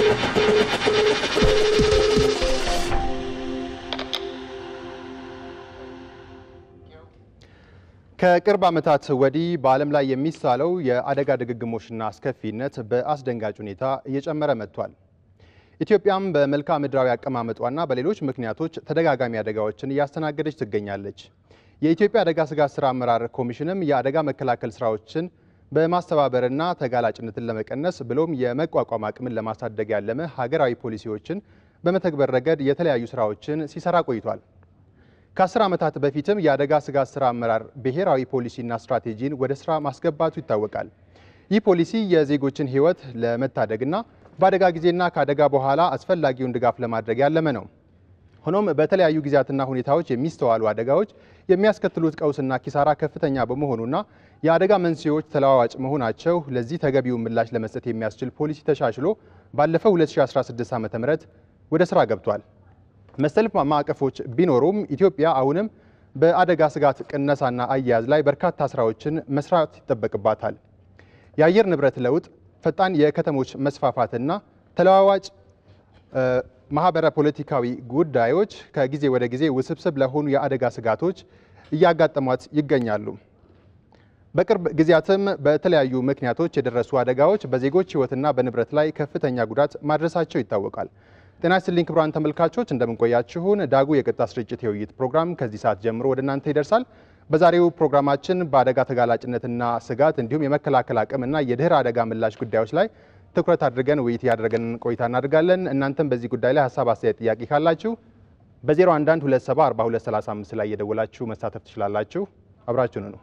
ከቅርብ ዓመታት ወዲህ በዓለም ላይ የሚሳለው የአደጋ ድግግሞሽና አስከፊነት በአስደንጋጭ ሁኔታ እየጨመረ መጥቷል። ኢትዮጵያም በመልክዓ ምድራዊ አቀማመጧና በሌሎች ምክንያቶች ተደጋጋሚ አደጋዎችን እያስተናገደች ትገኛለች። የኢትዮጵያ አደጋ ስጋት ስራ አመራር ኮሚሽንም የአደጋ መከላከል ስራዎችን በማስተባበርና ተጋላጭነትን ለመቀነስ ብሎም የመቋቋም አቅምን ለማሳደግ ያለመ ሀገራዊ ፖሊሲዎችን በመተግበር ረገድ የተለያዩ ስራዎችን ሲሰራ ቆይቷል። ከአስር ዓመታት በፊትም የአደጋ ስጋት ስራ አመራር ብሔራዊ ፖሊሲና ስትራቴጂን ወደ ስራ ማስገባቱ ይታወቃል። ይህ ፖሊሲ የዜጎችን ሕይወት ለመታደግና በአደጋ ጊዜና ከአደጋ በኋላ አስፈላጊውን ድጋፍ ለማድረግ ያለመ ነው። ሆኖም በተለያዩ ጊዜያትና ሁኔታዎች የሚስተዋሉ አደጋዎች የሚያስከትሉት ቀውስና ኪሳራ ከፍተኛ በመሆኑና የአደጋ መንስኤዎች ተለዋዋጭ መሆናቸው ለዚህ ተገቢውን ምላሽ ለመስጠት የሚያስችል ፖሊሲ ተሻሽሎ ባለፈው 2016 ዓ ም ወደ ስራ ገብቷል። መሰል ማዕቀፎች ቢኖሩም ኢትዮጵያ አሁንም በአደጋ ስጋት ቅነሳና አያያዝ ላይ በርካታ ስራዎችን መስራት ይጠበቅባታል። የአየር ንብረት ለውጥ፣ ፈጣን የከተሞች መስፋፋትና ተለዋዋጭ ማህበረ ፖለቲካዊ ጉዳዮች ከጊዜ ወደ ጊዜ ውስብስብ ለሆኑ የአደጋ ስጋቶች እያጋጠሟት ይገኛሉ። በቅርብ ጊዜያትም በተለያዩ ምክንያቶች የደረሱ አደጋዎች በዜጎች ሕይወትና በንብረት ላይ ከፍተኛ ጉዳት ማድረሳቸው ይታወቃል። ጤና ይስጥልኝ ክቡራን ተመልካቾች እንደምንቆያችሁን ዳጉ የቀጥታ ስርጭት የውይይት ፕሮግራም ከዚህ ሰዓት ጀምሮ ወደ እናንተ ይደርሳል። በዛሬው ፕሮግራማችን በአደጋ ተጋላጭነትና ስጋት እንዲሁም የመከላከል አቅምና የድህረ አደጋ ምላሽ ጉዳዮች ላይ ትኩረት አድርገን ውይይት ያደረገን ቆይታ እናደርጋለን። እናንተም በዚህ ጉዳይ ላይ ሀሳብ፣ አስተያየት፣ ጥያቄ ካላችሁ በ011 27 42 35 ላይ እየደወላችሁ መሳተፍ ትችላላችሁ። አብራችሁን ነው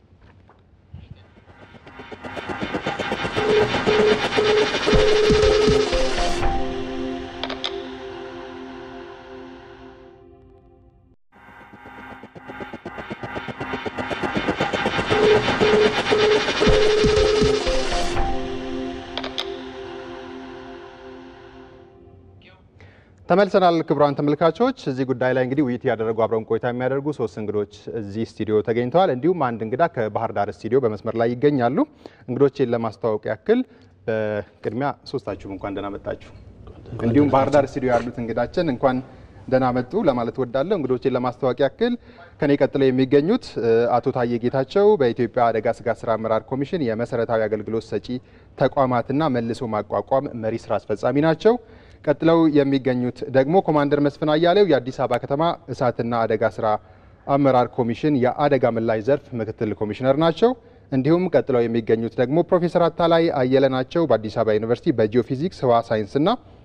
ተመልሰናል። ክቡራን ተመልካቾች እዚህ ጉዳይ ላይ እንግዲህ ውይይት ያደረጉ አብረውን ቆይታ የሚያደርጉ ሶስት እንግዶች እዚህ ስቱዲዮ ተገኝተዋል። እንዲሁም አንድ እንግዳ ከባህር ዳር ስቱዲዮ በመስመር ላይ ይገኛሉ። እንግዶቼን ለማስተዋወቅ ያክል በቅድሚያ ሶስታችሁም እንኳን ደህና መጣችሁ። እንዲሁም ባህር ዳር ስቱዲዮ ያሉት እንግዳችን እንኳን ደህና መጡ ለማለት ወዳለሁ። እንግዶቼን ለማስተዋወቅ ያክል ከኔ ቀጥለው የሚገኙት አቶ ታዬ ጌታቸው በኢትዮጵያ አደጋ ስጋት ስራ አመራር ኮሚሽን የመሰረታዊ አገልግሎት ሰጪ ተቋማትና መልሶ ማቋቋም መሪ ስራ አስፈጻሚ ናቸው። ቀጥለው የሚገኙት ደግሞ ኮማንደር መስፍን አያሌው የአዲስ አበባ ከተማ እሳትና አደጋ ስራ አመራር ኮሚሽን የአደጋ ምላሽ ዘርፍ ምክትል ኮሚሽነር ናቸው። እንዲሁም ቀጥለው የሚገኙት ደግሞ ፕሮፌሰር አታላይ አየለ ናቸው። በአዲስ አበባ ዩኒቨርሲቲ በጂኦፊዚክስ ህዋ ሳይንስና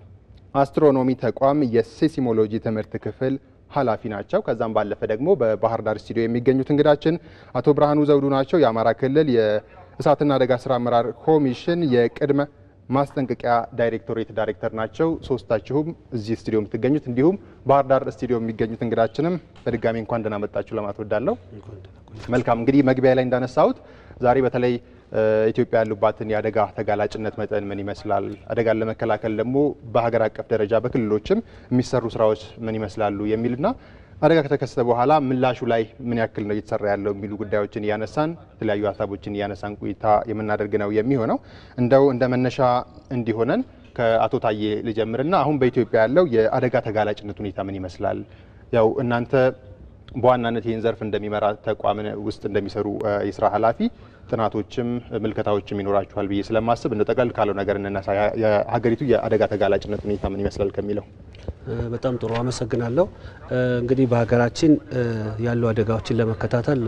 አስትሮኖሚ ተቋም የሴሲሞሎጂ ትምህርት ክፍል ኃላፊ ናቸው። ከዛም ባለፈ ደግሞ በባህር ዳር ስቱዲዮ የሚገኙት እንግዳችን አቶ ብርሃኑ ዘውዱ ናቸው። የአማራ ክልል የእሳትና አደጋ ስራ አመራር ኮሚሽን የቅድመ ማስጠንቀቂያ ዳይሬክቶሬት ዳይሬክተር ናቸው። ሶስታችሁም እዚህ ስቱዲዮ የምትገኙት እንዲሁም ባህር ዳር ስቱዲዮ የሚገኙት እንግዳችንም በድጋሚ እንኳን ደህና መጣችሁ ለማለት ወዳለሁ። መልካም እንግዲህ መግቢያ ላይ እንዳነሳሁት ዛሬ በተለይ ኢትዮጵያ ያሉባትን የአደጋ ተጋላጭነት መጠን ምን ይመስላል፣ አደጋን ለመከላከል ደግሞ በሀገር አቀፍ ደረጃ በክልሎችም የሚሰሩ ስራዎች ምን ይመስላሉ የሚልና አደጋ ከተከሰተ በኋላ ምላሹ ላይ ምን ያክል ነው እየተሰራ ያለው የሚሉ ጉዳዮችን እያነሳን የተለያዩ ሀሳቦችን እያነሳን ቆይታ የምናደርግ ነው የሚሆነው። እንደው እንደ መነሻ እንዲሆነን ከአቶ ታዬ ልጀምርና አሁን በኢትዮጵያ ያለው የአደጋ ተጋላጭነት ሁኔታ ምን ይመስላል? ያው እናንተ በዋናነት ይህን ዘርፍ እንደሚመራ ተቋም ውስጥ እንደሚሰሩ የስራ ኃላፊ ጥናቶችም ምልከታዎችም ይኖራችኋል ብዬ ስለማስብ እንደ ጠቅለል ካለው ነገር እንነሳ። የሀገሪቱ የአደጋ ተጋላጭነት ሁኔታ ምን ይመስላል ከሚለው በጣም ጥሩ አመሰግናለሁ። እንግዲህ በሀገራችን ያሉ አደጋዎችን ለመከታተል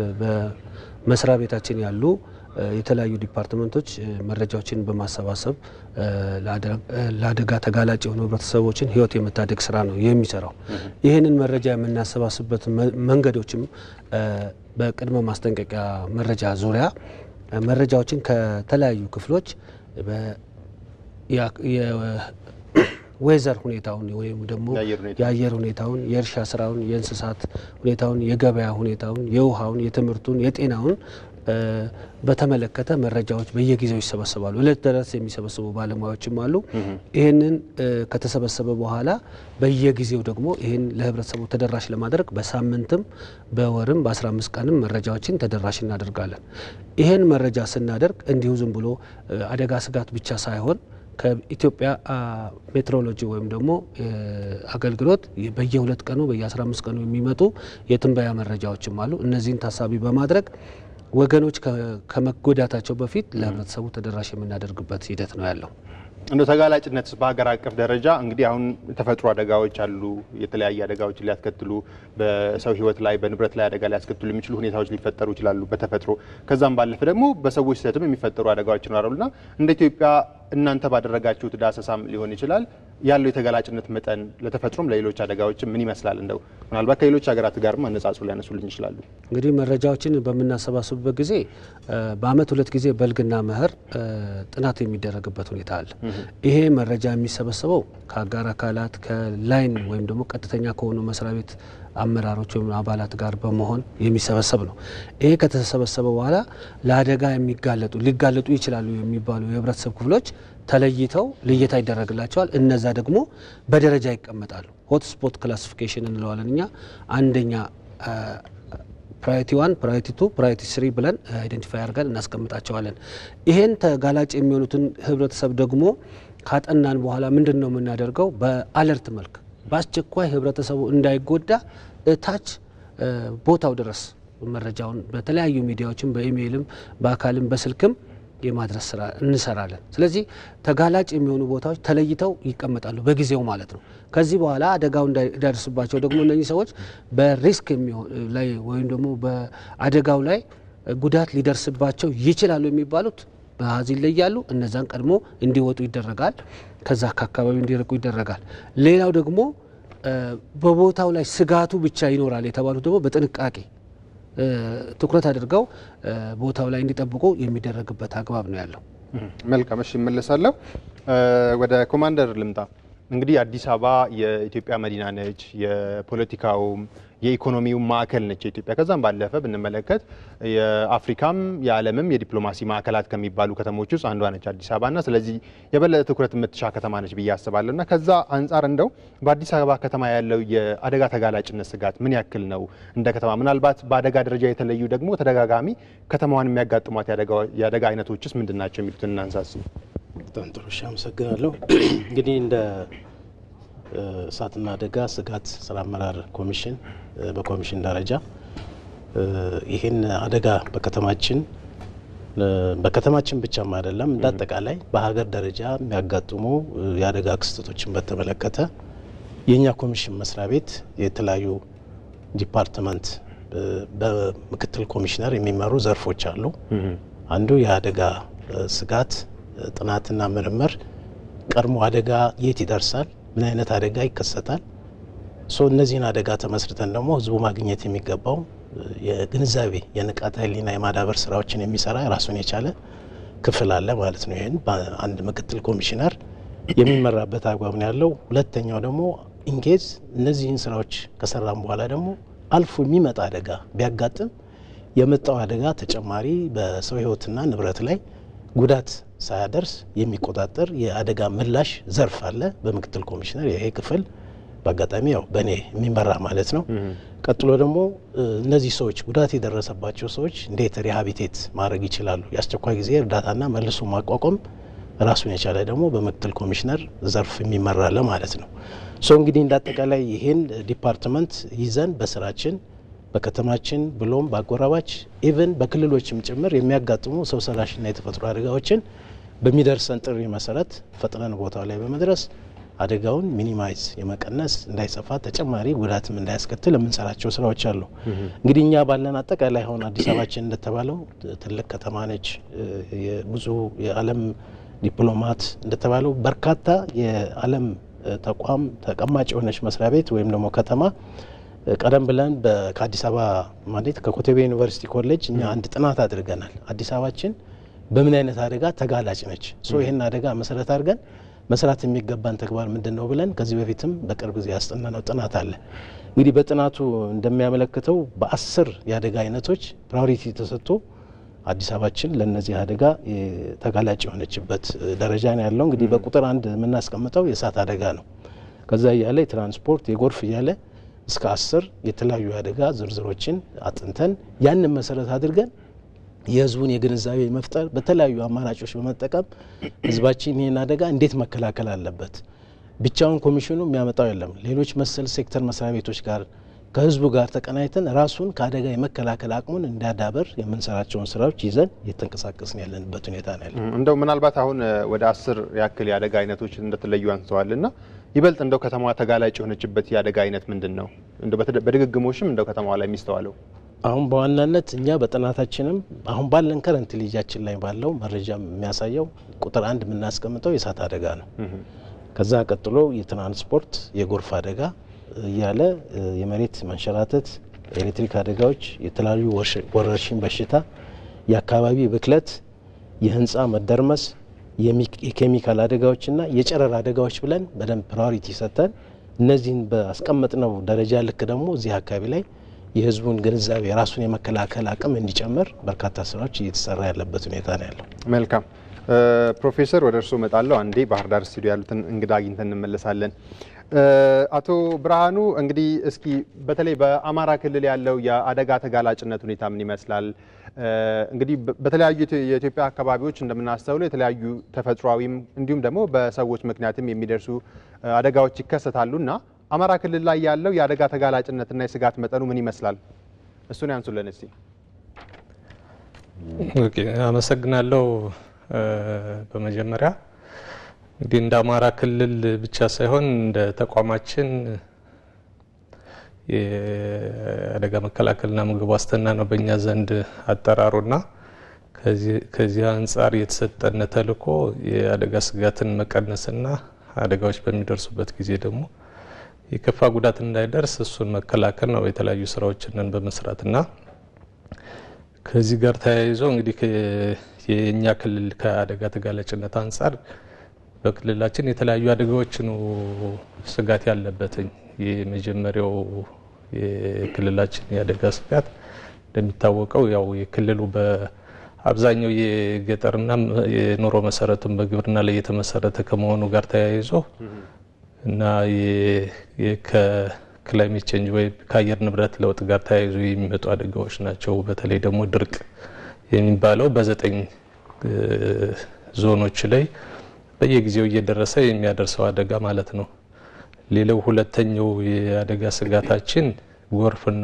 በመስሪያ ቤታችን ያሉ የተለያዩ ዲፓርትመንቶች መረጃዎችን በማሰባሰብ ለአደጋ ተጋላጭ የሆኑ ህብረተሰቦችን ህይወት የመታደግ ስራ ነው የሚሰራው። ይህንን መረጃ የምናሰባስብበት መንገዶችም በቅድመ ማስጠንቀቂያ መረጃ ዙሪያ መረጃዎችን ከተለያዩ ክፍሎች ዌዘር ሁኔታውን ወይም ደግሞ የአየር ሁኔታውን፣ የእርሻ ስራውን፣ የእንስሳት ሁኔታውን፣ የገበያ ሁኔታውን፣ የውሃውን፣ የትምህርቱን፣ የጤናውን በተመለከተ መረጃዎች በየጊዜው ይሰበሰባሉ። እለት ድረስ የሚሰበስቡ ባለሙያዎችም አሉ። ይህንን ከተሰበሰበ በኋላ በየጊዜው ደግሞ ይህን ለህብረተሰቡ ተደራሽ ለማድረግ በሳምንትም በወርም በ15 ቀንም መረጃዎችን ተደራሽ እናደርጋለን። ይህን መረጃ ስናደርግ እንዲሁ ዝም ብሎ አደጋ ስጋት ብቻ ሳይሆን ከኢትዮጵያ ሜትሮሎጂ ወይም ደግሞ አገልግሎት በየሁለት ቀኑ በየ15 ቀኑ የሚመጡ የትንበያ መረጃዎችም አሉ። እነዚህን ታሳቢ በማድረግ ወገኖች ከመጎዳታቸው በፊት ለህብረተሰቡ ተደራሽ የምናደርግበት ሂደት ነው ያለው። እንደ ተጋላጭነት በሀገር አቀፍ ደረጃ እንግዲህ አሁን የተፈጥሮ አደጋዎች አሉ። የተለያየ አደጋዎችን ሊያስከትሉ በሰው ህይወት ላይ በንብረት ላይ አደጋ ሊያስከትሉ የሚችሉ ሁኔታዎች ሊፈጠሩ ይችላሉ በተፈጥሮ ከዛም ባለፈ ደግሞ በሰዎች ስህተትም የሚፈጠሩ አደጋዎች ይኖራሉና እንደ ኢትዮጵያ እናንተ ባደረጋችሁት ዳሰሳም ሊሆን ይችላል ያለው የተጋላጭነት መጠን ለተፈጥሮም ለሌሎች አደጋዎችም ምን ይመስላል? እንደው ምናልባት ከሌሎች ሀገራት ጋርም አነጻጽሮ ሊያነሱልን ይችላሉ። እንግዲህ መረጃዎችን በምናሰባስብበት ጊዜ በአመት ሁለት ጊዜ በልግና መኸር ጥናት የሚደረግበት ሁኔታ አለ። ይሄ መረጃ የሚሰበሰበው ከአጋር አካላት ከላይን ወይም ደግሞ ቀጥተኛ ከሆኑ መስሪያ ቤት አመራሮች ወይም አባላት ጋር በመሆን የሚሰበሰብ ነው። ይሄ ከተሰበሰበ በኋላ ለአደጋ የሚጋለጡ ሊጋለጡ ይችላሉ የሚባሉ የህብረተሰብ ክፍሎች ተለይተው ልየታ ይደረግላቸዋል። እነዛ ደግሞ በደረጃ ይቀመጣሉ። ሆትስፖት ክላሲፊኬሽን እንለዋለን እኛ አንደኛ ፕራዮሪቲ ዋን፣ ፕራዮሪቲ ቱ፣ ፕራዮሪቲ ስሪ ብለን አይደንቲፋይ አድርገን እናስቀምጣቸዋለን። ይሄን ተጋላጭ የሚሆኑትን ህብረተሰብ ደግሞ ካጠናን በኋላ ምንድን ነው የምናደርገው? በአለርት መልክ በአስቸኳይ ህብረተሰቡ እንዳይጎዳ እታች ቦታው ድረስ መረጃውን በተለያዩ ሚዲያዎችም በኢሜይልም በአካልም በስልክም የማድረስ ስራ እንሰራለን። ስለዚህ ተጋላጭ የሚሆኑ ቦታዎች ተለይተው ይቀመጣሉ በጊዜው ማለት ነው። ከዚህ በኋላ አደጋው እንዳይደርስባቸው ደግሞ እነዚህ ሰዎች በሪስክ ላይ ወይም ደግሞ በአደጋው ላይ ጉዳት ሊደርስባቸው ይችላሉ የሚባሉት በአሃዝ ይለያሉ። እነዛን ቀድሞ እንዲወጡ ይደረጋል። ከዛ ከአካባቢ እንዲርቁ ይደረጋል። ሌላው ደግሞ በቦታው ላይ ስጋቱ ብቻ ይኖራል የተባሉት ደግሞ በጥንቃቄ ትኩረት አድርገው ቦታው ላይ እንዲጠብቁ የሚደረግበት አግባብ ነው ያለው። መልካም እሺ፣ እመለሳለሁ። ወደ ኮማንደር ልምጣ። እንግዲህ አዲስ አበባ የኢትዮጵያ መዲና ነች። የፖለቲካውም የኢኮኖሚው ማዕከል ነች የኢትዮጵያ። ከዛም ባለፈ ብንመለከት የአፍሪካም የዓለምም የዲፕሎማሲ ማዕከላት ከሚባሉ ከተሞች ውስጥ አንዷ ነች አዲስ አበባና ስለዚህ የበለጠ ትኩረት የምትሻ ከተማ ነች ብዬ አስባለሁ። እና ከዛ አንጻር እንደው በአዲስ አበባ ከተማ ያለው የአደጋ ተጋላጭነት ስጋት ምን ያክል ነው? እንደ ከተማ ምናልባት በአደጋ ደረጃ የተለዩ ደግሞ ተደጋጋሚ ከተማዋን የሚያጋጥሟት የአደጋ አይነቶችስ ምንድን ናቸው የሚሉትን እናንሳስ። በጣም ጥሩ እሺ፣ አመሰግናለሁ። እንግዲህ እንደ እሳትና አደጋ ስጋት ስራ አመራር ኮሚሽን በኮሚሽን ደረጃ ይህን አደጋ በከተማችን በከተማችን ብቻም አይደለም እንደ አጠቃላይ በሀገር ደረጃ የሚያጋጥሙ የአደጋ ክስተቶችን በተመለከተ የእኛ ኮሚሽን መስሪያ ቤት የተለያዩ ዲፓርትመንት በምክትል ኮሚሽነር የሚመሩ ዘርፎች አሉ። አንዱ የአደጋ ስጋት ጥናትና ምርምር፣ ቀድሞ አደጋ የት ይደርሳል፣ ምን አይነት አደጋ ይከሰታል፣ ሶ እነዚህን አደጋ ተመስርተን ደግሞ ህዝቡ ማግኘት የሚገባው የግንዛቤ የንቃተ ህሊና የማዳበር ስራዎችን የሚሰራ ራሱን የቻለ ክፍል አለ ማለት ነው። ይህን በአንድ ምክትል ኮሚሽነር የሚመራበት አግባብ ነው ያለው። ሁለተኛው ደግሞ ኢንኬዝ እነዚህን ስራዎች ከሰራም በኋላ ደግሞ አልፎ የሚመጣ አደጋ ቢያጋጥም የመጣው አደጋ ተጨማሪ በሰው ህይወትና ንብረት ላይ ጉዳት ሳያደርስ የሚቆጣጠር የአደጋ ምላሽ ዘርፍ አለ በምክትል ኮሚሽነር ይሄ ክፍል በአጋጣሚ ያው በእኔ የሚመራ ማለት ነው። ቀጥሎ ደግሞ እነዚህ ሰዎች ጉዳት የደረሰባቸው ሰዎች እንዴት ሪሃቢቴት ማድረግ ይችላሉ፣ የአስቸኳይ ጊዜ እርዳታና መልሶ ማቋቋም ራሱን የቻለ ደግሞ በምክትል ኮሚሽነር ዘርፍ የሚመራለ ማለት ነው። ሶ እንግዲህ እንደ አጠቃላይ ይህን ዲፓርትመንት ይዘን በስራችን በከተማችን ብሎም በአጎራባች ኢቨን በክልሎችም ጭምር የሚያጋጥሙ ሰው ሰራሽና የተፈጥሮ አደጋዎችን በሚደርሰን ጥሪ መሰረት ፈጥነን ቦታው ላይ በመድረስ አደጋውን ሚኒማይዝ የመቀነስ እንዳይሰፋ ተጨማሪ ጉዳትም እንዳያስከትል የምንሰራቸው ስራዎች አሉ። እንግዲህ እኛ ባለን አጠቃላይ አሁን አዲስ አበባችን እንደተባለው ትልቅ ከተማ ነች። ብዙ የዓለም ዲፕሎማት እንደተባለው በርካታ የዓለም ተቋም ተቀማጭ የሆነች መስሪያ ቤት ወይም ደግሞ ከተማ ቀደም ብለን ከአዲስ አበባ ማለት ከኮተቤ ዩኒቨርሲቲ ኮሌጅ እኛ አንድ ጥናት አድርገናል። አዲስ አበባችን በምን አይነት አደጋ ተጋላጭ ነች? ሶ ይህን አደጋ መሰረት አድርገን መስራት የሚገባን ተግባር ምንድን ነው ብለን ከዚህ በፊትም በቅርብ ጊዜ ያስጠናነው ጥናት አለ። እንግዲህ በጥናቱ እንደሚያመለክተው በአስር የአደጋ አይነቶች ፕራዮሪቲ ተሰጥቶ አዲስ አበባችን ለእነዚህ አደጋ ተጋላጭ የሆነችበት ደረጃ ነው ያለው። እንግዲህ በቁጥር አንድ የምናስቀምጠው የእሳት አደጋ ነው። ከዛ እያለ የትራንስፖርት የጎርፍ እያለ እስከ አስር የተለያዩ አደጋ ዝርዝሮችን አጥንተን ያንን መሰረት አድርገን የህዝቡን የግንዛቤ መፍጠር በተለያዩ አማራጮች በመጠቀም ህዝባችን ይህን አደጋ እንዴት መከላከል አለበት። ብቻውን ኮሚሽኑ የሚያመጣው የለም። ሌሎች መሰል ሴክተር መስሪያ ቤቶች ጋር ከህዝቡ ጋር ተቀናይተን ራሱን ከአደጋ የመከላከል አቅሙን እንዲያዳበር የምንሰራቸውን ስራዎች ይዘን እየተንቀሳቀስን ያለንበት ሁኔታ ነው ያለ። እንደው ምናልባት አሁን ወደ አስር ያክል የአደጋ አይነቶች እንደተለዩ አንስተዋል እና ይበልጥ እንደው ከተማዋ ተጋላጭ የሆነችበት የአደጋ አይነት ምንድን ነው? እንደው በድግግሞሽም እንደው ከተማዋ ላይ የሚስተዋለው አሁን በዋናነት እኛ በጥናታችንም አሁን ባለን ከረንት ልጃችን ላይ ባለው መረጃ የሚያሳየው ቁጥር አንድ የምናስቀምጠው የእሳት አደጋ ነው። ከዛ ቀጥሎ የትራንስፖርት፣ የጎርፍ አደጋ እያለ የመሬት መንሸራተት፣ የኤሌክትሪክ አደጋዎች፣ የተለያዩ ወረርሽኝ በሽታ፣ የአካባቢ ብክለት፣ የህንፃ መደርመስ፣ የኬሚካል አደጋዎችና የጨረር አደጋዎች ብለን በደንብ ፕራዮሪቲ ሰጥተን እነዚህን በአስቀመጥነው ደረጃ ልክ ደግሞ እዚህ አካባቢ ላይ የህዝቡን ግንዛቤ የራሱን የመከላከል አቅም እንዲጨምር በርካታ ስራዎች እየተሰራ ያለበት ሁኔታ ነው ያለው። መልካም ፕሮፌሰር ወደ እርስዎ እመጣለሁ። አንዴ ባህር ዳር ስቱዲዮ ያሉትን እንግዳ አግኝተን እንመለሳለን። አቶ ብርሃኑ እንግዲህ እስኪ በተለይ በአማራ ክልል ያለው የአደጋ ተጋላጭነት ሁኔታ ምን ይመስላል? እንግዲህ በተለያዩ የኢትዮጵያ አካባቢዎች እንደምናስተውለው የተለያዩ ተፈጥሯዊም እንዲሁም ደግሞ በሰዎች ምክንያትም የሚደርሱ አደጋዎች ይከሰታሉ እና አማራ ክልል ላይ ያለው የአደጋ ተጋላጭነትና የስጋት መጠኑ ምን ይመስላል? እሱን ያንሱልን እስቲ። አመሰግናለሁ። በመጀመሪያ እንግዲህ እንደ አማራ ክልል ብቻ ሳይሆን እንደ ተቋማችን የአደጋ መከላከልና ምግብ ዋስትና ነው በእኛ ዘንድ አጠራሩና ከዚህ አንጻር የተሰጠነ ተልዕኮ የአደጋ ስጋትን መቀነስና አደጋዎች በሚደርሱበት ጊዜ ደግሞ የከፋ ጉዳት እንዳይደርስ እሱን መከላከል ነው። የተለያዩ ስራዎችንን በመስራትና ከዚህ ጋር ተያይዞ እንግዲህ የእኛ ክልል ከአደጋ ተጋላጭነት አንጻር በክልላችን የተለያዩ አደጋዎች ነው ስጋት ያለበትኝ። የመጀመሪያው የክልላችን የአደጋ ስጋት እንደሚታወቀው ያው የክልሉ በአብዛኛው የገጠርና የኑሮ መሰረቱን በግብርና ላይ የተመሰረተ ከመሆኑ ጋር ተያይዞ እና ከክላይሜት ቼንጅ ወይም ከአየር ንብረት ለውጥ ጋር ተያይዞ የሚመጡ አደጋዎች ናቸው። በተለይ ደግሞ ድርቅ የሚባለው በዘጠኝ ዞኖች ላይ በየጊዜው እየደረሰ የሚያደርሰው አደጋ ማለት ነው። ሌላው ሁለተኛው የአደጋ ስጋታችን ጎርፍና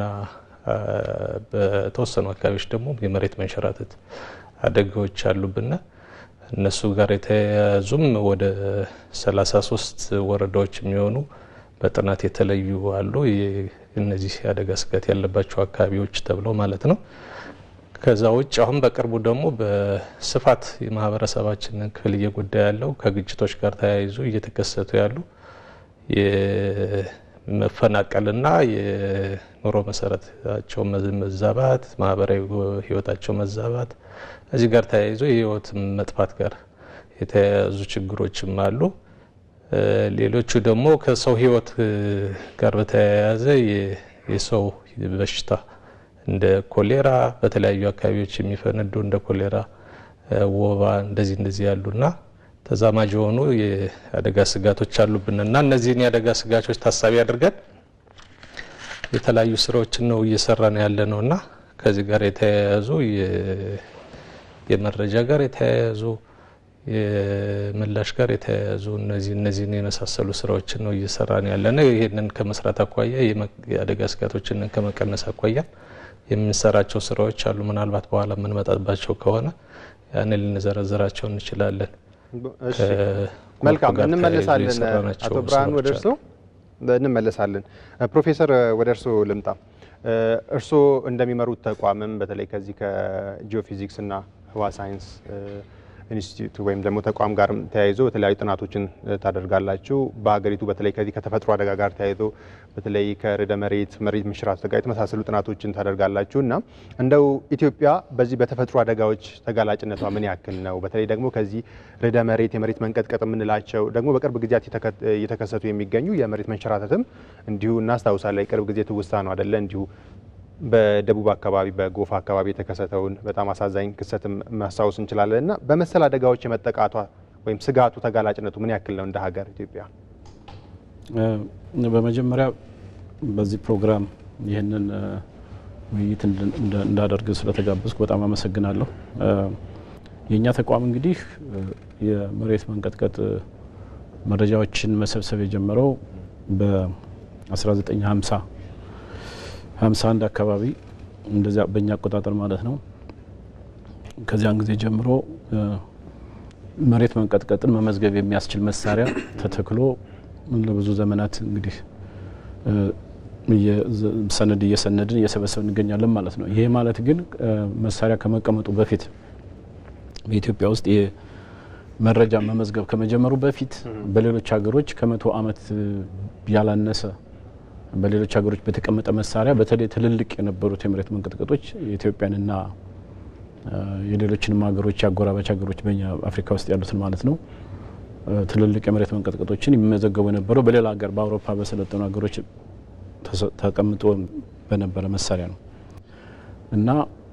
በተወሰኑ አካባቢዎች ደግሞ የመሬት መንሸራተት አደጋዎች አሉብና እነሱ ጋር የተያያዙም ወደ 33 ወረዳዎች የሚሆኑ በጥናት የተለዩ አሉ። እነዚህ የአደጋ ስጋት ያለባቸው አካባቢዎች ተብለው ማለት ነው። ከዛ ውጭ አሁን በቅርቡ ደግሞ በስፋት የማህበረሰባችንን ክፍል እየጎዳ ያለው ከግጭቶች ጋር ተያይዞ እየተከሰቱ ያሉ የመፈናቀልና የኑሮ መሰረታቸው መዛባት፣ ማህበራዊ ህይወታቸው መዛባት እዚህ ጋር ተያይዞ የህይወት መጥፋት ጋር የተያያዙ ችግሮችም አሉ። ሌሎቹ ደግሞ ከሰው ህይወት ጋር በተያያዘ የሰው በሽታ እንደ ኮሌራ በተለያዩ አካባቢዎች የሚፈነዱ እንደ ኮሌራ፣ ወባ እንደዚህ እንደዚህ ያሉና ተዛማጅ የሆኑ የአደጋ ስጋቶች አሉብንና እነዚህን የአደጋ ስጋቶች ታሳቢ አድርገን የተለያዩ ስራዎችን ነው እየሰራን ያለ ነውና ከዚህ ጋር የተያያዙ የመረጃ ጋር የተያያዙ የምላሽ ጋር የተያያዙ እነዚህ እነዚህን የመሳሰሉ ስራዎችን ነው እየሰራን ያለ ነው። ይህንን ከመስራት አኳያ የአደጋ ስጋቶችን ከመቀነስ አኳያ የምንሰራቸው ስራዎች አሉ። ምናልባት በኋላ የምንመጣባቸው ከሆነ ያንን ልንዘረዝራቸው እንችላለን። መልካም እንመለሳለን። አቶ ብርሃኑ ወደ እርስዎ እንመለሳለን። ፕሮፌሰር ወደ እርስዎ ልምጣ። እርስዎ እንደሚመሩት ተቋምም በተለይ ከዚህ ከጂኦፊዚክስ እና ህዋ ሳይንስ ኢንስቲትዩት ወይም ደግሞ ተቋም ጋር ተያይዞ የተለያዩ ጥናቶችን ታደርጋላችሁ። በሀገሪቱ በተለይ ከዚህ ከተፈጥሮ አደጋ ጋር ተያይዞ በተለይ ከርዕደ መሬት መሬት መንሸራተት ጋር የተመሳሰሉ ጥናቶችን ታደርጋላችሁ እና እንደው ኢትዮጵያ በዚህ በተፈጥሮ አደጋዎች ተጋላጭነቷ ምን ያክል ነው? በተለይ ደግሞ ከዚህ ርዕደ መሬት የመሬት መንቀጥቀጥ የምንላቸው ደግሞ በቅርብ ጊዜያት እየተከሰቱ የሚገኙ የመሬት መንሸራተትም እንዲሁ እናስታውሳለን። የቅርብ ጊዜ ትውስታ ነው አደለ? እንዲሁ በደቡብ አካባቢ በጎፋ አካባቢ የተከሰተውን በጣም አሳዛኝ ክስተትም ማስታወስ እንችላለን እና በመሰል አደጋዎች የመጠቃቷ ወይም ስጋቱ ተጋላጭነቱ ምን ያክል ነው እንደ ሀገር ኢትዮጵያ? በመጀመሪያ በዚህ ፕሮግራም ይህንን ውይይት እንዳደርግ ስለተጋበዝኩ በጣም አመሰግናለሁ። የእኛ ተቋም እንግዲህ የመሬት መንቀጥቀጥ መረጃዎችን መሰብሰብ የጀመረው በ1950 51 አካባቢ እንደዚያ በእኛ አቆጣጠር ማለት ነው። ከዚያን ጊዜ ጀምሮ መሬት መንቀጥቀጥን መመዝገብ የሚያስችል መሳሪያ ተተክሎ ለብዙ ዘመናት እንግዲህ ሰነድ እየሰነድን እየሰበሰብ እንገኛለን ማለት ነው። ይሄ ማለት ግን መሳሪያ ከመቀመጡ በፊት በኢትዮጵያ ውስጥ መረጃ መመዝገብ ከመጀመሩ በፊት በሌሎች ሀገሮች ከመቶ ዓመት ያላነሰ በሌሎች ሀገሮች በተቀመጠ መሳሪያ በተለይ ትልልቅ የነበሩት የመሬት መንቀጥቀጦች የኢትዮጵያንና የሌሎችንም ሀገሮች የአጎራባች ሀገሮች በኛ አፍሪካ ውስጥ ያሉትን ማለት ነው ትልልቅ የመሬት መንቀጥቀጦችን የሚመዘገቡ የነበረው በሌላ ሀገር በአውሮፓ በሰለጠኑ ሀገሮች ተቀምጦ በነበረ መሳሪያ ነው እና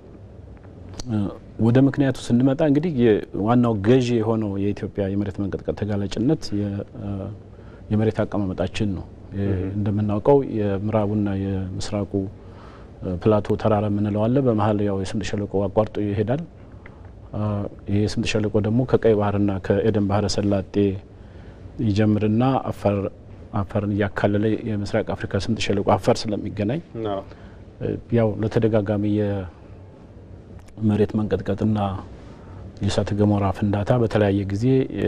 ወደ ምክንያቱ ስንመጣ እንግዲህ ዋናው ገዢ የሆነው የኢትዮጵያ የመሬት መንቀጥቀጥ ተጋላጭነት የመሬት አቀማመጣችን ነው። እንደምናውቀው የምዕራቡና የምስራቁ ፕላቶ ተራራ የምንለው አለ። በመሀል ያው የስምጥ ሸለቆ አቋርጦ ይሄዳል። ይህ የስምጥ ሸለቆ ደግሞ ከቀይ ባህርና ከኤደን ባህረ ሰላጤ ይጀምርና አፋር አፋርን እያካለለ የምስራቅ አፍሪካ ስምጥ ሸለቆ አፋር ስለሚገናኝ ያው ለተደጋጋሚ የመሬት መንቀጥቀጥና የእሳተ ገሞራ ፍንዳታ በተለያየ ጊዜ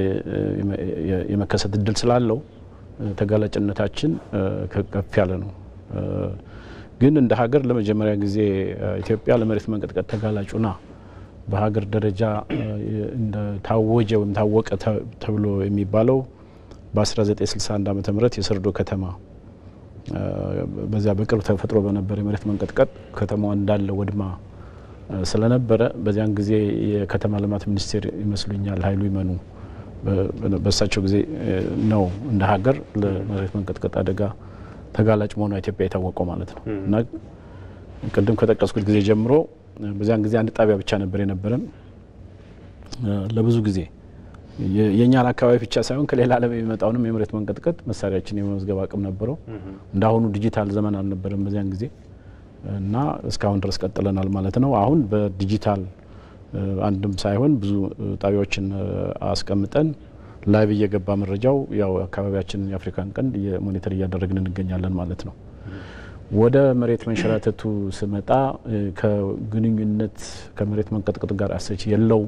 የመከሰት እድል ስላለው ተጋላጭነታችን ከፍ ያለ ነው። ግን እንደ ሀገር ለመጀመሪያ ጊዜ ኢትዮጵያ ለመሬት መንቀጥቀጥ ተጋላጩና በሀገር ደረጃ ታወጀ ወይም ታወቀ ተብሎ የሚባለው በ1961 ዓ ም የሰርዶ ከተማ በዚያ በቅርብ ተፈጥሮ በነበረ የመሬት መንቀጥቀጥ ከተማዋ እንዳለ ወድማ ስለነበረ በዚያን ጊዜ የከተማ ልማት ሚኒስቴር ይመስሉኛል ኃይሉ ይመኑ በእሳቸው ጊዜ ነው እንደ ሀገር ለመሬት መንቀጥቀጥ አደጋ ተጋላጭ መሆኗ ኢትዮጵያ የታወቀው ማለት ነው እና ቅድም ከጠቀስኩት ጊዜ ጀምሮ በዚያን ጊዜ አንድ ጣቢያ ብቻ ነበር የነበረን ለብዙ ጊዜ የእኛን አካባቢ ብቻ ሳይሆን ከሌላ ዓለም የሚመጣውንም የመሬት መንቀጥቀጥ መሳሪያችን የመመዝገብ አቅም ነበረው። እንዳሁኑ ዲጂታል ዘመን አልነበረም በዚያን ጊዜ እና እስካሁን ድረስ ቀጥለናል ማለት ነው። አሁን በዲጂታል አንድም ሳይሆን ብዙ ጣቢያዎችን አስቀምጠን ላይቭ እየገባ መረጃው ያው አካባቢያችንን የአፍሪካን ቀንድ ሞኒተር እያደረግን እንገኛለን ማለት ነው። ወደ መሬት መንሸራተቱ ስመጣ ከግንኙነት ከመሬት መንቀጥቀጥ ጋር አሰች የለውም።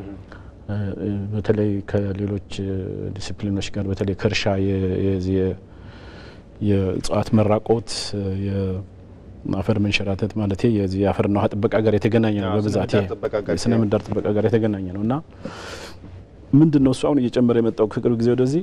በተለይ ከሌሎች ዲሲፕሊኖች ጋር በተለይ ከእርሻ የእጽዋት መራቆት አፈር መንሸራተት ማለት የዚህ የአፈርና ውሃ ጥበቃ ጋር የተገናኘ ነው። በብዛት የስነ ምህዳር ጥበቃ ጋር የተገናኘ ነው እና ምንድን ነው እሱ አሁን እየጨመረ የመጣው ከቅርብ ጊዜ ወደዚህ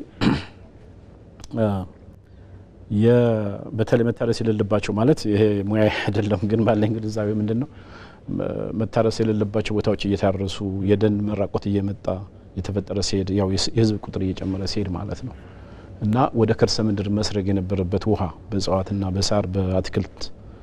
በተለይ መታረስ የሌለባቸው ማለት ይሄ ሙያ አይደለም፣ ግን ባለኝ ግንዛቤ ምንድን ነው መታረስ የሌለባቸው ቦታዎች እየታረሱ የደን መራቆት እየመጣ የተፈጠረ ሲሄድ ያው የህዝብ ቁጥር እየጨመረ ሲሄድ ማለት ነው እና ወደ ከርሰ ምድር መስረግ የነበረበት ውሃ በእጽዋትና በሳር በአትክልት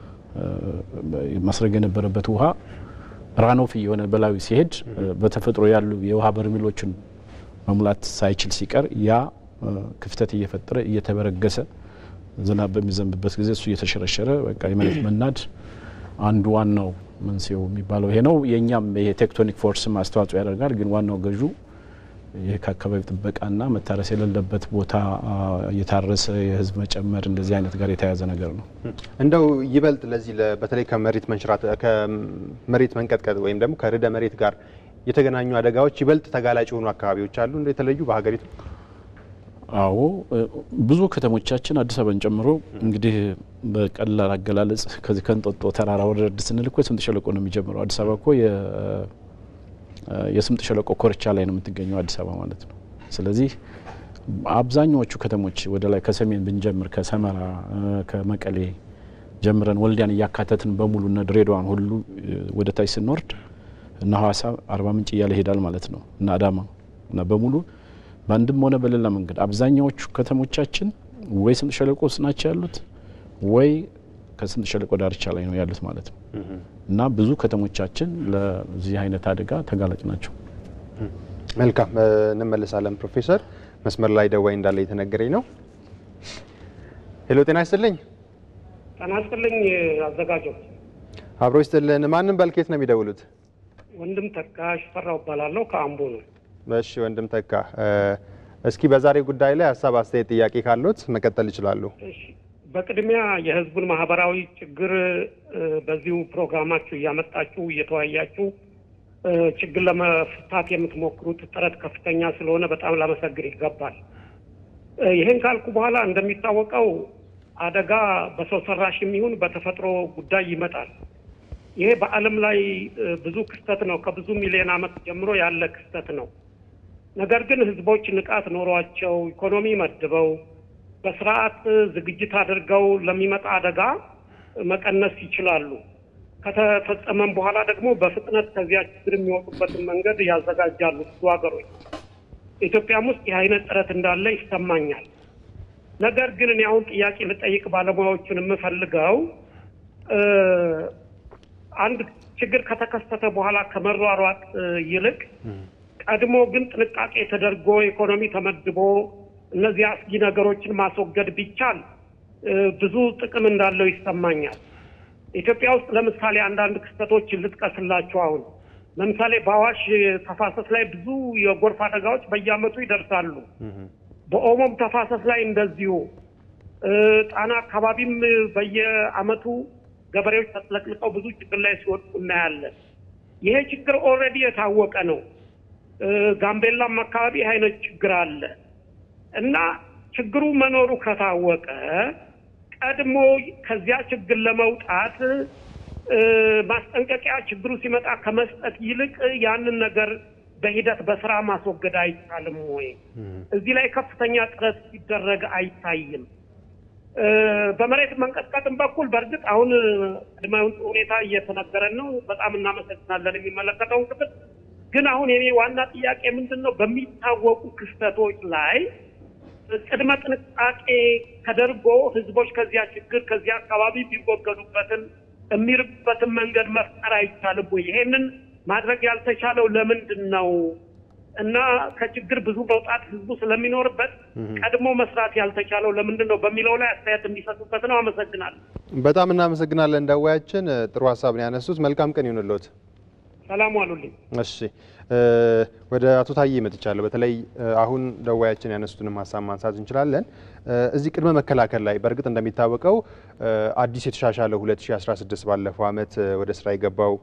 መስረግ የነበረበት ውሃ ራኖፍ እየሆነ በላዩ ሲሄድ በተፈጥሮ ያሉ የውሃ በርሜሎችን መሙላት ሳይችል ሲቀር ያ ክፍተት እየፈጠረ እየተበረገሰ ዝናብ በሚዘንብበት ጊዜ እሱ እየተሸረሸረ በቃ የመሬት መናድ አንዱ ዋናው መንስኤው የሚባለው ይሄ ነው። የእኛም ይሄ ቴክቶኒክ ፎርስም አስተዋጽኦ ያደርጋል። ግን ዋናው ገዡ ይህ ከአካባቢ ጥበቃና መታረስ የሌለበት ቦታ እየታረሰ የህዝብ መጨመር እንደዚህ አይነት ጋር የተያያዘ ነገር ነው። እንደው ይበልጥ ለዚህ በተለይ ከመሬት መንሸራት ከመሬት መንቀጥቀጥ ወይም ደግሞ ከርዕደ መሬት ጋር የተገናኙ አደጋዎች ይበልጥ ተጋላጭ የሆኑ አካባቢዎች አሉ እንደ የተለዩ በሀገሪቱ? አዎ ብዙ ከተሞቻችን አዲስ አበባን ጨምሮ እንግዲህ በቀላል አገላለጽ ከዚህ ከእንጦጦ ተራራ ወረድ ስንል እኮ የስምጥ ሸለቆ ነው የሚጀምረው። አዲስ አበባ እኮ የስምጥ ሸለቆ ኮርቻ ላይ ነው የምትገኘው አዲስ አበባ ማለት ነው። ስለዚህ አብዛኛዎቹ ከተሞች ወደ ላይ ከሰሜን ብንጀምር ከሰመራ፣ ከመቀሌ ጀምረን ወልዲያን እያካተትን በሙሉ እነ ድሬዳዋን ሁሉ ወደ ታች ስንወርድ እና ሀዋሳ፣ አርባ ምንጭ እያለ ይሄዳል ማለት ነው እና አዳማ እና በሙሉ በአንድም ሆነ በሌላ መንገድ አብዛኛዎቹ ከተሞቻችን ወይ ስምጥ ሸለቆ ውስጥ ናቸው ያሉት ወይ ከስምጥ ሸለቆ ዳርቻ ላይ ነው ያሉት ማለት ነው እና ብዙ ከተሞቻችን ለዚህ አይነት አደጋ ተጋላጭ ናቸው። መልካም እንመለሳለን። ፕሮፌሰር መስመር ላይ ደዋይ እንዳለ የተነገረኝ ነው። ሄሎ ጤና ይስጥልኝ። ጤና ይስጥልኝ አዘጋጆች። አብሮ ይስጥልን። ማንም በልኬት ነው የሚደውሉት? ወንድም ተካ ሽፈራው እባላለሁ ከአምቦ ነው። እሺ ወንድም ተካ፣ እስኪ በዛሬ ጉዳይ ላይ ሀሳብ፣ አስተያየት፣ ጥያቄ ካሉት መቀጠል ይችላሉ። እሺ፣ በቅድሚያ የህዝቡን ማህበራዊ ችግር በዚሁ ፕሮግራማችሁ እያመጣችሁ እየተወያያችሁ ችግር ለመፍታት የምትሞክሩት ጥረት ከፍተኛ ስለሆነ በጣም ላመሰግን ይገባል። ይህን ካልኩ በኋላ እንደሚታወቀው አደጋ በሰው ሰራሽ የሚሆን በተፈጥሮ ጉዳይ ይመጣል። ይሄ በዓለም ላይ ብዙ ክስተት ነው። ከብዙ ሚሊዮን ዓመት ጀምሮ ያለ ክስተት ነው። ነገር ግን ህዝቦች ንቃት ኖሯቸው ኢኮኖሚ መድበው በስርዓት ዝግጅት አድርገው ለሚመጣ አደጋ መቀነስ ይችላሉ። ከተፈጸመም በኋላ ደግሞ በፍጥነት ከዚያ ችግር የሚወጡበትን መንገድ ያዘጋጃሉ ብዙ ሀገሮች። ኢትዮጵያም ውስጥ ይህ አይነት ጥረት እንዳለ ይሰማኛል። ነገር ግን እኔ አሁን ጥያቄ ልጠይቅ ባለሙያዎቹን የምፈልገው አንድ ችግር ከተከሰተ በኋላ ከመሯሯጥ ይልቅ ቀድሞ ግን ጥንቃቄ ተደርጎ ኢኮኖሚ ተመድቦ እነዚህ አስጊ ነገሮችን ማስወገድ ቢቻል ብዙ ጥቅም እንዳለው ይሰማኛል። ኢትዮጵያ ውስጥ ለምሳሌ አንዳንድ ክስተቶችን ልጥቀስላችሁ። አሁን ለምሳሌ በአዋሽ ተፋሰስ ላይ ብዙ የጎርፍ አደጋዎች በየዓመቱ ይደርሳሉ። በኦሞም ተፋሰስ ላይ እንደዚሁ፣ ጣና አካባቢም በየዓመቱ ገበሬዎች ተጥለቅልቀው ብዙ ችግር ላይ ሲወድቁ እናያለን። ይሄ ችግር ኦልሬዲ የታወቀ ነው። ጋምቤላም አካባቢ ይህ አይነት ችግር አለ እና ችግሩ መኖሩ ከታወቀ ቀድሞ ከዚያ ችግር ለመውጣት ማስጠንቀቂያ ችግሩ ሲመጣ ከመስጠት ይልቅ ያንን ነገር በሂደት በስራ ማስወገድ አይቻልም ወይ? እዚህ ላይ ከፍተኛ ጥረት ሲደረግ አይታይም። በመሬት መንቀጥቀጥም በኩል በእርግጥ አሁን ቅድመ ሁኔታ እየተነገረን ነው። በጣም እናመሰግናለን የሚመለከተውን ክፍል። ግን አሁን የኔ ዋና ጥያቄ ምንድን ነው? በሚታወቁ ክስተቶች ላይ ቅድመ ጥንቃቄ ተደርጎ ህዝቦች ከዚያ ችግር ከዚያ አካባቢ የሚወገዱበትን የሚርቡበትን መንገድ መፍጠር አይቻልም ወይ? ይሄንን ማድረግ ያልተቻለው ለምንድን ነው? እና ከችግር ብዙ መውጣት ህዝቡ ስለሚኖርበት ቀድሞ መስራት ያልተቻለው ለምንድን ነው በሚለው ላይ አስተያየት እንዲሰጡበት ነው። አመሰግናለሁ። በጣም እናመሰግናለን። ደዋያችን ጥሩ ሀሳብ ነው ያነሱት። መልካም ቀን ይሁንልዎት። ሰላም ዋሉልኝ። እሺ ወደ አቶ ታዬ መጥቻለሁ። በተለይ አሁን ደዋያችን ያነሱትንም ሀሳብ ማንሳት እንችላለን። እዚህ ቅድመ መከላከል ላይ በእርግጥ እንደሚታወቀው አዲስ የተሻሻለው 2016 ባለፈው ዓመት ወደ ስራ የገባው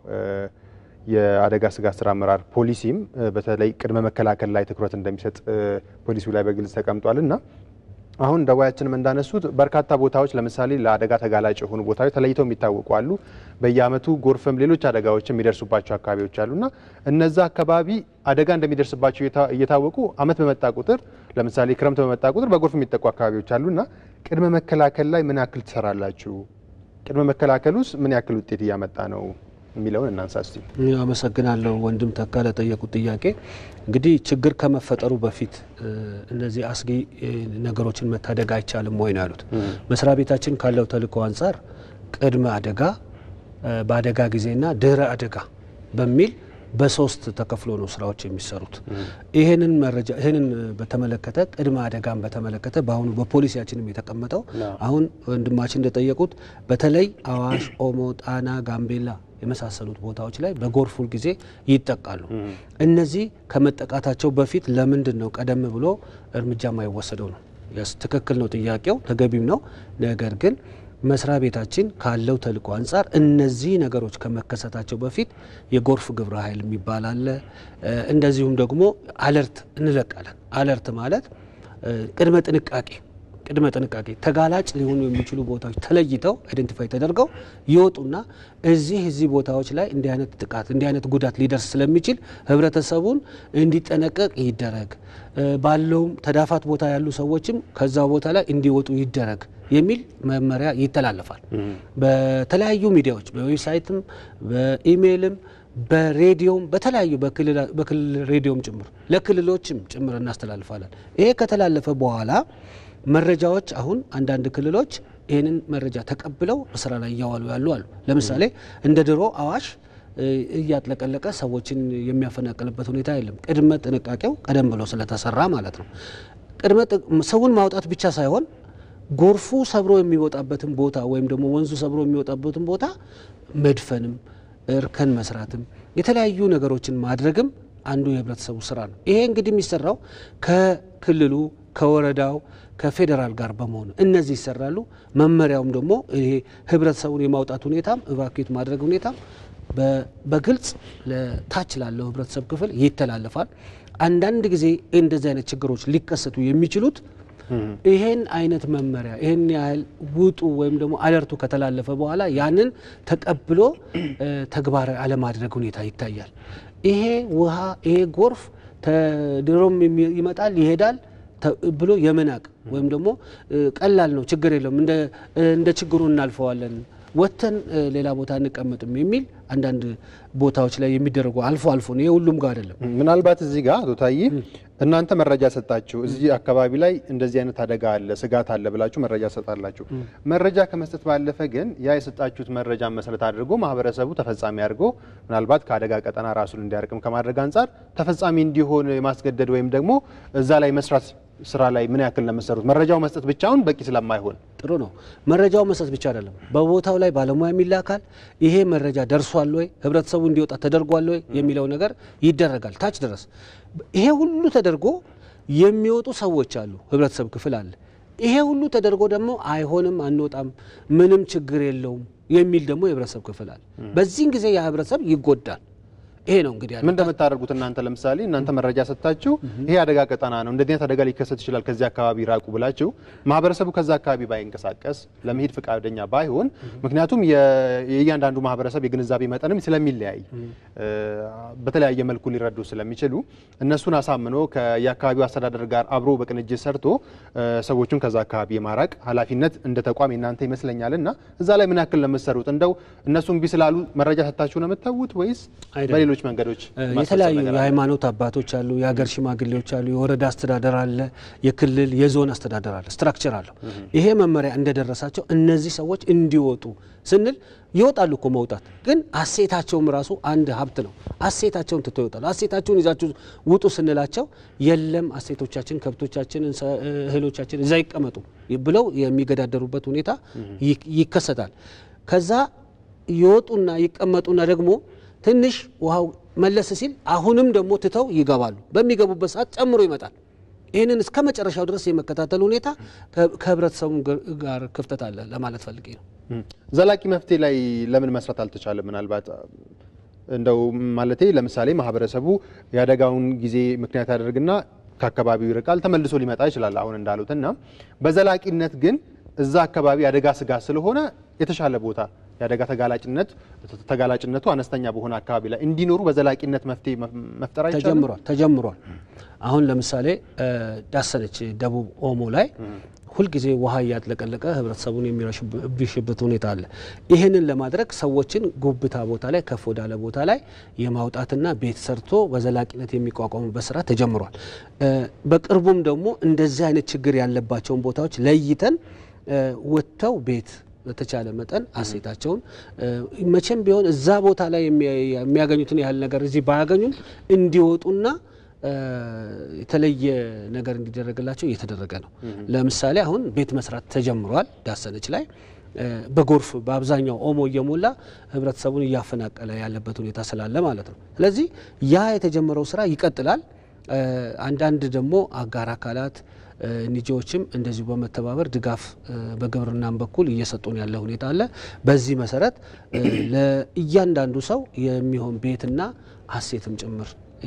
የአደጋ ስጋት ስራ አመራር ፖሊሲም በተለይ ቅድመ መከላከል ላይ ትኩረት እንደሚሰጥ ፖሊሲው ላይ በግልጽ ተቀምጧል እና አሁን ደዋያችንም እንዳነሱት በርካታ ቦታዎች ለምሳሌ ለአደጋ ተጋላጭ የሆኑ ቦታዎች ተለይተው የሚታወቁ አሉ። በየዓመቱ ጎርፍም ሌሎች አደጋዎች የሚደርሱባቸው አካባቢዎች አሉና እነዛ አካባቢ አደጋ እንደሚደርስባቸው እየታወቁ ዓመት በመጣ ቁጥር ለምሳሌ ክረምት በመጣ ቁጥር በጎርፍ የሚጠቁ አካባቢዎች አሉና ቅድመ መከላከል ላይ ምን ያክል ትሰራላችሁ? ቅድመ መከላከል ውስጥ ምን ያክል ውጤት እያመጣ ነው የሚለውን እናንሳ እስቲ። አመሰግናለሁ ወንድም ተካ ለጠየቁት ጥያቄ። እንግዲህ ችግር ከመፈጠሩ በፊት እነዚህ አስጊ ነገሮችን መታደግ አይቻልም ወይ ነው ያሉት። መስሪያ ቤታችን ካለው ተልእኮ አንጻር ቅድመ አደጋ፣ በአደጋ ጊዜና ድህረ አደጋ በሚል በሶስት ተከፍሎ ነው ስራዎች የሚሰሩት። ይህንን መረጃ ይህንን በተመለከተ ቅድመ አደጋን በተመለከተ በአሁኑ በፖሊሲያችንም የተቀመጠው አሁን ወንድማችን እንደጠየቁት በተለይ አዋሽ፣ ኦሞ፣ ጣና፣ ጋምቤላ የመሳሰሉት ቦታዎች ላይ በጎርፍ ሁል ጊዜ ይጠቃሉ። እነዚህ ከመጠቃታቸው በፊት ለምንድን ነው ቀደም ብሎ እርምጃ የማይወሰደው ነው? ትክክል ነው፣ ጥያቄው ተገቢም ነው። ነገር ግን መስሪያ ቤታችን ካለው ተልእኮ አንጻር እነዚህ ነገሮች ከመከሰታቸው በፊት የጎርፍ ግብረ ኃይል የሚባል አለ። እንደዚሁም ደግሞ አለርት እንለቃለን። አለርት ማለት ቅድመ ጥንቃቄ ቅድመ ጥንቃቄ ተጋላጭ ሊሆኑ የሚችሉ ቦታዎች ተለይተው አይደንቲፋይ ተደርገው ይወጡና እዚህ እዚህ ቦታዎች ላይ እንዲህ አይነት ጥቃት እንዲህ አይነት ጉዳት ሊደርስ ስለሚችል ህብረተሰቡን እንዲጠነቀቅ ይደረግ፣ ባለውም ተዳፋት ቦታ ያሉ ሰዎችም ከዛ ቦታ ላይ እንዲወጡ ይደረግ የሚል መመሪያ ይተላለፋል። በተለያዩ ሚዲያዎች በዌብሳይትም፣ በኢሜይልም፣ በሬዲዮም በተለያዩ በክልል ሬዲዮም ጭምር ለክልሎችም ጭምር እናስተላልፋለን። ይሄ ከተላለፈ በኋላ መረጃዎች አሁን አንዳንድ ክልሎች ይህንን መረጃ ተቀብለው በስራ ላይ እያዋሉ ያሉ አሉ። ለምሳሌ እንደ ድሮ አዋሽ እያጥለቀለቀ ሰዎችን የሚያፈናቅልበት ሁኔታ የለም። ቅድመ ጥንቃቄው ቀደም ብሎ ስለተሰራ ማለት ነው። ቅድመ ሰውን ማውጣት ብቻ ሳይሆን ጎርፉ ሰብሮ የሚወጣበትን ቦታ ወይም ደግሞ ወንዙ ሰብሮ የሚወጣበትን ቦታ መድፈንም እርከን መስራትም የተለያዩ ነገሮችን ማድረግም አንዱ የህብረተሰቡ ስራ ነው። ይሄ እንግዲህ የሚሰራው ከክልሉ ከወረዳው ከፌዴራል ጋር በመሆኑ እነዚህ ይሰራሉ። መመሪያውም ደግሞ ይሄ ህብረተሰቡን የማውጣት ሁኔታም እቫኩዌት ማድረግ ሁኔታም በግልጽ ለታች ላለው ህብረተሰብ ክፍል ይተላለፋል። አንዳንድ ጊዜ እንደዚህ አይነት ችግሮች ሊከሰቱ የሚችሉት ይሄን አይነት መመሪያ ይሄን ያህል ውጡ ወይም ደግሞ አለርቱ ከተላለፈ በኋላ ያንን ተቀብሎ ተግባራዊ አለማድረግ ሁኔታ ይታያል። ይሄ ውሃ ይሄ ጎርፍ ድሮም ይመጣል ይሄዳል ብሎ የመናቅ ወይም ደግሞ ቀላል ነው፣ ችግር የለውም፣ እንደ ችግሩ እናልፈዋለን፣ ወጥተን ሌላ ቦታ እንቀመጥም የሚል አንዳንድ ቦታዎች ላይ የሚደረጉ አልፎ አልፎ ነው። ይሄ ሁሉም ጋር አይደለም። ምናልባት እዚህ ጋር አቶ ታዬ እናንተ መረጃ ሰጣችሁ፣ እዚህ አካባቢ ላይ እንደዚህ አይነት አደጋ አለ፣ ስጋት አለ ብላችሁ መረጃ ሰጣላችሁ። መረጃ ከመስጠት ባለፈ ግን ያ የሰጣችሁት መረጃ መሰረት አድርጎ ማህበረሰቡ ተፈጻሚ አድርጎ ምናልባት ከአደጋ ቀጠና ራሱን እንዲያርቅም ከማድረግ አንጻር ተፈጻሚ እንዲሆን የማስገደድ ወይም ደግሞ እዛ ላይ መስራት ስራ ላይ ምን ያክል ነው የምትሰሩት? መረጃው መስጠት ብቻውን በቂ ስለማይሆን ጥሩ ነው። መረጃው መስጠት ብቻ አይደለም፣ በቦታው ላይ ባለሙያ የሚላካል። ይሄ መረጃ ደርሷል ወይ ህብረተሰቡ እንዲወጣ ተደርጓል ወይ የሚለው ነገር ይደረጋል ታች ድረስ። ይሄ ሁሉ ተደርጎ የሚወጡ ሰዎች አሉ፣ ህብረተሰብ ክፍል አለ። ይሄ ሁሉ ተደርጎ ደግሞ አይሆንም፣ አንወጣም፣ ምንም ችግር የለውም የሚል ደግሞ የህብረተሰብ ክፍል አለ። በዚህን ጊዜ ያ ህብረተሰብ ይጎዳል። ይሄ ነው እንግዲህ ምን እንደምታደርጉት እናንተ ለምሳሌ እናንተ መረጃ ሰጥታችሁ ይሄ አደጋ ቀጠና ነው እንደዚህ አይነት አደጋ ሊከሰት ይችላል ከዚህ አካባቢ ራቁ ብላችሁ ማህበረሰቡ ከዛ አካባቢ ባይንቀሳቀስ ለመሄድ ፈቃደኛ ባይሆን ምክንያቱም የእያንዳንዱ ማህበረሰብ የግንዛቤ መጠንም ስለሚለያይ በተለያየ መልኩ ሊረዱ ስለሚችሉ እነሱን አሳምኖ የአካባቢው አስተዳደር ጋር አብሮ በቅንጅት ሰርቶ ሰዎቹን ከዛ አካባቢ የማራቅ ኃላፊነት እንደ ተቋም የእናንተ ይመስለኛል እና እዛ ላይ ምን ያክል ነው የምትሰሩት? እንደው እነሱ እምቢ ስላሉ መረጃ ሰጥታችሁ ነው የምትተዉት ወይስ ሌሎች መንገዶች የተለያዩ የሃይማኖት አባቶች አሉ፣ የሀገር ሽማግሌዎች አሉ፣ የወረዳ አስተዳደር አለ፣ የክልል የዞን አስተዳደር አለ፣ ስትራክቸር አለው። ይሄ መመሪያ እንደደረሳቸው እነዚህ ሰዎች እንዲወጡ ስንል ይወጣሉ እኮ መውጣት ግን አሴታቸውም ራሱ አንድ ሀብት ነው። አሴታቸውን ትተው ይወጣሉ። አሴታቸውን ይዛችሁ ውጡ ስንላቸው የለም አሴቶቻችን፣ ከብቶቻችን፣ እህሎቻችን እዛ ይቀመጡ ብለው የሚገዳደሩበት ሁኔታ ይከሰታል። ከዛ ይወጡና ይቀመጡና ደግሞ ትንሽ ውሃው መለስ ሲል አሁንም ደግሞ ትተው ይገባሉ። በሚገቡበት ሰዓት ጨምሮ ይመጣል። ይህንን እስከ መጨረሻው ድረስ የመከታተል ሁኔታ ከህብረተሰቡ ጋር ክፍተት አለ ለማለት ፈልጌ ነው። ዘላቂ መፍትሄ ላይ ለምን መስራት አልተቻለም? ምናልባት እንደው ማለቴ ለምሳሌ ማህበረሰቡ የአደጋውን ጊዜ ምክንያት ያደርግና ከአካባቢው ይርቃል፣ ተመልሶ ሊመጣ ይችላል አሁን እንዳሉት እና በዘላቂነት ግን እዛ አካባቢ አደጋ ስጋት ስለሆነ የተሻለ ቦታ የአደጋ ተጋላጭነት ተጋላጭነቱ አነስተኛ በሆነ አካባቢ ላይ እንዲኖሩ በዘላቂነት መፍትሄ መፍጠር አይቻልም? ተጀምሯል ተጀምሯል። አሁን ለምሳሌ ዳሰነች ደቡብ ኦሞ ላይ ሁልጊዜ ውሃ እያጥለቀለቀ ህብረተሰቡን የሚረሽበት ሁኔታ አለ። ይህንን ለማድረግ ሰዎችን ጉብታ ቦታ ላይ ከፍ ወዳለ ቦታ ላይ የማውጣትና ቤት ሰርቶ በዘላቂነት የሚቋቋሙበት ስራ ተጀምሯል። በቅርቡም ደግሞ እንደዚህ አይነት ችግር ያለባቸውን ቦታዎች ለይተን ወጥተው ቤት በተቻለ መጠን አሴታቸውን መቼም ቢሆን እዛ ቦታ ላይ የሚያገኙትን ያህል ነገር እዚህ ባያገኙም እንዲወጡና የተለየ ነገር እንዲደረግላቸው እየተደረገ ነው። ለምሳሌ አሁን ቤት መስራት ተጀምሯል ዳሰነች ላይ በጎርፍ በአብዛኛው ኦሞ እየሞላ ህብረተሰቡን እያፈናቀለ ያለበት ሁኔታ ስላለ ማለት ነው። ስለዚህ ያ የተጀመረው ስራ ይቀጥላል። አንዳንድ ደግሞ አጋር አካላት ኒጂዎችም እንደዚሁ በመተባበር ድጋፍ በግብርናም በኩል እየሰጡን ያለ ሁኔታ አለ። በዚህ መሰረት ለእያንዳንዱ ሰው የሚሆን ቤትና አሴትም ጭምር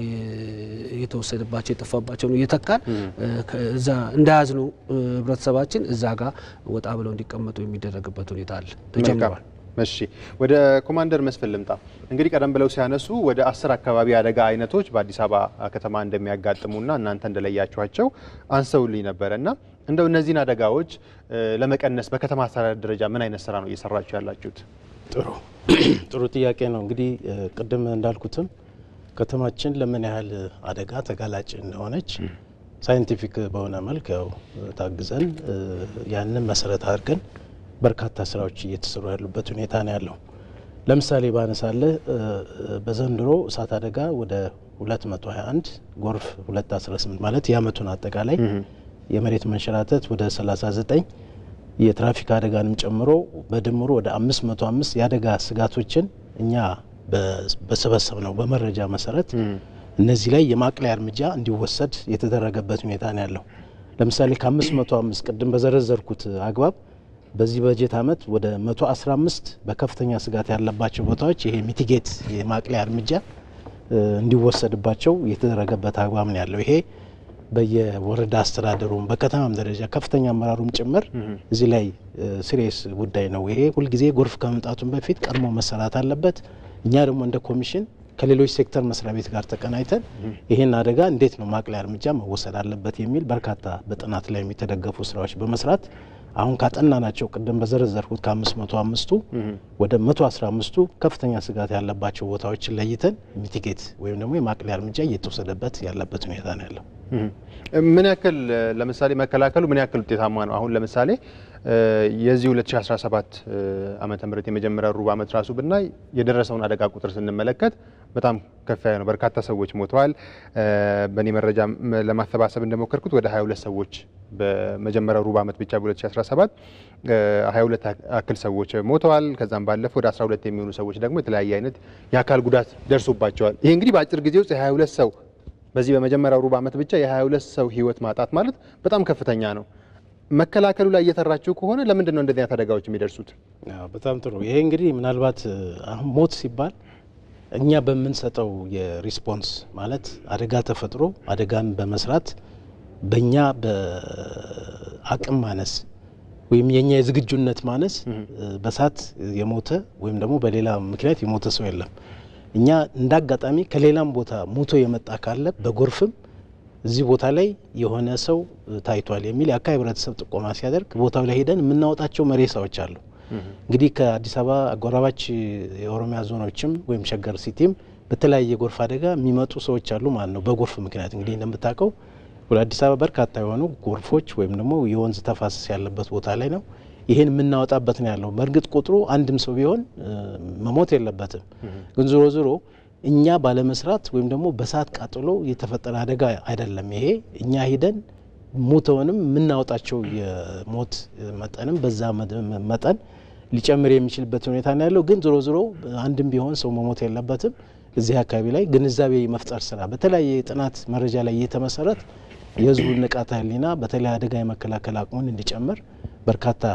የተወሰደባቸው የጠፋባቸውን እየተካን እዛ እንዳያዝኑ ህብረተሰባችን እዛ ጋር ወጣ ብለው እንዲቀመጡ የሚደረግበት ሁኔታ አለ ተጀምሯል። እሺ ወደ ኮማንደር መስፍን ልምጣ። እንግዲህ ቀደም ብለው ሲያነሱ ወደ አስር አካባቢ አደጋ አይነቶች በአዲስ አበባ ከተማ እንደሚያጋጥሙና እናንተ እንደለያችኋቸው አንሰውልኝ ነበረ እና እንደው እነዚህን አደጋዎች ለመቀነስ በከተማ አስተዳደር ደረጃ ምን አይነት ስራ ነው እየሰራችሁ ያላችሁት? ጥሩ ጥሩ ጥያቄ ነው። እንግዲህ ቅድም እንዳልኩትም ከተማችን ለምን ያህል አደጋ ተጋላጭ እንደሆነች ሳይንቲፊክ በሆነ መልክ ያው ታግዘን ያንን መሰረት አድርገን በርካታ ስራዎች እየተሰሩ ያሉበት ሁኔታ ነው ያለው። ለምሳሌ ባነሳለ በዘንድሮ እሳት አደጋ ወደ 221 ጎርፍ 218 ማለት የአመቱን አጠቃላይ የመሬት መንሸራተት ወደ 39 የትራፊክ አደጋንም ጨምሮ በድምሩ ወደ 505 የአደጋ ስጋቶችን እኛ በሰበሰብ ነው በመረጃ መሰረት እነዚህ ላይ የማቅለያ እርምጃ እንዲወሰድ የተደረገበት ሁኔታ ነው ያለው። ለምሳሌ ከ505 ቅድም በዘረዘርኩት አግባብ በዚህ በጀት ዓመት ወደ 115 በከፍተኛ ስጋት ያለባቸው ቦታዎች ይሄ ሚቲጌት የማቅለያ እርምጃ እንዲወሰድባቸው የተደረገበት አግባብ ነው ያለው። ይሄ በየወረዳ አስተዳደሩም በከተማም ደረጃ ከፍተኛ አመራሩም ጭምር እዚህ ላይ ሲሪየስ ጉዳይ ነው። ይሄ ሁልጊዜ ጎርፍ ከመምጣቱም በፊት ቀድሞ መሰራት አለበት። እኛ ደግሞ እንደ ኮሚሽን ከሌሎች ሴክተር መስሪያ ቤት ጋር ተቀናይተን ይህን አደጋ እንዴት ነው ማቅለያ እርምጃ መወሰድ አለበት የሚል በርካታ በጥናት ላይ የሚተደገፉ ስራዎች በመስራት አሁን ካጠና ናቸው ቅድም በዘረዘርኩት ከአምስት መቶ አምስቱ ወደ መቶ አስራ አምስቱ ከፍተኛ ስጋት ያለባቸው ቦታዎችን ለይተን ሚቲጌት ወይም ደግሞ የማቅለያ እርምጃ እየተወሰደበት ያለበት ሁኔታ ነው ያለው። ምን ያክል ለምሳሌ መከላከሉ ምን ያክል ውጤታማ ነው? አሁን ለምሳሌ የዚህ 2017 ዓመተ ምህረት የመጀመሪያ ሩብ ዓመት ራሱ ብናይ የደረሰውን አደጋ ቁጥር ስንመለከት በጣም ከፍ ያለ ነው። በርካታ ሰዎች ሞተዋል። በእኔ መረጃ ለማሰባሰብ እንደሞከርኩት ወደ 22 ሰዎች በመጀመሪያው ሩብ ዓመት ብቻ በ2017 22 አክል ሰዎች ሞተዋል። ከዛም ባለፈ ወደ 12 የሚሆኑ ሰዎች ደግሞ የተለያየ አይነት የአካል ጉዳት ደርሶባቸዋል። ይሄ እንግዲህ በአጭር ጊዜ ውስጥ የ22 ሰው በዚህ በመጀመሪያው ሩብ ዓመት ብቻ የ22 ሰው ህይወት ማጣት ማለት በጣም ከፍተኛ ነው። መከላከሉ ላይ እየሰራችሁ ከሆነ ለምንድን ነው እንደዚህ አይነት አደጋዎች የሚደርሱት? በጣም ጥሩ። ይሄ እንግዲህ ምናልባት አሁን ሞት ሲባል እኛ በምንሰጠው የሪስፖንስ ማለት አደጋ ተፈጥሮ አደጋን በመስራት በእኛ በአቅም ማነስ ወይም የእኛ የዝግጁነት ማነስ በሳት የሞተ ወይም ደግሞ በሌላ ምክንያት የሞተ ሰው የለም። እኛ እንደ አጋጣሚ ከሌላም ቦታ ሞቶ የመጣ ካለ በጎርፍም እዚህ ቦታ ላይ የሆነ ሰው ታይቷል የሚል የአካባቢ ህብረተሰብ ጥቆማ ሲያደርግ ቦታው ላይ ሄደን የምናወጣቸው መሬሳዎች አሉ። እንግዲህ ከአዲስ አበባ አጎራባች የኦሮሚያ ዞኖችም ወይም ሸገር ሲቲም በተለያየ የጎርፍ አደጋ የሚመጡ ሰዎች አሉ ማለት ነው። በጎርፍ ምክንያት እንግዲህ እንደምታውቀው ወደ አዲስ አበባ በርካታ የሆኑ ጎርፎች ወይም ደግሞ የወንዝ ተፋሰስ ያለበት ቦታ ላይ ነው። ይህን የምናወጣበት ነው ያለው። በእርግጥ ቁጥሩ አንድም ሰው ቢሆን መሞት የለበትም። ግን ዞሮ ዞሮ እኛ ባለመስራት ወይም ደግሞ በሳት ቃጥሎ የተፈጠረ አደጋ አይደለም። ይሄ እኛ ሂደን ሞተውንም የምናወጣቸው የሞት መጠንም በዛ መጠን ሊጨምር የሚችልበት ሁኔታ ነው ያለው። ግን ዞሮ ዞሮ አንድም ቢሆን ሰው መሞት የለበትም። እዚህ አካባቢ ላይ ግንዛቤ መፍጠር ስራ በተለያየ የጥናት መረጃ ላይ እየተመሰረት የህዝቡን ንቃተ ህሊና በተለይ አደጋ የመከላከል አቅሙን እንዲጨምር በርካታ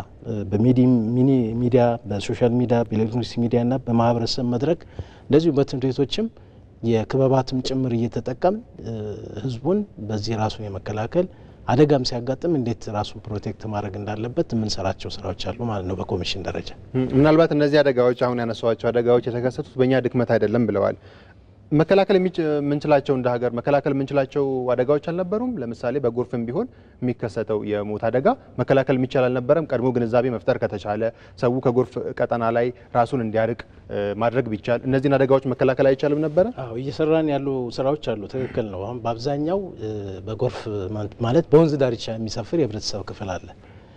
በሚኒ ሚዲያ፣ በሶሻል ሚዲያ፣ በኤሌክትሮኒክስ ሚዲያና በማህበረሰብ መድረክ እንደዚሁ በትምህርት ቤቶችም የክበባትም ጭምር እየተጠቀም ህዝቡን በዚህ ራሱን የመከላከል አደጋም ሲያጋጥም እንዴት ራሱን ፕሮቴክት ማድረግ እንዳለበት የምንሰራቸው ስራዎች አሉ ማለት ነው። በኮሚሽን ደረጃ ምናልባት እነዚህ አደጋዎች አሁን ያነሷቸው አደጋዎች የተከሰቱት በእኛ ድክመት አይደለም ብለዋል። መከላከል የምንችላቸው እንደ ሀገር መከላከል የምንችላቸው አደጋዎች አልነበሩም? ለምሳሌ በጎርፍም ቢሆን የሚከሰተው የሞት አደጋ መከላከል የሚቻል አልነበረም? ቀድሞ ግንዛቤ መፍጠር ከተቻለ ሰው ከጎርፍ ቀጠና ላይ ራሱን እንዲያርቅ ማድረግ ቢቻል እነዚህን አደጋዎች መከላከል አይቻልም ነበረ? አዎ እየሰራን ያሉ ስራዎች አሉ። ትክክል ነው። አሁን በአብዛኛው በጎርፍ ማለት በወንዝ ዳርቻ የሚሰፍር የህብረተሰብ ክፍል አለ።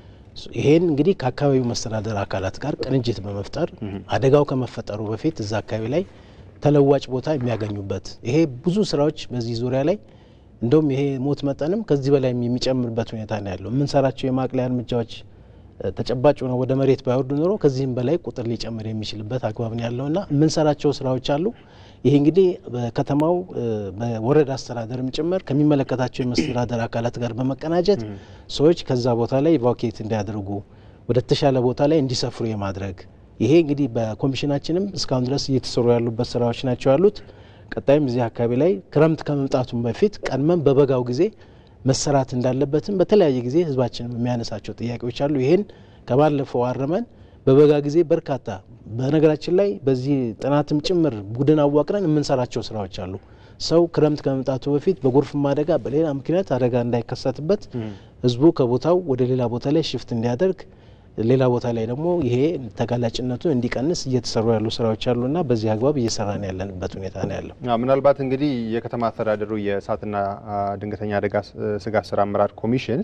ይሄን እንግዲህ ከአካባቢው መስተዳደር አካላት ጋር ቅንጅት በመፍጠር አደጋው ከመፈጠሩ በፊት እዛ አካባቢ ላይ ተለዋጭ ቦታ የሚያገኙበት ይሄ ብዙ ስራዎች በዚህ ዙሪያ ላይ እንደውም ይሄ ሞት መጠንም ከዚህ በላይ የሚጨምርበት ሁኔታ ነው ያለው። የምንሰራቸው የማቅለያ እርምጃዎች ተጨባጭ ሆነው ወደ መሬት ባይወርዱ ኖሮ ከዚህም በላይ ቁጥር ሊጨምር የሚችልበት አግባብ ነው ያለውና የምንሰራቸው ስራዎች አሉ። ይሄ እንግዲህ በከተማው በወረዳ አስተዳደርም ጭምር ከሚመለከታቸው የመስተዳደር አካላት ጋር በመቀናጀት ሰዎች ከዛ ቦታ ላይ ኢቫኩዌት እንዲያደርጉ ወደ ተሻለ ቦታ ላይ እንዲሰፍሩ የማድረግ ይሄ እንግዲህ በኮሚሽናችንም እስካሁን ድረስ እየተሰሩ ያሉበት ስራዎች ናቸው ያሉት። ቀጣይም እዚህ አካባቢ ላይ ክረምት ከመምጣቱም በፊት ቀድመን በበጋው ጊዜ መሰራት እንዳለበትም በተለያየ ጊዜ ህዝባችን የሚያነሳቸው ጥያቄዎች አሉ። ይሄን ከባለፈው አረመን በበጋ ጊዜ በርካታ በነገራችን ላይ በዚህ ጥናትም ጭምር ቡድን አዋቅረን የምንሰራቸው ስራዎች አሉ። ሰው ክረምት ከመምጣቱ በፊት በጎርፍም አደጋ በሌላ ምክንያት አደጋ እንዳይከሰትበት ህዝቡ ከቦታው ወደ ሌላ ቦታ ላይ ሽፍት እንዲያደርግ ሌላ ቦታ ላይ ደግሞ ይሄ ተጋላጭነቱ እንዲቀንስ እየተሰሩ ያሉ ስራዎች አሉና በዚህ አግባብ እየሰራን ያለንበት ሁኔታ ነው ያለው። ምናልባት እንግዲህ የከተማ አስተዳደሩ የእሳትና ድንገተኛ አደጋ ስጋት ስራ አመራር ኮሚሽን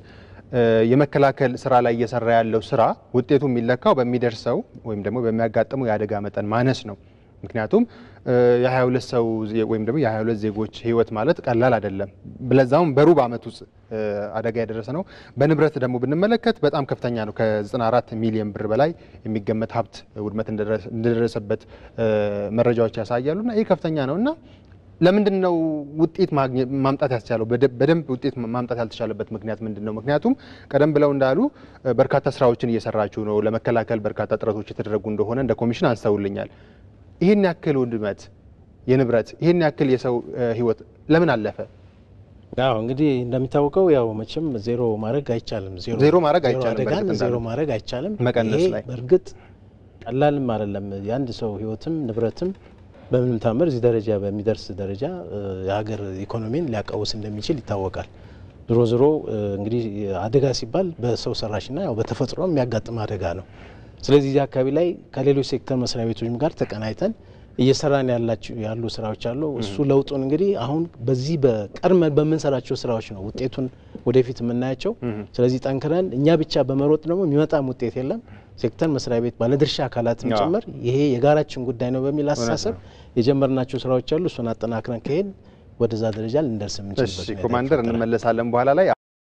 የመከላከል ስራ ላይ እየሰራ ያለው ስራ ውጤቱ የሚለካው በሚደርሰው ወይም ደግሞ በሚያጋጥመው የአደጋ መጠን ማነስ ነው። ምክንያቱም የ22 ሰው ወይም ደግሞ የ22 ዜጎች ህይወት ማለት ቀላል አይደለም። ለዛውም በሩብ ዓመት ውስጥ አደጋ የደረሰ ነው። በንብረት ደግሞ ብንመለከት በጣም ከፍተኛ ነው። ከ94 ሚሊዮን ብር በላይ የሚገመት ሀብት ውድመት እንደደረሰበት መረጃዎች ያሳያሉ እና ይህ ከፍተኛ ነው እና ለምንድን ነው ውጤት ማምጣት ያስቻለው? በደንብ ውጤት ማምጣት ያልተቻለበት ምክንያት ምንድን ነው? ምክንያቱም ቀደም ብለው እንዳሉ በርካታ ስራዎችን እየሰራችሁ ነው፣ ለመከላከል በርካታ ጥረቶች የተደረጉ እንደሆነ እንደ ኮሚሽን አንስተውልኛል። ይህን ያክል ውድመት የንብረት ይህን ያክል የሰው ህይወት ለምን አለፈ? ያው እንግዲህ እንደሚታወቀው ያው መቼም ዜሮ ማድረግ አይቻልም። ዜሮ ማድረግ አይቻልም። አደጋን ዜሮ ማድረግ አይቻልም። መቀነስ ይሄ ላይ በእርግጥ ቀላልም አይደለም። የአንድ ሰው ህይወትም ንብረትም በምንም ታምር እዚህ ደረጃ በሚደርስ ደረጃ የሀገር ኢኮኖሚን ሊያቃውስ እንደሚችል ይታወቃል። ዞሮ ዞሮ እንግዲህ አደጋ ሲባል በሰው ሰራሽና ያው በተፈጥሮ የሚያጋጥም አደጋ ነው። ስለዚህ እዚህ አካባቢ ላይ ከሌሎች ሴክተር መስሪያ ቤቶችም ጋር ተቀናይተን እየሰራን ያሉ ስራዎች አሉ። እሱ ለውጡን እንግዲህ አሁን በዚህ በቀድመን በምንሰራቸው ስራዎች ነው ውጤቱን ወደፊት የምናያቸው። ስለዚህ ጠንክረን እኛ ብቻ በመሮጥ ደግሞ የሚመጣም ውጤት የለም። ሴክተር መስሪያ ቤት ባለድርሻ አካላትም ጭምር ይሄ የጋራችን ጉዳይ ነው በሚል አስተሳሰብ የጀመርናቸው ስራዎች አሉ። እሱን አጠናክረን ከሄድ ወደዛ ደረጃ ልንደርስ የምንችልበት ሁኔታ ኮማንደር ይፈጠራል። እንመለሳለን በኋላ ላይ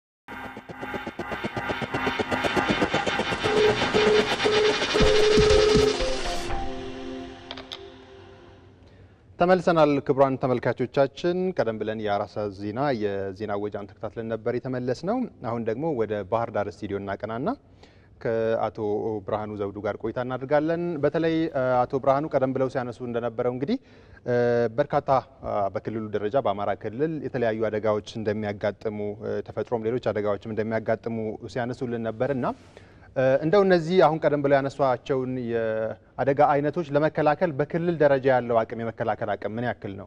ተመልሰናል። ክቡራን ተመልካቾቻችን ቀደም ብለን የአራት ሰዓት ዜና የዜና ወጃን ተከታትለን ነበር የተመለስ ነው። አሁን ደግሞ ወደ ባህር ዳር ስቱዲዮ እናቀናና ከአቶ ብርሃኑ ዘውዱ ጋር ቆይታ እናደርጋለን። በተለይ አቶ ብርሃኑ ቀደም ብለው ሲያነሱ እንደነበረው እንግዲህ በርካታ በክልሉ ደረጃ በአማራ ክልል የተለያዩ አደጋዎች እንደሚያጋጥሙ ተፈጥሮም ሌሎች አደጋዎችም እንደሚያጋጥሙ ሲያነሱልን ነበር እና እንደው እነዚህ አሁን ቀደም ብለው ያነሷቸውን የአደጋ አይነቶች ለመከላከል በክልል ደረጃ ያለው አቅም የመከላከል አቅም ምን ያክል ነው?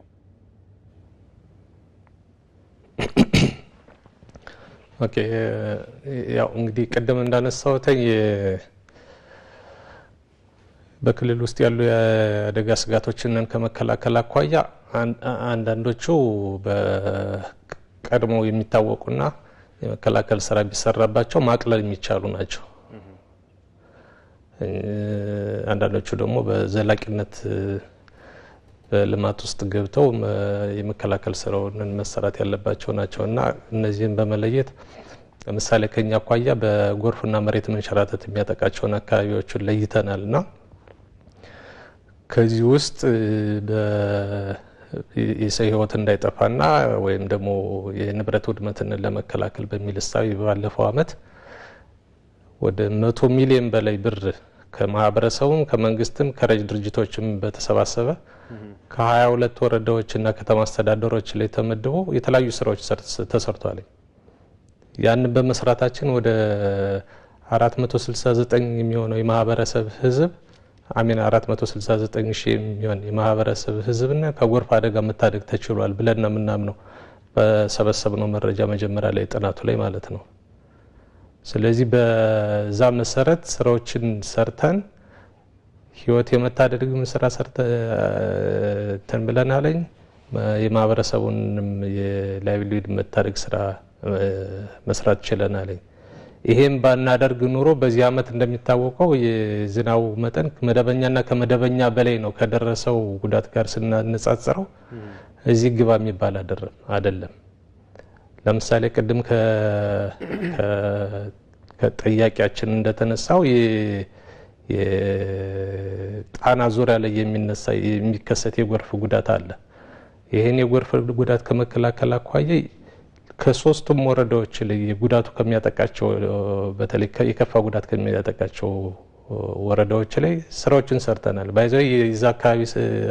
ኦኬ ያው እንግዲህ ቅድም እንዳነሳሁትኝ በክልል ውስጥ ያሉ የአደጋ ስጋቶችን ከመከላከል አኳያ አንዳንዶቹ በቀድሞ የሚታወቁና የመከላከል ስራ ቢሰራባቸው ማቅለል የሚቻሉ ናቸው። አንዳንዶቹ ደግሞ በዘላቂነት በልማት ውስጥ ገብተው የመከላከል ስራውን መሰራት ያለባቸው ናቸው እና እነዚህን በመለየት ለምሳሌ ከኛ አኳያ በጎርፍና መሬት መንሸራተት የሚያጠቃቸውን አካባቢዎችን ለይተናል እና ከዚህ ውስጥ የሰው ሕይወት እንዳይጠፋና ወይም ደግሞ የንብረት ውድመትን ለመከላከል በሚል እሳቤ ባለፈው ዓመት ወደ መቶ ሚሊዮን በላይ ብር ከማህበረሰቡም ከመንግስትም ከረጅ ድርጅቶችም በተሰባሰበ ከሀያ ሁለት ወረዳዎችና ከተማ አስተዳደሮች ላይ ተመድቦ የተለያዩ ስራዎች ተሰርቷል። ያንን በመስራታችን ወደ 469 የሚሆነው የማህበረሰብ ህዝብ አሚን 469 ሺህ የሚሆን የማህበረሰብ ህዝብና ከጎርፍ አደጋ መታደግ ተችሏል ብለን ነው የምናምነው በሰበሰብነው መረጃ መጀመሪያ ላይ ጥናቱ ላይ ማለት ነው። ስለዚህ በዛ መሰረት ስራዎችን ሰርተን ህይወት የመታደግም ስራ ሰርተን ብለናለኝ። የማህበረሰቡንም የላይቭሊሁድ መታደግ ስራ መስራት ችለናለኝ። ይሄም ባናደርግ ኑሮ በዚህ አመት እንደሚታወቀው የዝናቡ መጠን መደበኛና ከመደበኛ በላይ ነው። ከደረሰው ጉዳት ጋር ስናነጻጽረው እዚህ ግባ የሚባል አይደለም። ለምሳሌ ቅድም ከጠያቂያችን እንደተነሳው የጣና ዙሪያ ላይ የሚነሳ የሚከሰት የጎርፍ ጉዳት አለ። ይህን የጎርፍ ጉዳት ከመከላከል አኳያ ከሶስቱም ወረዳዎች ላይ ጉዳቱ ከሚያጠቃቸው በተለይ የከፋ ጉዳት ከሚያጠቃቸው ወረዳዎች ላይ ስራዎችን ሰርተናል። ባይዘው የዛ አካባቢ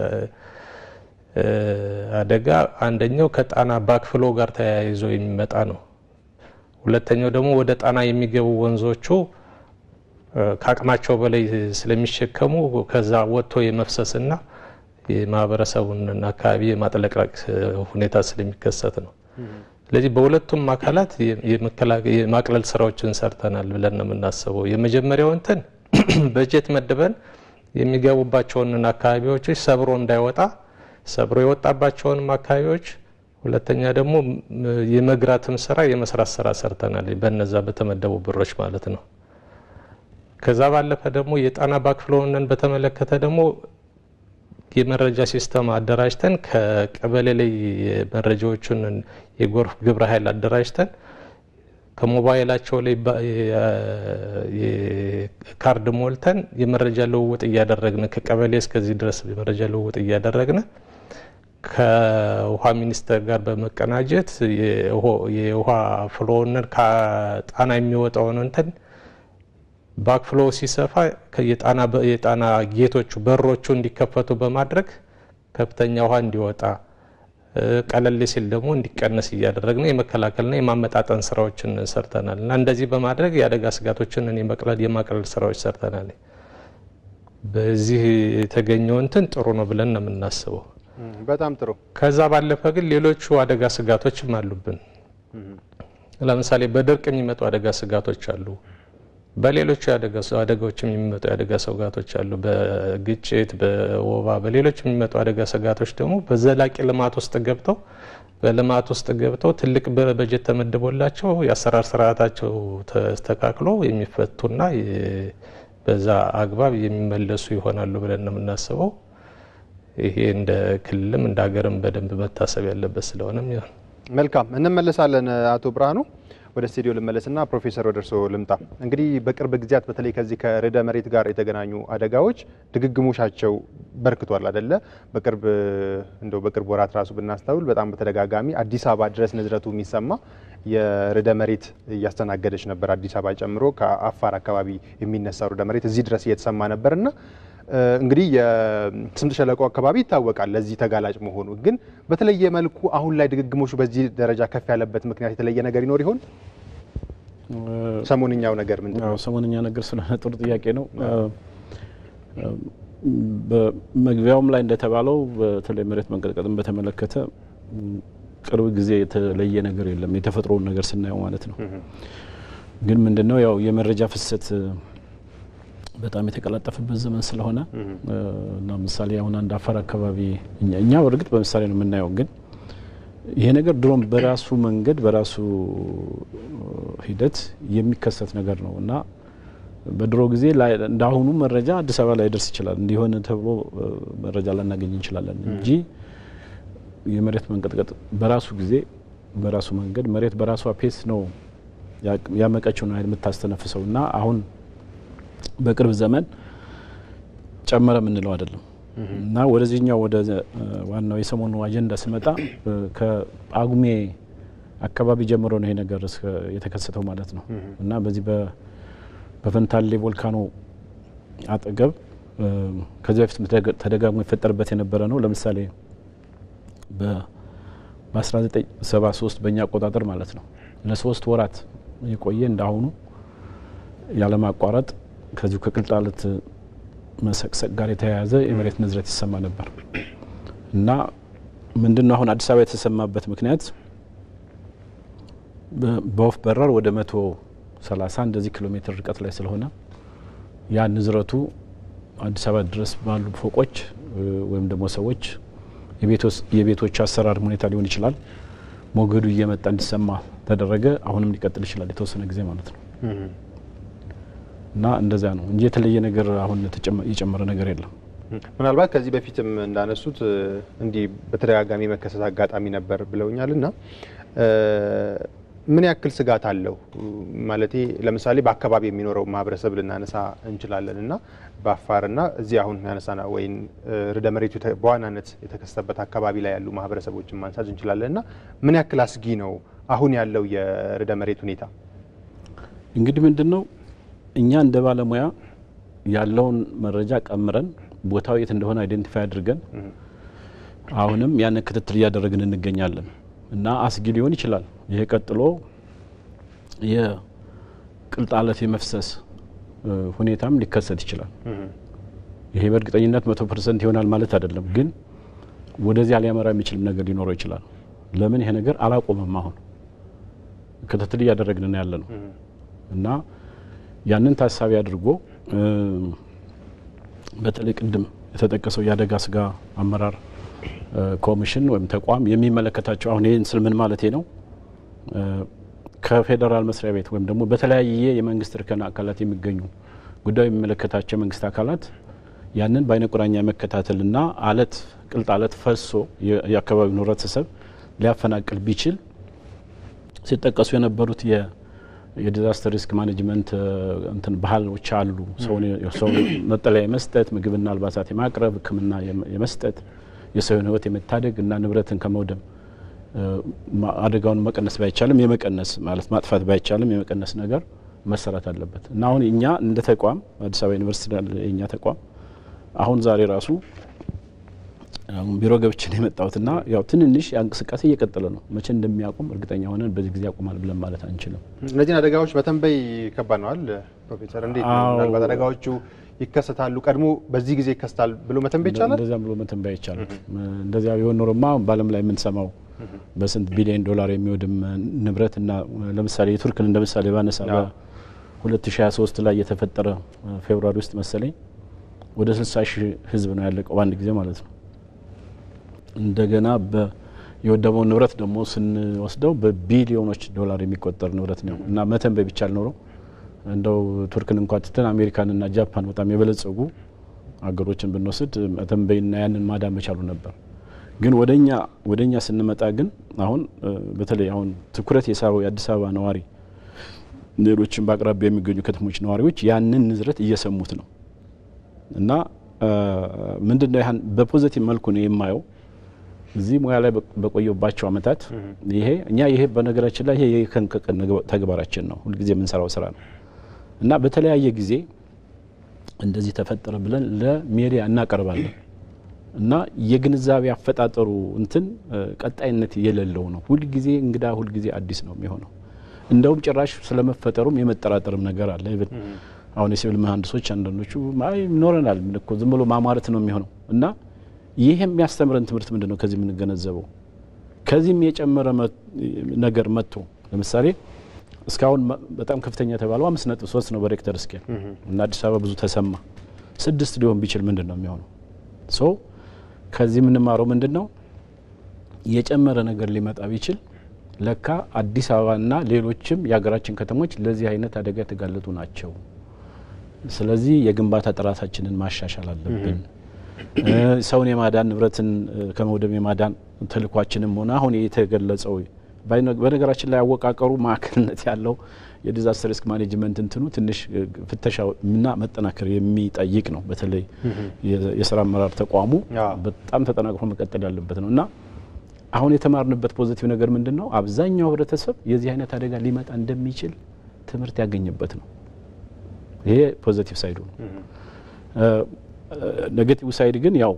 አደጋ አንደኛው ከጣና ባክፍሎ ጋር ተያይዞ የሚመጣ ነው። ሁለተኛው ደግሞ ወደ ጣና የሚገቡ ወንዞቹ ከአቅማቸው በላይ ስለሚሸከሙ ከዛ ወጥቶ የመፍሰስና የማህበረሰቡን አካባቢ የማጥለቅለቅ ሁኔታ ስለሚከሰት ነው። ስለዚህ በሁለቱም አካላት የማቅለል ስራዎችን ሰርተናል ብለን ነው የምናስበው። የመጀመሪያው እንትን በጀት መድበን የሚገቡባቸውን አካባቢዎች ሰብሮ እንዳይወጣ ሰብሮ የወጣባቸውንም አካባቢዎች ሁለተኛ ደግሞ የመግራትም ስራ የመስራት ስራ ሰርተናል፣ በነዛ በተመደቡ ብሮች ማለት ነው። ከዛ ባለፈ ደግሞ የጣና ባክፍሎንን በተመለከተ ደግሞ የመረጃ ሲስተም አደራጅተን ከቀበሌ ላይ መረጃዎቹን የጎርፍ ግብረ ኃይል አደራጅተን ከሞባይላቸው ላይ ካርድ ሞልተን የመረጃ ልውውጥ እያደረግን ከቀበሌ እስከዚህ ድረስ የመረጃ ልውውጥ እያደረግን ከውሃ ሚኒስቴር ጋር በመቀናጀት የውሃ ፍሎውን ከጣና የሚወጣውን እንትን ባክፍሎ ሲሰፋ የጣና ጌቶቹ በሮቹ እንዲከፈቱ በማድረግ ከፍተኛ ውሃ እንዲወጣ ቀለል ሲል ደግሞ እንዲቀነስ እያደረግን የመከላከልና የማመጣጠን ስራዎችን ሰርተናል እና እንደዚህ በማድረግ የአደጋ ስጋቶችን የመቅለል የማቅለል ስራዎች ሰርተናል። በዚህ የተገኘው እንትን ጥሩ ነው ብለን ነው የምናስበው። በጣም ጥሩ። ከዛ ባለፈ ግን ሌሎቹ አደጋ ስጋቶችም አሉብን። ለምሳሌ በድርቅ የሚመጡ አደጋ ስጋቶች አሉ። በሌሎቹ አደጋዎች የሚመጡ የአደጋ ስጋቶች አሉ። በግጭት፣ በወባ፣ በሌሎች የሚመጡ አደጋ ስጋቶች ደግሞ በዘላቂ ልማት ውስጥ ገብተው በልማት ውስጥ ገብተው ትልቅ በጀት ተመድቦላቸው የአሰራር ስርዓታቸው ተስተካክሎ የሚፈቱና በዛ አግባብ የሚመለሱ ይሆናሉ ብለን ነው የምናስበው። ይሄ እንደ ክልልም እንደ ሀገርም በደንብ መታሰብ ያለበት ስለሆነም ይሆን። መልካም እንመለሳለን። አቶ ብርሃኑ ወደ ስቱዲዮ ልመለስና ፕሮፌሰር ወደ እርስዎ ልምጣ። እንግዲህ በቅርብ ጊዜያት በተለይ ከዚህ ከርዕደ መሬት ጋር የተገናኙ አደጋዎች ድግግሞሻቸው በርክቷል አደለ? በቅርብ እንደው በቅርብ ወራት ራሱ ብናስተውል በጣም በተደጋጋሚ አዲስ አበባ ድረስ ንዝረቱ የሚሰማ የርዕደ መሬት እያስተናገደች ነበር። አዲስ አበባ ጨምሮ ከአፋር አካባቢ የሚነሳው ርዕደ መሬት እዚህ ድረስ እየተሰማ ነበርና እንግዲህ የስምጥ ሸለቆ አካባቢ ይታወቃል ለዚህ ተጋላጭ መሆኑ። ግን በተለየ መልኩ አሁን ላይ ድግግሞሹ በዚህ ደረጃ ከፍ ያለበት ምክንያት የተለየ ነገር ይኖር ይሆን? ሰሞንኛው ነገር ምንድን ነው? ሰሞንኛ ነገር ስለሆነ ጥሩ ጥያቄ ነው። በመግቢያውም ላይ እንደተባለው በተለይ መሬት መንቀጥቀጥን በተመለከተ ቅርብ ጊዜ የተለየ ነገር የለም፣ የተፈጥሮውን ነገር ስናየው ማለት ነው። ግን ምንድነው ያው የመረጃ ፍሰት በጣም የተቀላጠፈበት ዘመን ስለሆነ እና ምሳሌ አሁን አንድ አፋር አካባቢ እኛ በእርግጥ በምሳሌ ነው የምናየው፣ ግን ይሄ ነገር ድሮም በራሱ መንገድ በራሱ ሂደት የሚከሰት ነገር ነው እና በድሮ ጊዜ እንዳሁኑ መረጃ አዲስ አበባ ላይ ደርስ ይችላል እንዲሆን ተብሎ መረጃ ላናገኝ እንችላለን እንጂ የመሬት መንቀጥቀጥ በራሱ ጊዜ በራሱ መንገድ መሬት በራሷ ፔስ ነው ያመቀችውን ኃይል የምታስተነፍሰው እና አሁን በቅርብ ዘመን ጨመረ የምንለው አይደለም እና ወደዚህኛው ወደ ዋናው የሰሞኑ አጀንዳ ስመጣ ከጳጉሜ አካባቢ ጀምሮ ነው ይሄ ነገር የተከሰተው ማለት ነው እና በዚህ በፈንታሌ ቮልካኖ አጠገብ ከዚህ በፊት ተደጋግሞ ይፈጠርበት የነበረ ነው። ለምሳሌ በ1973 በእኛ አቆጣጠር ማለት ነው ለሶስት ወራት የቆየ እንዳሁኑ ያለማቋረጥ ከዚሁ ከቅልጣለት መሰቅሰቅ ጋር የተያያዘ የመሬት ንዝረት ይሰማ ነበር እና ምንድነው አሁን አዲስ አበባ የተሰማበት ምክንያት በወፍ በረር ወደ መቶ ሰላሳ እንደዚህ ኪሎ ሜትር ርቀት ላይ ስለሆነ ያ ንዝረቱ አዲስ አበባ ድረስ ባሉ ፎቆች ወይም ደግሞ ሰዎች የቤቶች አሰራር ሁኔታ ሊሆን ይችላል ሞገዱ እየመጣ እንዲሰማ ተደረገ። አሁንም ሊቀጥል ይችላል የተወሰነ ጊዜ ማለት ነው። እና እንደዚያ ነው እንጂ የተለየ ነገር አሁን የጨመረ ነገር የለም። ምናልባት ከዚህ በፊትም እንዳነሱት እንዲህ በተደጋጋሚ መከሰት አጋጣሚ ነበር ብለውኛል እና ምን ያክል ስጋት አለው ማለቴ ለምሳሌ በአካባቢ የሚኖረው ማህበረሰብ ልናነሳ እንችላለን እና በአፋርና እዚህ አሁን ያነሳና ወይም ርዕደ መሬቱ በዋናነት የተከሰተበት አካባቢ ላይ ያሉ ማህበረሰቦችን ማንሳት እንችላለን እና ምን ያክል አስጊ ነው አሁን ያለው የርዕደ መሬት ሁኔታ? እንግዲህ ምንድን ነው እኛ እንደ ባለሙያ ያለውን መረጃ ቀምረን ቦታው የት እንደሆነ አይዴንቲፋይ አድርገን አሁንም ያንን ክትትል እያደረግን እንገኛለን እና አስጊ ሊሆን ይችላል። ይሄ ቀጥሎ የቅልጣለት የመፍሰስ ሁኔታም ሊከሰት ይችላል። ይሄ በእርግጠኝነት መቶ ፐርሰንት ይሆናል ማለት አይደለም፣ ግን ወደዚያ ሊያመራ የሚችልም ነገር ሊኖረው ይችላል። ለምን ይሄ ነገር አላቆመም። አሁን ክትትል እያደረግን ነው ያለ ነው እና ያንን ታሳቢ አድርጎ በተለይ ቅድም የተጠቀሰው የአደጋ ስጋ አመራር ኮሚሽን ወይም ተቋም የሚመለከታቸው አሁን ይህን ስል ምን ማለቴ ነው? ከፌዴራል መስሪያ ቤት ወይም ደግሞ በተለያየ የመንግስት እርከን አካላት የሚገኙ ጉዳዩ የሚመለከታቸው የመንግስት አካላት ያንን በአይነ ቁራኛ የመከታተልና አለት ቅልጥ አለት ፈሶ የአካባቢውን ህብረተሰብ ሊያፈናቅል ቢችል ሲጠቀሱ የነበሩት የዲዛስተር ሪስክ ማኔጅመንት እንትን ባህሎች አሉ። ሰው መጠለያ የመስጠት ምግብና አልባሳት የማቅረብ ሕክምና የመስጠት የሰውን ህይወት የመታደግ እና ንብረትን ከመውደም አደጋውን መቀነስ ባይቻልም የመቀነስ ማለት ማጥፋት ባይቻልም የመቀነስ ነገር መሰራት አለበት እና አሁን እኛ እንደ ተቋም አዲስ አበባ ዩኒቨርሲቲ የእኛ ተቋም አሁን ዛሬ ራሱ ቢሮ ገብቼ ነው የመጣሁትና ያው ትንንሽ እንቅስቃሴ እየቀጠለ ነው። መቼ እንደሚያቆም እርግጠኛ ሆነን በዚህ ጊዜ ያቆማል ብለን ማለት አንችልም። እነዚህን አደጋዎች መተንበይ ከባድ ነዋል። ፕሮፌሰር እንዴት ነው? ምናልባት አደጋዎቹ ይከሰታሉ ቀድሞ በዚህ ጊዜ ይከሰታል ብሎ መተንበይ ይቻላል? እንደዚያም ብሎ መተንበይ አይቻልም። እንደዚያ ቢሆን ኖሮማ በዓለም ላይ የምንሰማው በስንት ቢሊዮን ዶላር የሚወድም ንብረት እና ለምሳሌ የቱርክን እንደ ምሳሌ ባነሳ በ2023 ላይ የተፈጠረ ፌብሩዋሪ ውስጥ መሰለኝ ወደ 60 ሺህ ህዝብ ነው ያለቀው በአንድ ጊዜ ማለት ነው። እንደገና የወደመውን ንብረት ደግሞ ስንወስደው በቢሊዮኖች ዶላር የሚቆጠር ንብረት ነው እና መተንበይ ቢቻል ኖሮ እንደው ቱርክን እንኳ ትተን አሜሪካንና ጃፓን በጣም የበለጸጉ አገሮችን ብንወስድ መተንበይና ያንን ማዳን መቻሉ ነበር። ግን ወደኛ ወደኛ ስንመጣ ግን አሁን በተለይ አሁን ትኩረት የሳበው የአዲስ አበባ ነዋሪ፣ ሌሎችም በአቅራቢያ የሚገኙ ከተሞች ነዋሪዎች ያንን ንዝረት እየሰሙት ነው እና ምንድን ነው ያህን በፖዘቲቭ መልኩ ነው የማየው እዚህ ሙያ ላይ በቆየባቸው አመታት ይሄ እኛ ይሄ በነገራችን ላይ ይሄ የቀን ከቀን ተግባራችን ነው፣ ሁልጊዜ የምንሰራው ስራ ነው እና በተለያየ ጊዜ እንደዚህ ተፈጠረ ብለን ለሚዲያ እናቀርባለን እና የግንዛቤ አፈጣጠሩ እንትን ቀጣይነት የሌለው ነው። ሁልጊዜ እንግዳ፣ ሁልጊዜ አዲስ ነው የሚሆነው። እንደውም ጭራሽ ስለመፈጠሩም የመጠራጠርም ነገር አለ። አሁን የሲቪል መሀንዲሶች አንዳንዶቹ አይ ይኖረናል እኮ ዝም ብሎ ማማረት ነው የሚሆነው እና ይህ የሚያስተምረን ትምህርት ምንድን ነው? ከዚህ የምንገነዘበው ከዚህም የጨመረ ነገር መጥቶ ለምሳሌ እስካሁን በጣም ከፍተኛ የተባለው አምስት ነጥብ ሶስት ነው በሬክተር ስኬል እና አዲስ አበባ ብዙ ተሰማ። ስድስት ሊሆን ቢችል ምንድን ነው የሚሆነው? ሶ ከዚህ የምንማረው ምንድን ነው? የጨመረ ነገር ሊመጣ ቢችል ለካ አዲስ አበባና ሌሎችም የሀገራችን ከተሞች ለዚህ አይነት አደጋ የተጋለጡ ናቸው። ስለዚህ የግንባታ ጥራታችንን ማሻሻል አለብን። ሰውን የማዳን ንብረትን ከመውደም የማዳን ተልኳችንም ሆነ አሁን የተገለጸው በነገራችን ላይ አወቃቀሩ ማዕከልነት ያለው የዲዛስተር ሪስክ ማኔጅመንት እንትኑ ትንሽ ፍተሻና መጠናከር የሚጠይቅ ነው። በተለይ የስራ አመራር ተቋሙ በጣም ተጠናክሮ መቀጠል ያለበት ነው እና አሁን የተማርንበት ፖዚቲቭ ነገር ምንድን ነው? አብዛኛው ህብረተሰብ የዚህ አይነት አደጋ ሊመጣ እንደሚችል ትምህርት ያገኘበት ነው። ይሄ ፖዚቲቭ ሳይዱ ነው። ኔጌቲቭ ሳይድ ግን ያው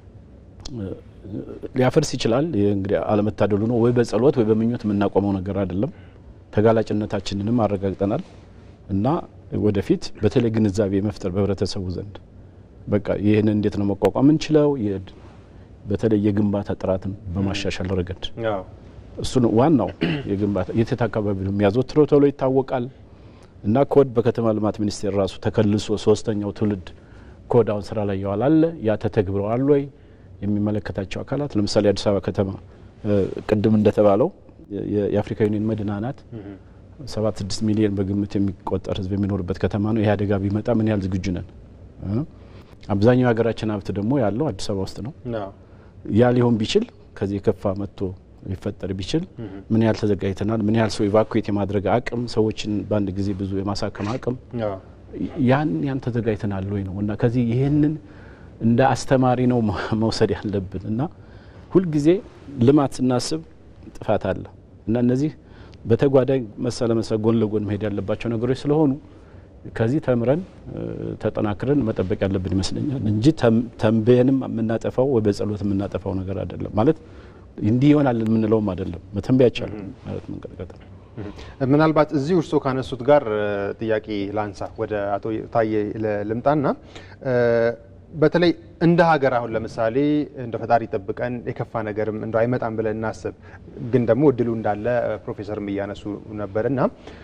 ሊያፈርስ ይችላል። እንግዲህ አለመታደሉ ነው። ወይ በጸሎት ወይ በምኞት የምናቆመው ነገር አይደለም። ተጋላጭነታችንንም አረጋግጠናል እና ወደፊት በተለይ ግንዛቤ መፍጠር በህብረተሰቡ ዘንድ በቃ ይህን እንዴት ነው መቋቋም እንችለው፣ በተለይ የግንባታ ጥራትን በማሻሻል ረገድ እሱ ነው ዋናው። የግንባታ የት አካባቢ ነው የሚያዘወትረው ተብሎ ይታወቃል እና ኮድ በከተማ ልማት ሚኒስቴር ራሱ ተከልሶ ሶስተኛው ትውልድ ኮድ አሁን ስራ ላይ የዋል አለ። ያ ተተግብረዋል ወይ? የሚመለከታቸው አካላት ለምሳሌ አዲስ አበባ ከተማ ቅድም እንደተባለው የአፍሪካ ዩኒየን መዲና ናት። ሰባት ስድስት ሚሊዮን በግምት የሚቆጠር ህዝብ የሚኖርበት ከተማ ነው። ይህ አደጋ ቢመጣ ምን ያህል ዝግጁ ነን? አብዛኛው የሀገራችን ሀብት ደግሞ ያለው አዲስ አበባ ውስጥ ነው። ያ ሊሆን ቢችል ከዚህ የከፋ መጥቶ ሊፈጠር ቢችል ምን ያህል ተዘጋጅተናል? ምን ያህል ሰው ኢቫኩዌት የማድረግ አቅም፣ ሰዎችን በአንድ ጊዜ ብዙ የማሳከም አቅም ያን ያን ተዘጋጅተናል ወይ ነው እና ከዚህ ይህንን እንደ አስተማሪ ነው መውሰድ ያለብን እና ሁልጊዜ ልማት ስናስብ ጥፋት አለ እና እነዚህ በተጓዳኝ መሳ ለመሳ ጎን ለጎን መሄድ ያለባቸው ነገሮች ስለሆኑ ከዚህ ተምረን ተጠናክረን መጠበቅ ያለብን ይመስለኛል እንጂ ተንበየንም የምናጠፋው ወይ በጸሎት የምናጠፋው ነገር አይደለም። ማለት እንዲህ ይሆናል የምንለውም አይደለም። መተንበያ አይቻልም ማለት መንቀጥቀጥ ነው። ምናልባት እዚህ እርስዎ ካነሱት ጋር ጥያቄ ላንሳ፣ ወደ አቶ ታዬ ልምጣና በተለይ እንደ ሀገር አሁን ለምሳሌ እንደ ፈጣሪ ጠብቀን የከፋ ነገርም እንደ አይመጣም ብለን እናስብ፣ ግን ደግሞ እድሉ እንዳለ ፕሮፌሰርም እያነሱ ነበር እና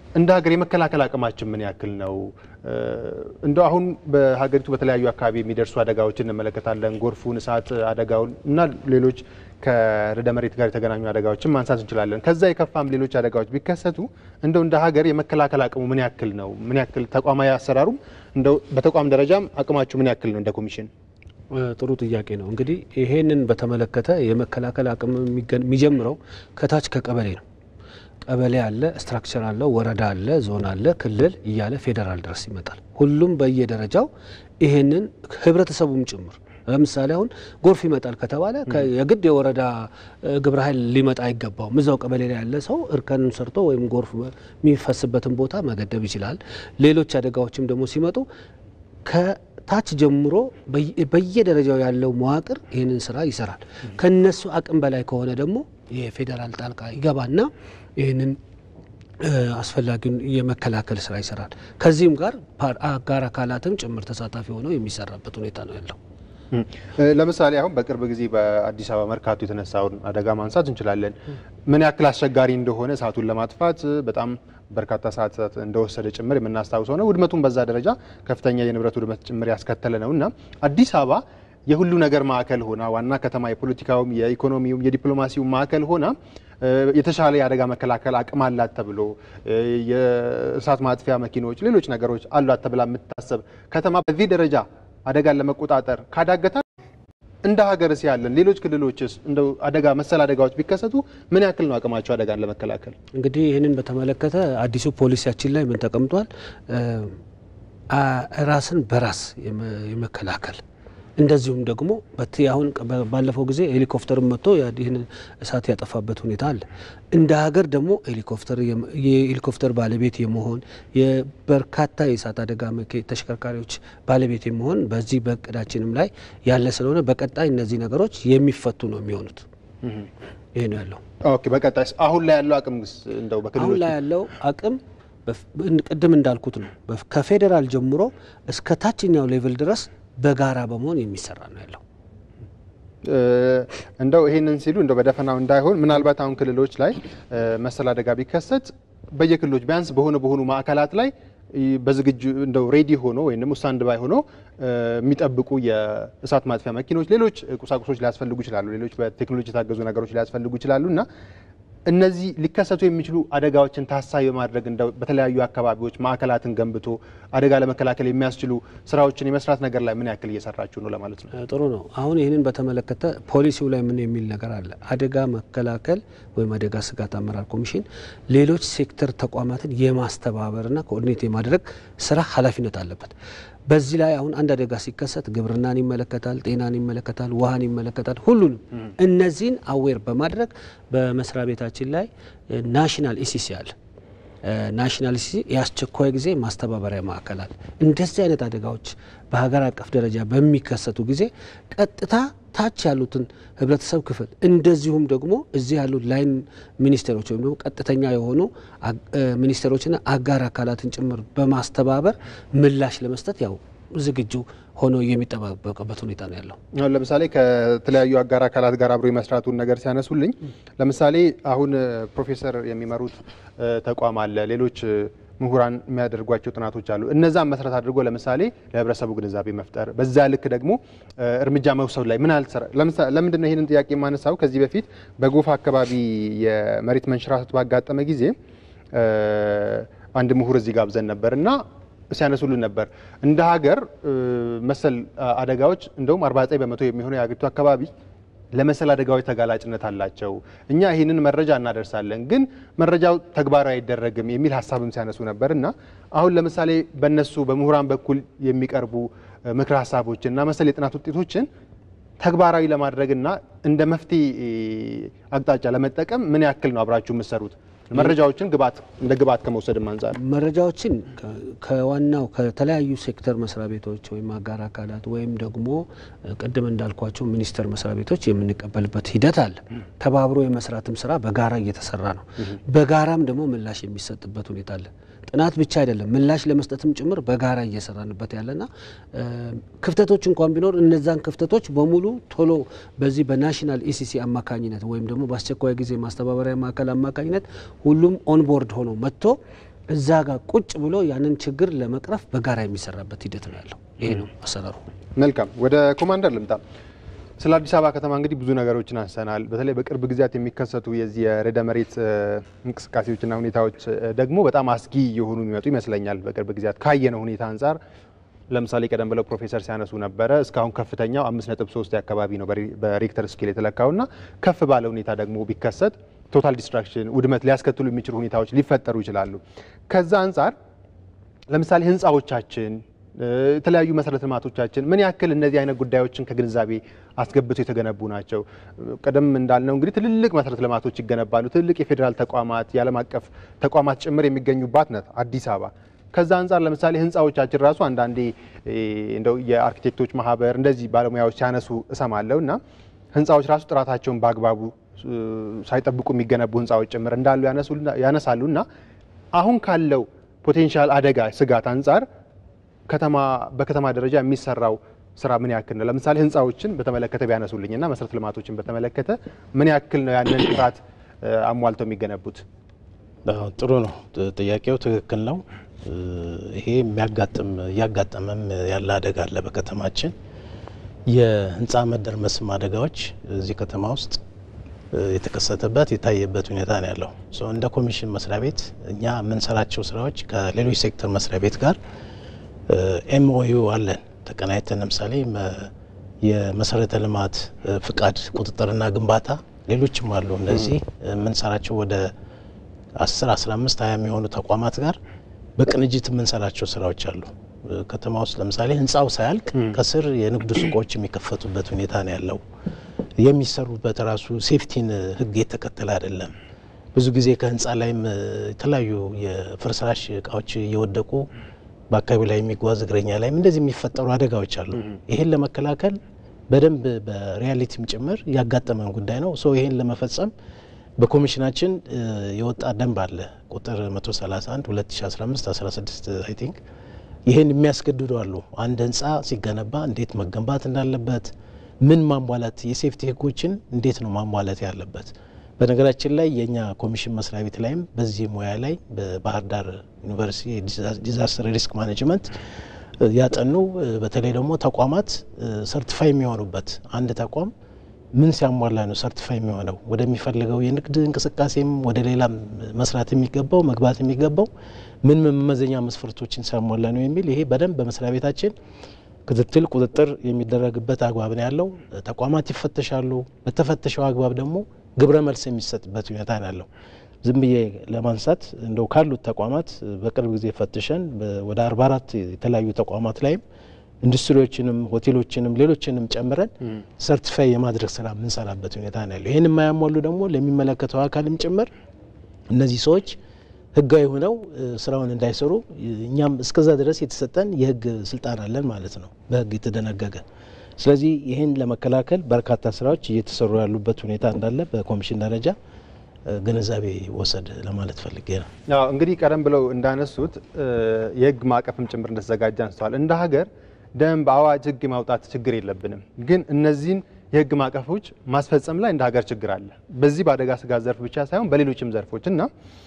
እንደ ሀገር የመከላከል አቅማችን ምን ያክል ነው? እንደው አሁን በሀገሪቱ በተለያዩ አካባቢ የሚደርሱ አደጋዎችን እንመለከታለን። ጎርፉን፣ እሳት አደጋውን እና ሌሎች ከርዕደ መሬት ጋር የተገናኙ አደጋዎችን ማንሳት እንችላለን። ከዛ የከፋም ሌሎች አደጋዎች ቢከሰቱ እንደው እንደ ሀገር የመከላከል አቅሙ ምን ያክል ነው? ምን ያክል ተቋማዊ አሰራሩም እንደው በተቋም ደረጃም አቅማችሁ ምን ያክል ነው እንደ ኮሚሽን? ጥሩ ጥያቄ ነው። እንግዲህ ይሄንን በተመለከተ የመከላከል አቅም የሚጀምረው ከታች ከቀበሌ ነው። ቀበሌ አለ፣ ስትራክቸር አለ፣ ወረዳ አለ፣ ዞን አለ፣ ክልል እያለ ፌዴራል ድረስ ይመጣል። ሁሉም በየደረጃው ይሄንን ህብረተሰቡም ጭምር ለምሳሌ አሁን ጎርፍ ይመጣል ከተባለ የግድ የወረዳ ግብረ ኃይል ሊመጣ አይገባውም። እዛው ቀበሌ ላይ ያለ ሰው እርከንን ሰርቶ ወይም ጎርፍ የሚፈስበትን ቦታ መገደብ ይችላል። ሌሎች አደጋዎችም ደግሞ ሲመጡ ከታች ጀምሮ በየደረጃው ያለው መዋቅር ይህንን ስራ ይሰራል። ከነሱ አቅም በላይ ከሆነ ደግሞ የፌዴራል ጣልቃ ይገባና ይህንን አስፈላጊውን የመከላከል ስራ ይሰራል። ከዚህም ጋር አጋር አካላትም ጭምር ተሳታፊ ሆነው የሚሰራበት ሁኔታ ነው ያለው። ለምሳሌ አሁን በቅርብ ጊዜ በአዲስ አበባ መርካቶ የተነሳውን አደጋ ማንሳት እንችላለን። ምን ያክል አስቸጋሪ እንደሆነ እሳቱን ለማጥፋት በጣም በርካታ ሰዓታት እንደወሰደ ጭምር የምናስታውሰው ነው። ውድመቱን በዛ ደረጃ ከፍተኛ የንብረት ውድመት ጭምር ያስከተለ ነው እና አዲስ አበባ የሁሉ ነገር ማዕከል ሆና ዋና ከተማ የፖለቲካውም፣ የኢኮኖሚውም፣ የዲፕሎማሲውም ማዕከል ሆና የተሻለ የአደጋ መከላከል አቅም አላት ተብሎ የእሳት ማጥፊያ መኪኖች፣ ሌሎች ነገሮች አሏት ተብላ የምታሰብ ከተማ በዚህ ደረጃ አደጋን ለመቆጣጠር ካዳገታል እንደ ሀገርስ ያለን ሌሎች ክልሎችስ እንደው አደጋ መሰል አደጋዎች ቢከሰቱ ምን ያክል ነው አቅማቸው አደጋን ለመከላከል? እንግዲህ ይህንን በተመለከተ አዲሱ ፖሊሲያችን ላይ ምን ተቀምጧል? ራስን በራስ የመከላከል እንደዚሁም ደግሞ አሁን ባለፈው ጊዜ ሄሊኮፕተርን መጥቶ ይህንን እሳት ያጠፋበት ሁኔታ አለ። እንደ ሀገር ደግሞ ሄሊኮፕተር የሄሊኮፕተር ባለቤት የመሆን የበርካታ የእሳት አደጋ ተሽከርካሪዎች ባለቤት የመሆን በዚህ በእቅዳችንም ላይ ያለ ስለሆነ በቀጣይ እነዚህ ነገሮች የሚፈቱ ነው የሚሆኑት። ይህ ነው ያለው። ኦኬ። በቀጣይ አሁን ላይ ያለው አቅም እንደው በክልሎች አሁን ላይ ያለው አቅም ቅድም እንዳልኩት ነው ከፌዴራል ጀምሮ እስከ ታችኛው ሌቭል ድረስ በጋራ በመሆን የሚሰራ ነው ያለው። እንደው ይሄንን ሲሉ እንደው በደፈናው እንዳይሆን ምናልባት አሁን ክልሎች ላይ መሰል አደጋ ቢከሰት በየክልሎች ቢያንስ በሆነ በሆኑ ማዕከላት ላይ በዝግጁ እንደው ሬዲ ሆኖ ወይም ደግሞ ስታንድ ባይ ሆኖ የሚጠብቁ የእሳት ማጥፊያ መኪኖች፣ ሌሎች ቁሳቁሶች ሊያስፈልጉ ይችላሉ። ሌሎች በቴክኖሎጂ የታገዙ ነገሮች ሊያስፈልጉ ይችላሉ እና እነዚህ ሊከሰቱ የሚችሉ አደጋዎችን ታሳቢ በማድረግ እንደው በተለያዩ አካባቢዎች ማዕከላትን ገንብቶ አደጋ ለመከላከል የሚያስችሉ ስራዎችን የመስራት ነገር ላይ ምን ያክል እየሰራችሁ ነው ለማለት ነው? ጥሩ ነው። አሁን ይህንን በተመለከተ ፖሊሲው ላይ ምን የሚል ነገር አለ? አደጋ መከላከል ወይም አደጋ ስጋት አመራር ኮሚሽን ሌሎች ሴክተር ተቋማትን የማስተባበርና ኮኦርዲኔት የማድረግ ስራ ኃላፊነት አለበት። በዚህ ላይ አሁን አንድ አደጋ ሲከሰት ግብርናን ይመለከታል፣ ጤናን ይመለከታል፣ ውሃን ይመለከታል። ሁሉንም እነዚህን አዌር በማድረግ በመስሪያ ቤታችን ላይ ናሽናል ኢሲሲ አለ። ናሽናል ኢሲሲ የአስቸኳይ ጊዜ ማስተባበሪያ ማዕከላት እንደዚህ አይነት አደጋዎች በሀገር አቀፍ ደረጃ በሚከሰቱ ጊዜ ቀጥታ ታች ያሉትን ህብረተሰብ ክፍል እንደዚሁም ደግሞ እዚህ ያሉት ላይን ሚኒስቴሮች ወይም ደግሞ ቀጥተኛ የሆኑ ሚኒስቴሮችና አጋር አካላትን ጭምር በማስተባበር ምላሽ ለመስጠት ያው ዝግጁ ሆኖ የሚጠባበቅበት ሁኔታ ነው ያለው። አሁን ለምሳሌ ከተለያዩ አጋር አካላት ጋር አብሮ የመስራቱን ነገር ሲያነሱልኝ፣ ለምሳሌ አሁን ፕሮፌሰር የሚመሩት ተቋም አለ፣ ሌሎች ምሁራን የሚያደርጓቸው ጥናቶች አሉ። እነዛን መሰረት አድርጎ ለምሳሌ ለህብረተሰቡ ግንዛቤ መፍጠር፣ በዛ ልክ ደግሞ እርምጃ መውሰድ ላይ ምን አልሰራ። ለምንድን ነው ይህንን ጥያቄ የማነሳው? ከዚህ በፊት በጎፋ አካባቢ የመሬት መንሸራተት ባጋጠመ ጊዜ አንድ ምሁር እዚህ ጋብዘን ነበር እና ሲያነሱልን ነበር እንደ ሀገር መሰል አደጋዎች እንደውም 49 በመቶ የሚሆነው የሀገሪቱ አካባቢ ለመሰል አደጋዎች ተጋላጭነት አላቸው። እኛ ይህንን መረጃ እናደርሳለን፣ ግን መረጃው ተግባራዊ አይደረግም የሚል ሀሳብም ሲያነሱ ነበር እና አሁን ለምሳሌ በእነሱ በምሁራን በኩል የሚቀርቡ ምክረ ሀሳቦችን እና መሰል የጥናት ውጤቶችን ተግባራዊ ለማድረግና እንደ መፍትሄ አቅጣጫ ለመጠቀም ምን ያክል ነው አብራችሁ የምትሰሩት? መረጃዎችን ግባት እንደ ግብዓት ከመውሰድም አንጻር መረጃዎችን ከዋናው ከተለያዩ ሴክተር መስሪያ ቤቶች ወይም አጋር አካላት ወይም ደግሞ ቅድም እንዳልኳቸው ሚኒስቴር መስሪያ ቤቶች የምንቀበልበት ሂደት አለ። ተባብሮ የመስራትም ስራ በጋራ እየተሰራ ነው። በጋራም ደግሞ ምላሽ የሚሰጥበት ሁኔታ አለ። ጥናት ብቻ አይደለም ምላሽ ለመስጠትም ጭምር በጋራ እየሰራንበት ያለና ክፍተቶች እንኳን ቢኖር እነዛን ክፍተቶች በሙሉ ቶሎ በዚህ በናሽናል ኢሲሲ አማካኝነት ወይም ደግሞ በአስቸኳይ ጊዜ ማስተባበሪያ ማዕከል አማካኝነት ሁሉም ኦንቦርድ ሆኖ መጥቶ እዛ ጋር ቁጭ ብሎ ያንን ችግር ለመቅረፍ በጋራ የሚሰራበት ሂደት ነው ያለው። ይሄ ነው አሰራሩ። መልካም ወደ ኮማንደር ልምጣ። ስለ አዲስ አበባ ከተማ እንግዲህ ብዙ ነገሮችን አንስተናል። በተለይ በቅርብ ጊዜያት የሚከሰቱ የዚህ የርዕደ መሬት እንቅስቃሴዎችና ሁኔታዎች ደግሞ በጣም አስጊ የሆኑ የሚመጡ ይመስለኛል። በቅርብ ጊዜያት ካየነው ሁኔታ አንጻር ለምሳሌ ቀደም ብለው ፕሮፌሰር ሲያነሱ ነበረ እስካሁን ከፍተኛው አምስት ነጥብ ሶስት አካባቢ ነው በሬክተር ስኬል የተለካውና ከፍ ባለ ሁኔታ ደግሞ ቢከሰት ቶታል ዲስትራክሽን ውድመት ሊያስከትሉ የሚችሉ ሁኔታዎች ሊፈጠሩ ይችላሉ። ከዛ አንጻር ለምሳሌ ህንፃዎቻችን የተለያዩ መሰረተ ልማቶቻችን ምን ያክል እነዚህ አይነት ጉዳዮችን ከግንዛቤ አስገብተው የተገነቡ ናቸው? ቀደም እንዳልነው እንግዲህ ትልልቅ መሰረተ ልማቶች ይገነባሉ። ትልልቅ የፌዴራል ተቋማት፣ የዓለም አቀፍ ተቋማት ጭምር የሚገኙባት ናት አዲስ አበባ። ከዛ አንጻር ለምሳሌ ህንፃዎቻችን ራሱ አንዳንዴ እንደው የአርኪቴክቶች ማህበር እንደዚህ ባለሙያዎች ሲያነሱ እሰማለሁ እና ህንፃዎች ራሱ ጥራታቸውን በአግባቡ ሳይጠብቁ የሚገነቡ ህንፃዎች ጭምር እንዳሉ ያነሳሉ እና አሁን ካለው ፖቴንሻል አደጋ ስጋት አንጻር ከተማ በከተማ ደረጃ የሚሰራው ስራ ምን ያክል ነው? ለምሳሌ ህንፃዎችን በተመለከተ ቢያነሱልኝና መሰረተ ልማቶችን በተመለከተ ምን ያክል ነው ያንን ጥራት አሟልተው የሚገነቡት? ጥሩ ነው ጥያቄው፣ ትክክል ነው። ይሄ የሚያጋጥም እያጋጠመም ያለ አደጋ አለ በከተማችን። የህንፃ መደርመስም አደጋዎች እዚህ ከተማ ውስጥ የተከሰተበት የታየበት ሁኔታ ነው ያለው። እንደ ኮሚሽን መስሪያ ቤት እኛ የምንሰራቸው ስራዎች ከሌሎች ሴክተር መስሪያ ቤት ጋር ኤምኦዩ አለን ተቀናይተን ለምሳሌ የመሰረተ ልማት ፍቃድ ቁጥጥርና ግንባታ ሌሎችም አሉ። እነዚህ የምንሰራቸው ወደ 10 15 20 የሚሆኑ ተቋማት ጋር በቅንጅት የምንሰራቸው ስራዎች አሉ። ከተማ ውስጥ ለምሳሌ ህንፃው ሳያልቅ ከስር የንግድ ሱቆች የሚከፈቱበት ሁኔታ ነው ያለው። የሚሰሩበት ራሱ ሴፍቲን ህግ የተከተለ አይደለም። ብዙ ጊዜ ከህንፃ ላይም የተለያዩ የፍርስራሽ እቃዎች እየወደቁ በአካባቢ ላይ የሚጓዝ እግረኛ ላይም እንደዚህ የሚፈጠሩ አደጋዎች አሉ። ይሄን ለመከላከል በደንብ በሪያሊቲም ጭምር ያጋጠመን ጉዳይ ነው። ሶ ይሄን ለመፈጸም በኮሚሽናችን የወጣ ደንብ አለ ቁጥር 131 2015 16 አይ ቲንክ ይሄን የሚያስገድዱ አሉ። አንድ ህንፃ ሲገነባ እንዴት መገንባት እንዳለበት ምን ማሟላት የሴፍቲ ህጎችን እንዴት ነው ማሟላት ያለበት። በነገራችን ላይ የእኛ ኮሚሽን መስሪያ ቤት ላይም በዚህ ሙያ ላይ በባህር ዳር ዩኒቨርሲቲ ዲዛስተር ሪስክ ማኔጅመንት ያጠኑ በተለይ ደግሞ ተቋማት ሰርቲፋይ የሚሆኑበት አንድ ተቋም ምን ሲያሟላ ነው ሰርቲፋይ የሚሆነው ወደሚፈልገው የንግድ እንቅስቃሴም ወደ ሌላም መስራት የሚገባው መግባት የሚገባው ምን መመዘኛ መስፈርቶችን ሲያሟላ ነው የሚል ይሄ በደንብ በመስሪያ ቤታችን ክትትል ቁጥጥር የሚደረግበት አግባብ ነው ያለው። ተቋማት ይፈተሻሉ። በተፈተሸው አግባብ ደግሞ ግብረ መልስ የሚሰጥበት ሁኔታ ነው ያለው። ዝም ብዬ ለማንሳት እንደው ካሉት ተቋማት በቅርብ ጊዜ ፈትሸን ወደ አርባ አራት የተለያዩ ተቋማት ላይም ኢንዱስትሪዎችንም ሆቴሎችንም ሌሎችንም ጨምረን ሰርቲፋይ የማድረግ ስራ የምንሰራበት ሁኔታ ነው ያለው። ይህን የማያሟሉ ደግሞ ለሚመለከተው አካልም ጭምር እነዚህ ሰዎች ህጋዊ ሆነው ስራውን እንዳይሰሩ እኛም እስከዛ ድረስ የተሰጠን የህግ ስልጣን አለን ማለት ነው፣ በህግ የተደነገገ። ስለዚህ ይህን ለመከላከል በርካታ ስራዎች እየተሰሩ ያሉበት ሁኔታ እንዳለ በኮሚሽን ደረጃ ግንዛቤ ወሰድ ለማለት ፈልጌ ነው። አዎ እንግዲህ ቀደም ብለው እንዳነሱት የህግ ማዕቀፍም ጭምር እንደተዘጋጀ አንስተዋል። እንደ ሀገር ደንብ፣ አዋጅ፣ ህግ የማውጣት ችግር የለብንም። ግን እነዚህን የህግ ማዕቀፎች ማስፈጸም ላይ እንደ ሀገር ችግር አለ። በዚህ በአደጋ ስጋት ዘርፍ ብቻ ሳይሆን በሌሎችም ዘርፎች እና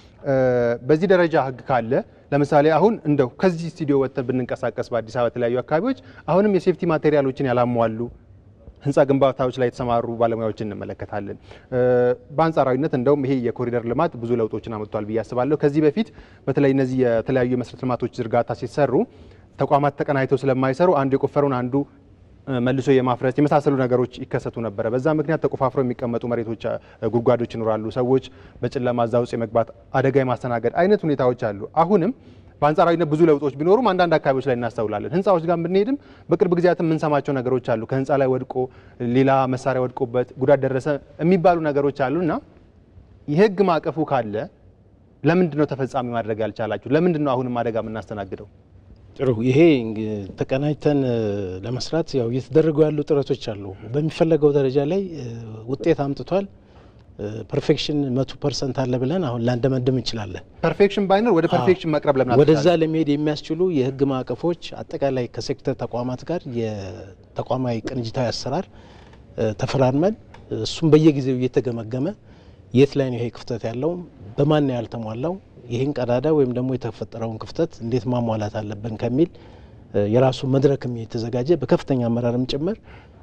በዚህ ደረጃ ህግ ካለ ለምሳሌ አሁን እንደው ከዚህ ስቱዲዮ ወጥተን ብንንቀሳቀስ በአዲስ አበባ የተለያዩ አካባቢዎች አሁንም የሴፍቲ ማቴሪያሎችን ያላሟሉ ህንፃ ግንባታዎች ላይ የተሰማሩ ባለሙያዎችን እንመለከታለን። በአንጻራዊነት እንደውም ይሄ የኮሪደር ልማት ብዙ ለውጦችን አመጥቷል ብዬ አስባለሁ። ከዚህ በፊት በተለይ እነዚህ የተለያዩ የመሰረተ ልማቶች ዝርጋታ ሲሰሩ ተቋማት ተቀናይተው ስለማይሰሩ አንዱ የቆፈረውን አንዱ መልሶ የማፍረስ የመሳሰሉ ነገሮች ይከሰቱ ነበረ። በዛ ምክንያት ተቆፋፍረው የሚቀመጡ መሬቶች፣ ጉድጓዶች ይኖራሉ። ሰዎች በጨለማ እዛ ውስጥ የመግባት አደጋ የማስተናገድ አይነት ሁኔታዎች አሉ። አሁንም በአንጻራዊነት ብዙ ለውጦች ቢኖሩም አንዳንድ አካባቢዎች ላይ እናስተውላለን። ህንፃዎች ጋር ብንሄድም በቅርብ ጊዜያት የምንሰማቸው ነገሮች አሉ። ከህንፃ ላይ ወድቆ ሌላ መሳሪያ ወድቆበት ጉዳት ደረሰ የሚባሉ ነገሮች አሉ እና የህግ ማዕቀፉ ካለ ለምንድን ነው ተፈጻሚ ማድረግ ያልቻላችሁ? ለምንድን ነው አሁንም አደጋ የምናስተናግደው? ጥሩ ይሄ ተቀናጅተን ለመስራት ያው እየተደረጉ ያሉ ጥረቶች አሉ። በሚፈለገው ደረጃ ላይ ውጤት አምጥቷል። ፐርፌክሽን መቶ ፐርሰንት አለ ብለን አሁን ላንደመድም እንችላለን። ፐርፌክሽን ባይኖር ወደ ፐርፌክሽን መቅረብ ለምን ወደዛ ለመሄድ የሚያስችሉ የህግ ማዕቀፎች አጠቃላይ ከሴክተር ተቋማት ጋር የተቋማዊ ቅንጅታዊ አሰራር ተፈራርመን እሱም በየጊዜው እየተገመገመ የት ላይ ነው ይሄ ክፍተት ያለው፣ በማን ነው ያልተሟላው፣ ይህን ቀዳዳ ወይም ደግሞ የተፈጠረውን ክፍተት እንዴት ማሟላት አለብን ከሚል የራሱ መድረክም የተዘጋጀ በከፍተኛ አመራርም ጭምር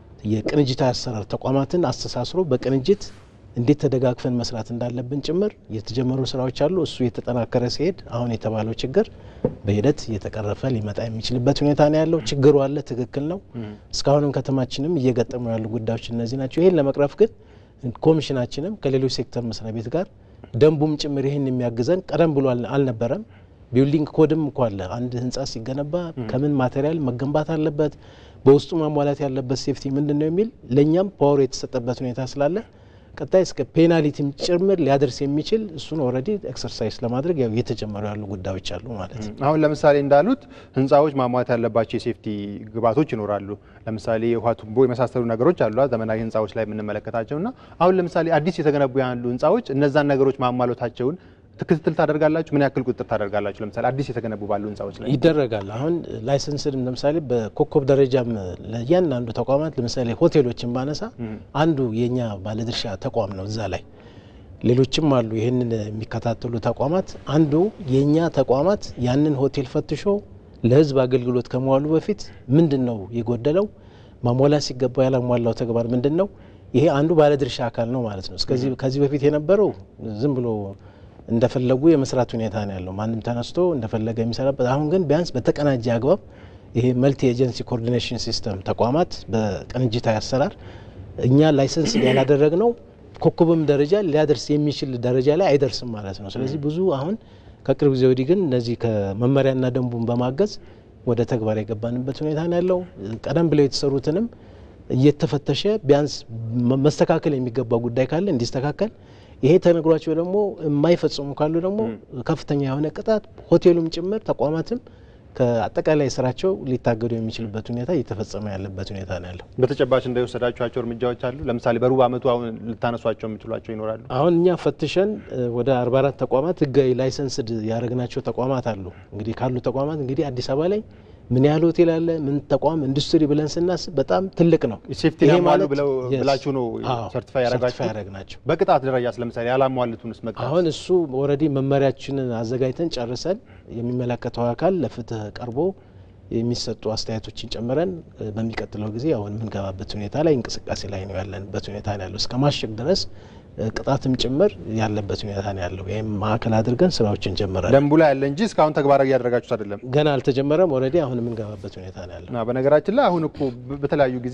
የቅንጅታዊ አሰራር ተቋማትን አስተሳስሮ በቅንጅት እንዴት ተደጋግፈን መስራት እንዳለብን ጭምር የተጀመሩ ስራዎች አሉ። እሱ የተጠናከረ ሲሄድ አሁን የተባለው ችግር በሂደት እየተቀረፈ ሊመጣ የሚችልበት ሁኔታ ነው ያለው። ችግሩ አለ፣ ትክክል ነው። እስካሁንም ከተማችንም እየገጠሙ ያሉ ጉዳዮች እነዚህ ናቸው። ይህን ለመቅረፍ ግን ኮሚሽናችንም ከሌሎች ሴክተር መስሪያ ቤት ጋር ደንቡም ጭምር ይህን የሚያግዘን ቀደም ብሎ አልነበረም። ቢልዲንግ ኮድም እኮ አለ። አንድ ህንጻ ሲገነባ ከምን ማቴሪያል መገንባት አለበት፣ በውስጡ ማሟላት ያለበት ሴፍቲ ምንድን ነው የሚል ለእኛም ፓወር የተሰጠበት ሁኔታ ስላለ ቀጣይ እስከ ፔናሊቲም ጭምር ሊያደርስ የሚችል እሱን ኦልሬዲ ኤክሰርሳይዝ ለማድረግ ያው እየተጀመሩ ያሉ ጉዳዮች አሉ ማለት ነው። አሁን ለምሳሌ እንዳሉት ህንፃዎች ማሟላት ያለባቸው የሴፍቲ ግብዓቶች ይኖራሉ። ለምሳሌ የውሃ ቱቦ የመሳሰሉ ነገሮች አሉ ዘመናዊ ህንፃዎች ላይ የምንመለከታቸው እና አሁን ለምሳሌ አዲስ የተገነቡ ያሉ ህንፃዎች እነዛን ነገሮች ማሟላታቸውን ክትትል ታደርጋላችሁ? ምን ያክል ቁጥጥር ታደርጋላችሁ? ለምሳሌ አዲስ የተገነቡ ባሉ ህንፃዎች ላይ ይደረጋል። አሁን ላይሰንስድም ለምሳሌ በኮከብ ደረጃም ለእያንዳንዱ ተቋማት ለምሳሌ ሆቴሎችን ባነሳ አንዱ የኛ ባለድርሻ ተቋም ነው። እዛ ላይ ሌሎችም አሉ ይህንን የሚከታተሉ ተቋማት። አንዱ የእኛ ተቋማት ያንን ሆቴል ፈትሾ ለህዝብ አገልግሎት ከመዋሉ በፊት ምንድን ነው የጎደለው፣ ማሟላት ሲገባው ያላሟላው ተግባር ምንድን ነው? ይሄ አንዱ ባለድርሻ አካል ነው ማለት ነው። ከዚህ በፊት የነበረው ዝም ብሎ እንደፈለጉ የመስራት ሁኔታ ነው ያለው። ማንም ተነስቶ እንደፈለገ የሚሰራበት። አሁን ግን ቢያንስ በተቀናጀ አግባብ ይሄ መልቲ ኤጀንሲ ኮኦርዲኔሽን ሲስተም ተቋማት በቅንጅታዊ አሰራር እኛ ላይሰንስ ያላደረግ ነው ኮከብም ደረጃ ሊያደርስ የሚችል ደረጃ ላይ አይደርስም ማለት ነው። ስለዚህ ብዙ አሁን ከቅርብ ጊዜ ወዲህ ግን እነዚህ ከመመሪያና ደንቡን በማገዝ ወደ ተግባር የገባንበት ሁኔታ ነው ያለው። ቀደም ብለው የተሰሩትንም እየተፈተሸ ቢያንስ መስተካከል የሚገባ ጉዳይ ካለ እንዲስተካከል ይሄ ተነግሯቸው ደግሞ የማይፈጽሙ ካሉ ደግሞ ከፍተኛ የሆነ ቅጣት ሆቴሉም ጭምር ተቋማትም ከአጠቃላይ ስራቸው ሊታገዱ የሚችልበት ሁኔታ እየተፈጸመ ያለበት ሁኔታ ነው ያለው። በተጨባጭ እንደወሰዳችኋቸው እርምጃዎች አሉ? ለምሳሌ በሩብ ዓመቱ አሁን ልታነሷቸው የሚችሏቸው ይኖራሉ? አሁን እኛ ፈትሸን ወደ 44 ተቋማት ህጋዊ ላይሰንስድ ያደረግናቸው ተቋማት አሉ። እንግዲህ ካሉ ተቋማት እንግዲህ አዲስ አበባ ላይ ምን ያህል ሆቴል አለ፣ ምን ተቋም ኢንዱስትሪ ብለን ስናስብ በጣም ትልቅ ነው። ሴፍቲ ያሟሉ ብላችሁ ነው ሰርቲፋይ ያደረግናቸው። በቅጣት ደረጃ ለምሳሌ ያላሟሉትንስ መቅጣት? አሁን እሱ ኦልሬዲ መመሪያችንን አዘጋጅተን ጨርሰን የሚመለከተው አካል ለፍትህ ቀርቦ የሚሰጡ አስተያየቶችን ጨምረን በሚቀጥለው ጊዜ አሁን የምንገባበት ሁኔታ ላይ እንቅስቃሴ ላይ ነው ያለንበት ሁኔታ ነው ያለው። እስከ ማሸግ ድረስ ቅጣትም ጭምር ያለበት ሁኔታ ነው ያለው። ይህም ማዕከል አድርገን ስራዎችን ጀምረን ደንቡ ላይ ያለ እንጂ እስካሁን ተግባራዊ እያደረጋችሁት አይደለም። ገና አልተጀመረም። ኦልሬዲ አሁን የምንገባበት ሁኔታ ነው ያለው። በነገራችን ላይ አሁን እኮ በተለያዩ ጊዜ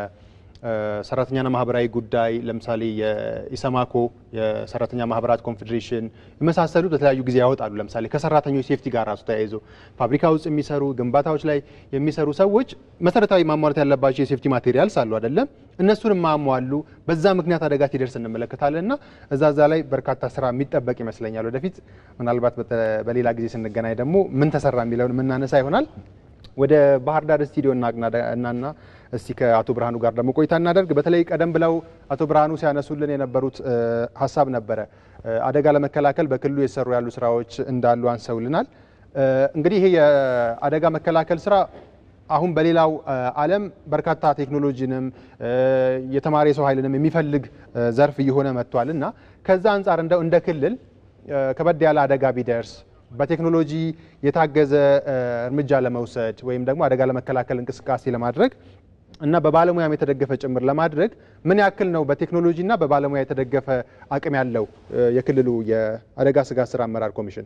ሰራተኛና ማህበራዊ ጉዳይ ለምሳሌ የኢሰማኮ የሰራተኛ ማህበራት ኮንፌዴሬሽን የመሳሰሉት በተለያዩ ጊዜ ያወጣሉ። ለምሳሌ ከሰራተኞች ሴፍቲ ጋር ራሱ ተያይዞ ፋብሪካ ውስጥ የሚሰሩ ግንባታዎች ላይ የሚሰሩ ሰዎች መሰረታዊ ማሟላት ያለባቸው የሴፍቲ ማቴሪያልስ አሉ አይደለም? እነሱንም ማሟሉ በዛ ምክንያት አደጋ ሲደርስ እንመለከታለን። እና እዛ እዛ ላይ በርካታ ስራ የሚጠበቅ ይመስለኛል። ወደፊት ምናልባት በሌላ ጊዜ ስንገናኝ ደግሞ ምን ተሰራ የሚለውን የምናነሳ ይሆናል። ወደ ባህር ዳር ስቱዲዮ እናና እስቲ ከአቶ ብርሃኑ ጋር ደግሞ ቆይታ እናደርግ። በተለይ ቀደም ብለው አቶ ብርሃኑ ሲያነሱልን የነበሩት ሀሳብ ነበረ። አደጋ ለመከላከል በክልሉ የተሰሩ ያሉ ስራዎች እንዳሉ አንሰውልናል። እንግዲህ ይሄ የአደጋ መከላከል ስራ አሁን በሌላው ዓለም በርካታ ቴክኖሎጂንም የተማሪ የሰው ኃይልንም የሚፈልግ ዘርፍ እየሆነ መጥቷል እና ከዛ አንጻር እንደው እንደ ክልል ከበድ ያለ አደጋ ቢደርስ በቴክኖሎጂ የታገዘ እርምጃ ለመውሰድ ወይም ደግሞ አደጋ ለመከላከል እንቅስቃሴ ለማድረግ እና በባለሙያም የተደገፈ ጭምር ለማድረግ ምን ያክል ነው በቴክኖሎጂ እና በባለሙያ የተደገፈ አቅም ያለው የክልሉ የአደጋ ስጋት ስራ አመራር ኮሚሽን?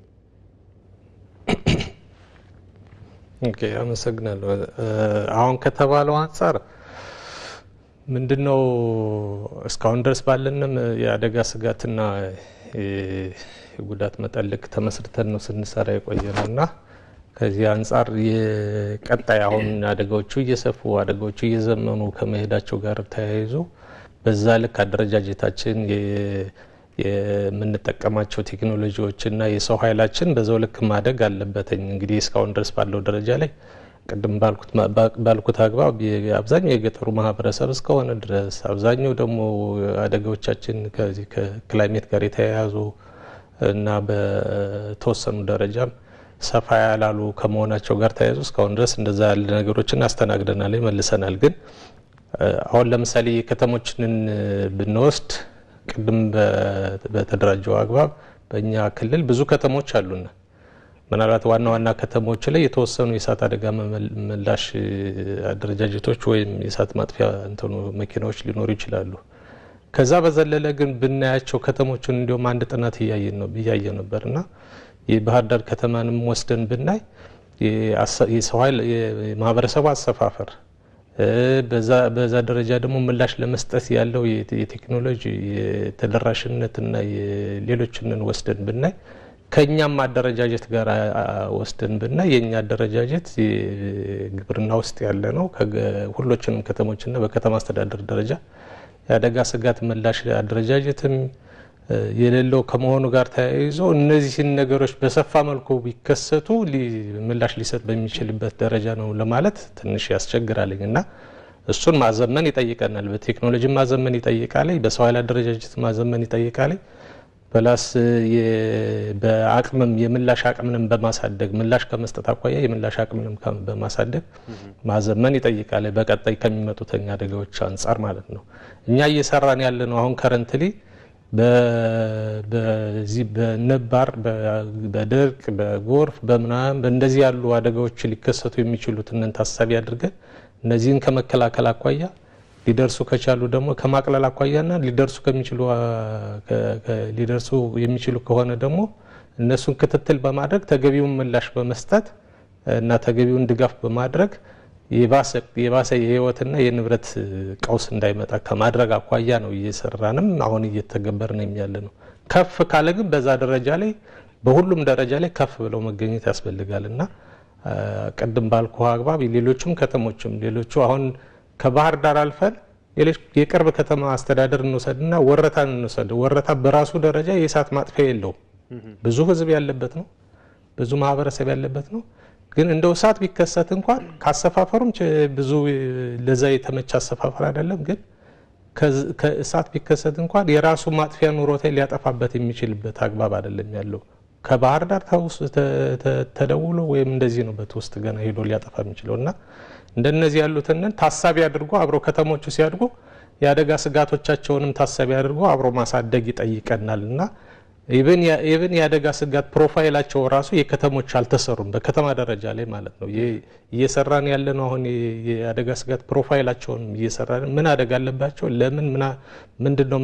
ኦኬ፣ አመሰግናለሁ። አሁን ከተባለው አንጻር ምንድነው እስካሁን ድረስ ባለንም የአደጋ ስጋትና የጉዳት መጠን ልክ ተመስርተን ነው ስንሰራ የቆየ ነው እና ከዚህ አንጻር የቀጣይ አሁን አደጋዎቹ እየሰፉ አደጋዎቹ እየዘመኑ ከመሄዳቸው ጋር ተያይዞ በዛ ልክ አደረጃጀታችን የምንጠቀማቸው ቴክኖሎጂዎችና የሰው ኃይላችን በዛው ልክ ማደግ አለበትኝ። እንግዲህ እስካሁን ድረስ ባለው ደረጃ ላይ ቅድም ባልኩት አግባብ አብዛኛው የገጠሩ ማህበረሰብ እስከሆነ ድረስ አብዛኛው ደግሞ አደጋዎቻችን ከዚህ ከክላይሜት ጋር የተያያዙ እና በተወሰኑ ደረጃም ሰፋ ያላሉ ከመሆናቸው ጋር ተያይዞ እስካሁን ድረስ እንደዛ ያለ ነገሮችን አስተናግደናል፣ መልሰናል። ግን አሁን ለምሳሌ የከተሞችንን ብንወስድ ቅድም በተደራጀው አግባብ በእኛ ክልል ብዙ ከተሞች አሉና ምናልባት ዋና ዋና ከተሞች ላይ የተወሰኑ የእሳት አደጋ ምላሽ አደረጃጀቶች ወይም የእሳት ማጥፊያ እንትኑ መኪናዎች ሊኖሩ ይችላሉ። ከዛ በዘለለ ግን ብናያቸው ከተሞችን እንዲሁም አንድ ጥናት እያየ ነበር እና የባህር ዳር ከተማንም ወስደን ብናይ የሰው ኃይል የማህበረሰቡ አሰፋፈር በዛ ደረጃ ደግሞ ምላሽ ለመስጠት ያለው የቴክኖሎጂ የተደራሽነትና ሌሎችንን ወስደን ብናይ ከእኛም አደረጃጀት ጋር ወስደን ብናይ የእኛ አደረጃጀት ግብርና ውስጥ ያለ ነው። ሁሎችንም ከተሞችና በከተማ አስተዳደር ደረጃ የአደጋ ስጋት ምላሽ አደረጃጀትም የሌለው ከመሆኑ ጋር ተያይዞ እነዚህን ነገሮች በሰፋ መልኩ ቢከሰቱ ምላሽ ሊሰጥ በሚችልበት ደረጃ ነው ለማለት ትንሽ ያስቸግራልኝ እና እሱን ማዘመን ይጠይቀናል። በቴክኖሎጂ ማዘመን ይጠይቃል። በሰው ኃይል አደረጃጀት ማዘመን ይጠይቃል። በላስ በአቅምም የምላሽ አቅምንም በማሳደግ ምላሽ ከመስጠት አኳያ የምላሽ አቅምንም በማሳደግ ማዘመን ይጠይቃል። በቀጣይ ከሚመጡተኛ አደጋዎች አንጻር ማለት ነው። እኛ እየሰራን ያለ ነው አሁን ከረንትሊ በዚህ በነባር በድርቅ በጎርፍ በምናምን በእንደዚህ ያሉ አደጋዎች ሊከሰቱ የሚችሉትን ታሳቢ አድርገን እነዚህን ከመከላከል አኳያ ሊደርሱ ከቻሉ ደግሞ ከማቅለል አኳያና ሊደርሱ ከሚችሉ ሊደርሱ የሚችሉ ከሆነ ደግሞ እነሱን ክትትል በማድረግ ተገቢውን ምላሽ በመስጠት እና ተገቢውን ድጋፍ በማድረግ የባሰ የህይወትና የንብረት ቀውስ እንዳይመጣ ከማድረግ አኳያ ነው እየሰራንም አሁን እየተገበርን ያለ ነው። ከፍ ካለ ግን በዛ ደረጃ ላይ በሁሉም ደረጃ ላይ ከፍ ብለው መገኘት ያስፈልጋል እና ቅድም ባልኩ አግባብ ሌሎችም ከተሞችም ሌሎቹ አሁን ከባህር ዳር አልፈን የቅርብ ከተማ አስተዳደር እንውሰድና ወረታን እንውሰድ። ወረታ በራሱ ደረጃ የእሳት ማጥፊያ የለውም። ብዙ ህዝብ ያለበት ነው። ብዙ ማህበረሰብ ያለበት ነው። ግን እንደው እሳት ቢከሰት እንኳን ካሰፋፈሩም ብዙ ለዛ የተመቸ አሰፋፈር አይደለም። ግን ከእሳት ቢከሰት እንኳን የራሱ ማጥፊያ ኑሮታ ሊያጠፋበት የሚችልበት አግባብ አይደለም ያለው። ከባህር ዳር ተደውሎ ወይም እንደዚህ ነው በትውስጥ ገና ሄዶ ሊያጠፋ የሚችለው እና እንደነዚህ ያሉትን ታሳቢ አድርጎ አብሮ ከተሞቹ ሲያድጉ የአደጋ ስጋቶቻቸውንም ታሳቢ አድርጎ አብሮ ማሳደግ ይጠይቀናል እና ኢቨን የአደጋ ስጋት ፕሮፋይላቸው ራሱ የከተሞች አልተሰሩም፣ በከተማ ደረጃ ላይ ማለት ነው። እየሰራን ያለ ነው አሁን የአደጋ ስጋት ፕሮፋይላቸውን እየሰራን ምን አደጋ አለባቸው፣ ለምን ምንድን ነው፣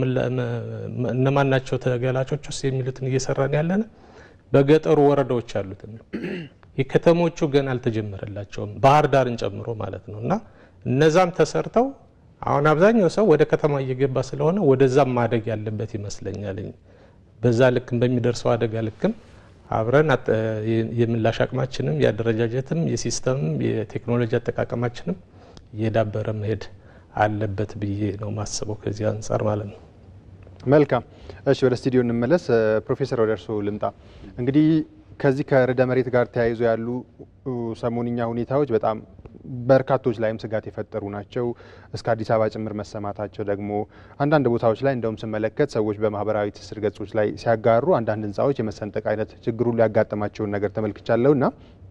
እነማን ናቸው ተገላጮች ውስጥ የሚሉትን እየሰራን ያለን በገጠሩ ወረዳዎች ያሉትን ነው። የከተሞቹ ገና አልተጀመረላቸውም፣ ባህር ዳርን ጨምሮ ማለት ነው። እና እነዛም ተሰርተው አሁን አብዛኛው ሰው ወደ ከተማ እየገባ ስለሆነ ወደዛም ማደግ ያለበት ይመስለኛል። በዛ ልክም በሚደርሰው አደጋ ልክም አብረን የምላሽ አቅማችንም የአደረጃጀትም የሲስተምም የቴክኖሎጂ አጠቃቀማችንም እየዳበረ መሄድ አለበት ብዬ ነው ማስበው ከዚህ አንጻር ማለት ነው። መልካም እሺ፣ ወደ ስቱዲዮ እንመለስ። ፕሮፌሰር ወደ እርስዎ ልምጣ። እንግዲህ ከዚህ ከርዕደ መሬት ጋር ተያይዞ ያሉ ሰሞንኛ ሁኔታዎች በጣም በርካቶች ላይም ስጋት የፈጠሩ ናቸው። እስከ አዲስ አበባ ጭምር መሰማታቸው ደግሞ አንዳንድ ቦታዎች ላይ እንደውም ስመለከት ሰዎች በማህበራዊ ትስስር ገጾች ላይ ሲያጋሩ አንዳንድ ህንፃዎች የመሰንጠቅ አይነት ችግሩ ሊያጋጥማቸውን ነገር ተመልክቻለሁ እና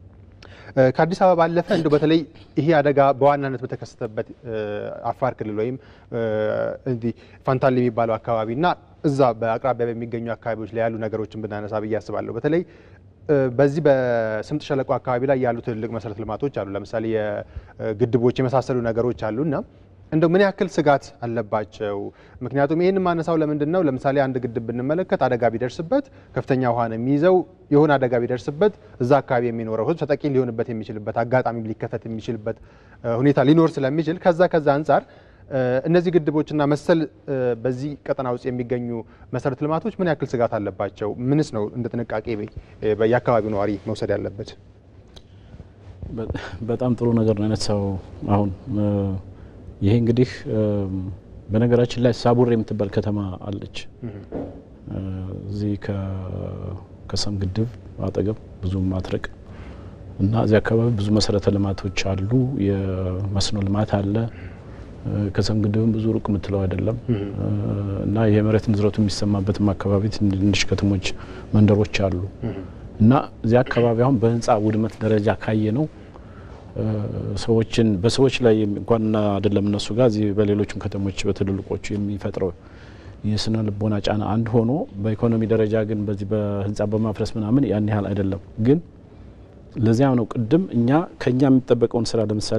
ከአዲስ አበባ ባለፈ እንደ በተለይ ይሄ አደጋ በዋናነት በተከሰተበት አፋር ክልል ወይም እንዲህ ፋንታሌ የሚባለው አካባቢ እና እዛ በአቅራቢያ በሚገኙ አካባቢዎች ላይ ያሉ ነገሮችን ብናነሳ ብዬ አስባለሁ። በተለይ በዚህ በስምጥ ሸለቆ አካባቢ ላይ ያሉ ትልልቅ መሰረተ ልማቶች አሉ። ለምሳሌ የግድቦች የመሳሰሉ ነገሮች አሉ እና እንደው ምን ያክል ስጋት አለባቸው? ምክንያቱም ይህን ማነሳው ለምንድን ነው? ለምሳሌ አንድ ግድብ ብንመለከት አደጋ ቢደርስበት ከፍተኛ ውሃ ነው የሚይዘው። የሆነ አደጋ ቢደርስበት እዛ አካባቢ የሚኖረው ህዝብ ተጠቂ ሊሆንበት የሚችልበት አጋጣሚ ሊከሰት የሚችልበት ሁኔታ ሊኖር ስለሚችል ከዛ ከዛ አንጻር እነዚህ ግድቦችና መሰል በዚህ ቀጠና ውስጥ የሚገኙ መሰረተ ልማቶች ምን ያክል ስጋት አለባቸው? ምንስ ነው እንደ ጥንቃቄ የአካባቢው ነዋሪ መውሰድ ያለበት? በጣም ጥሩ ነገር ነው ያነሳው። አሁን ይሄ እንግዲህ በነገራችን ላይ ሳቡር የምትባል ከተማ አለች እዚህ ከሰም ግድብ አጠገብ ብዙም ማትረቅ እና እዚህ አካባቢ ብዙ መሰረተ ልማቶች አሉ። የመስኖ ልማት አለ። ከሰም ግድብም ብዙ ሩቅ የምትለው አይደለም እና የመሬት ንዝረቱ የሚሰማበትም አካባቢ ትንሽ ከተሞች፣ መንደሮች አሉ እና እዚህ አካባቢ አሁን በህንፃ ውድመት ደረጃ ካየ ነው ሰዎችን በሰዎች ላይ እንኳን አይደለም እነሱ ጋር እዚህ በሌሎችም ከተሞች በትልልቆቹ የሚፈጥረው የስነ ልቦና ጫና አንድ ሆኖ በኢኮኖሚ ደረጃ ግን በዚህ በህንፃ በማፍረስ ምናምን ያን ያህል አይደለም። ግን ለዚያም ነው ቅድም እኛ ከኛ የሚጠበቀውን ስራ ለምሳሌ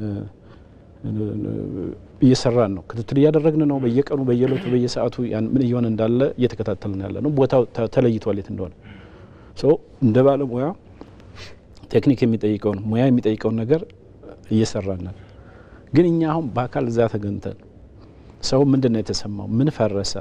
እየሰራን ነው፣ ክትትል እያደረግን ነው። በየቀኑ በየለቱ በየሰዓቱ ምን እየሆነ እንዳለ እየተከታተልን ያለ ነው። ቦታው ተለይቷል የት እንደሆነ እንደ ባለሙያ ቴክኒክ የሚጠይቀውን ሙያ የሚጠይቀውን ነገር እየሰራን ነን። ግን እኛ አሁን በአካል እዛ ተገኝተን ሰው ምንድን ነው የተሰማው? ምን ፈረሰ?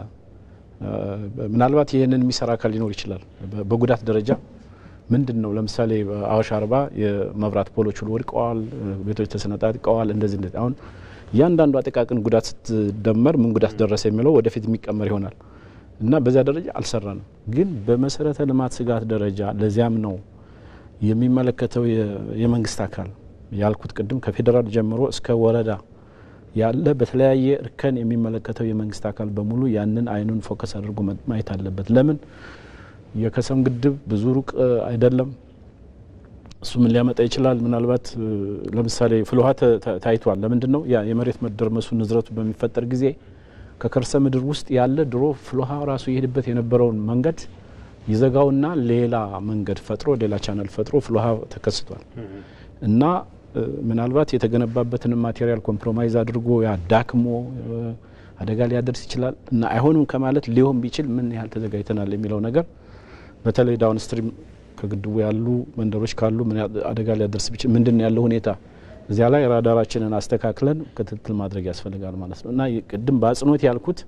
ምናልባት ይህንን የሚሰራ አካል ሊኖር ይችላል። በጉዳት ደረጃ ምንድን ነው ለምሳሌ አዋሽ አርባ የመብራት ፖሎች ሁሉ ወድቀዋል፣ ቤቶች ተሰነጣጥቀዋል። እንደዚህ እንደዚህ አሁን እያንዳንዱ አጠቃቅን ጉዳት ስትደመር ምን ጉዳት ደረሰ የሚለው ወደፊት የሚቀመር ይሆናል እና በዚያ ደረጃ አልሰራንም። ግን በመሰረተ ልማት ስጋት ደረጃ ለዚያም ነው የሚመለከተው የመንግስት አካል ያልኩት ቅድም ከፌዴራል ጀምሮ እስከ ወረዳ ያለ በተለያየ እርከን የሚመለከተው የመንግስት አካል በሙሉ ያንን አይኑን ፎከስ አድርጎ ማየት አለበት። ለምን የከሰም ግድብ ብዙ ሩቅ አይደለም። እሱ ምን ሊያመጣ ይችላል? ምናልባት ለምሳሌ ፍልውሃ ታይቷል። ለምንድን ነው ያ የመሬት መደርመሱ ንዝረቱ በሚፈጠር ጊዜ ከከርሰ ምድር ውስጥ ያለ ድሮ ፍልውሃ ራሱ የሄድበት የነበረውን መንገድ ይዘጋውና ሌላ መንገድ ፈጥሮ ሌላ ቻናል ፈጥሮ ፍልውሃ ተከስቷል እና ምናልባት የተገነባበትን ማቴሪያል ኮምፕሮማይዝ አድርጎ ያ ዳክሞ አደጋ ሊያደርስ ይችላል እና አይሆንም ከማለት ሊሆን ቢችል ምን ያህል ተዘጋጅተናል የሚለው ነገር በተለይ ዳውንስትሪም ከግድቡ ያሉ መንደሮች ካሉ ምን አደጋ ሊያደርስ ቢችል ምንድን ነው ያለው ሁኔታ እዚያ ላይ ራዳራችንን አስተካክለን ክትትል ማድረግ ያስፈልጋል ማለት ነው እና ቅድም በአጽንኦት ያልኩት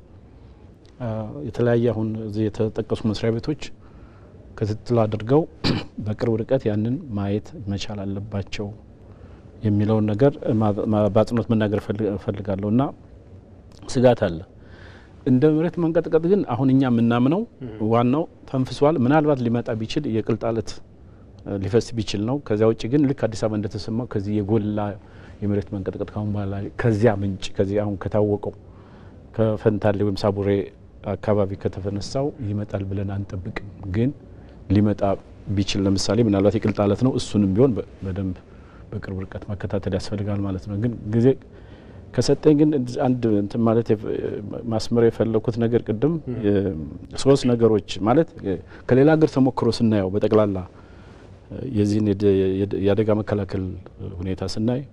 የተለያየ አሁን እዚህ የተጠቀሱ መስሪያ ቤቶች ክትትል አድርገው በቅርብ ርቀት ያንን ማየት መቻል አለባቸው የሚለውን ነገር በአጽንኦት መናገር እፈልጋለሁ እና ስጋት አለ። እንደ መሬት መንቀጥቀጥ ግን አሁን እኛ የምናምነው ዋናው ተንፍሷል። ምናልባት ሊመጣ ቢችል የቅልጣለት ሊፈስ ቢችል ነው። ከዚያ ውጭ ግን ልክ አዲስ አበባ እንደተሰማው ከዚህ የጎላ የመሬት መንቀጥቀጥ ካሁን በኋላ ከዚያ ምንጭ ከዚህ አሁን ከታወቀው ከፈንታሌ ወይም ሳቡሬ አካባቢ ከተፈነሳው ይመጣል ብለን አንጠብቅም። ግን ሊመጣ ቢችል ለምሳሌ ምናልባት የቅልጣለት ነው። እሱንም ቢሆን በደንብ በቅርብ ርቀት መከታተል ያስፈልጋል ማለት ነው። ግን ጊዜ ከሰጠኝ ግን አንድ እንትን ማለት ማስመር የፈለኩት ነገር ቅድም ሶስት ነገሮች ማለት ከሌላ ሀገር ተሞክሮ ስናየው በጠቅላላ የዚህን የአደጋ መከላከል ሁኔታ ስናይ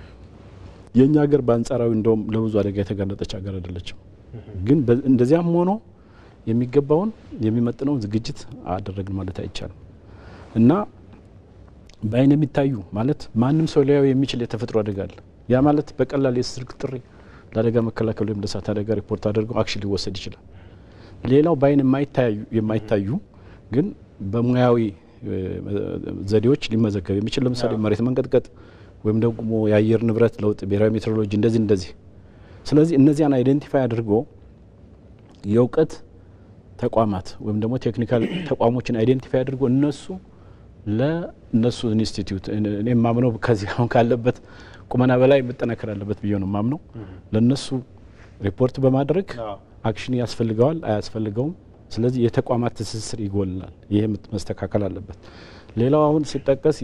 የእኛ ሀገር በአንጻራዊ እንደውም ለብዙ አደጋ የተጋለጠች ሀገር አይደለችም። ግን እንደዚያም ሆኖ የሚገባውን የሚመጥነውን ዝግጅት አደረግን ማለት አይቻልም እና በአይን የሚታዩ ማለት ማንም ሰው ሊያዩ የሚችል የተፈጥሮ አደጋ አለ። ያ ማለት በቀላል የስልክ ጥሪ ለአደጋ መከላከል ወይም ለእሳት አደጋ ሪፖርት አድርገው አክሽን ሊወሰድ ይችላል። ሌላው በአይን የማይታዩ ግን በሙያዊ ዘዴዎች ሊመዘገብ የሚችል ለምሳሌ መሬት መንቀጥቀጥ ወይም ደግሞ የአየር ንብረት ለውጥ፣ ብሔራዊ ሜትሮሎጂ እንደዚህ እንደዚህ። ስለዚህ እነዚያን አይደንቲፋይ አድርጎ የእውቀት ተቋማት ወይም ደግሞ ቴክኒካል ተቋሞችን አይዴንቲፋይ አድርጎ እነሱ ለእነሱ ኢንስቲትዩት እኔ የማምነው ከዚህ አሁን ካለበት ቁመና በላይ መጠናከር አለበት ብዬ ነው የማምነው። ለእነሱ ሪፖርት በማድረግ አክሽን ያስፈልገዋል አያስፈልገውም። ስለዚህ የተቋማት ትስስር ይጎልናል። ይህ መስተካከል አለበት። ሌላው አሁን ሲጠቀስ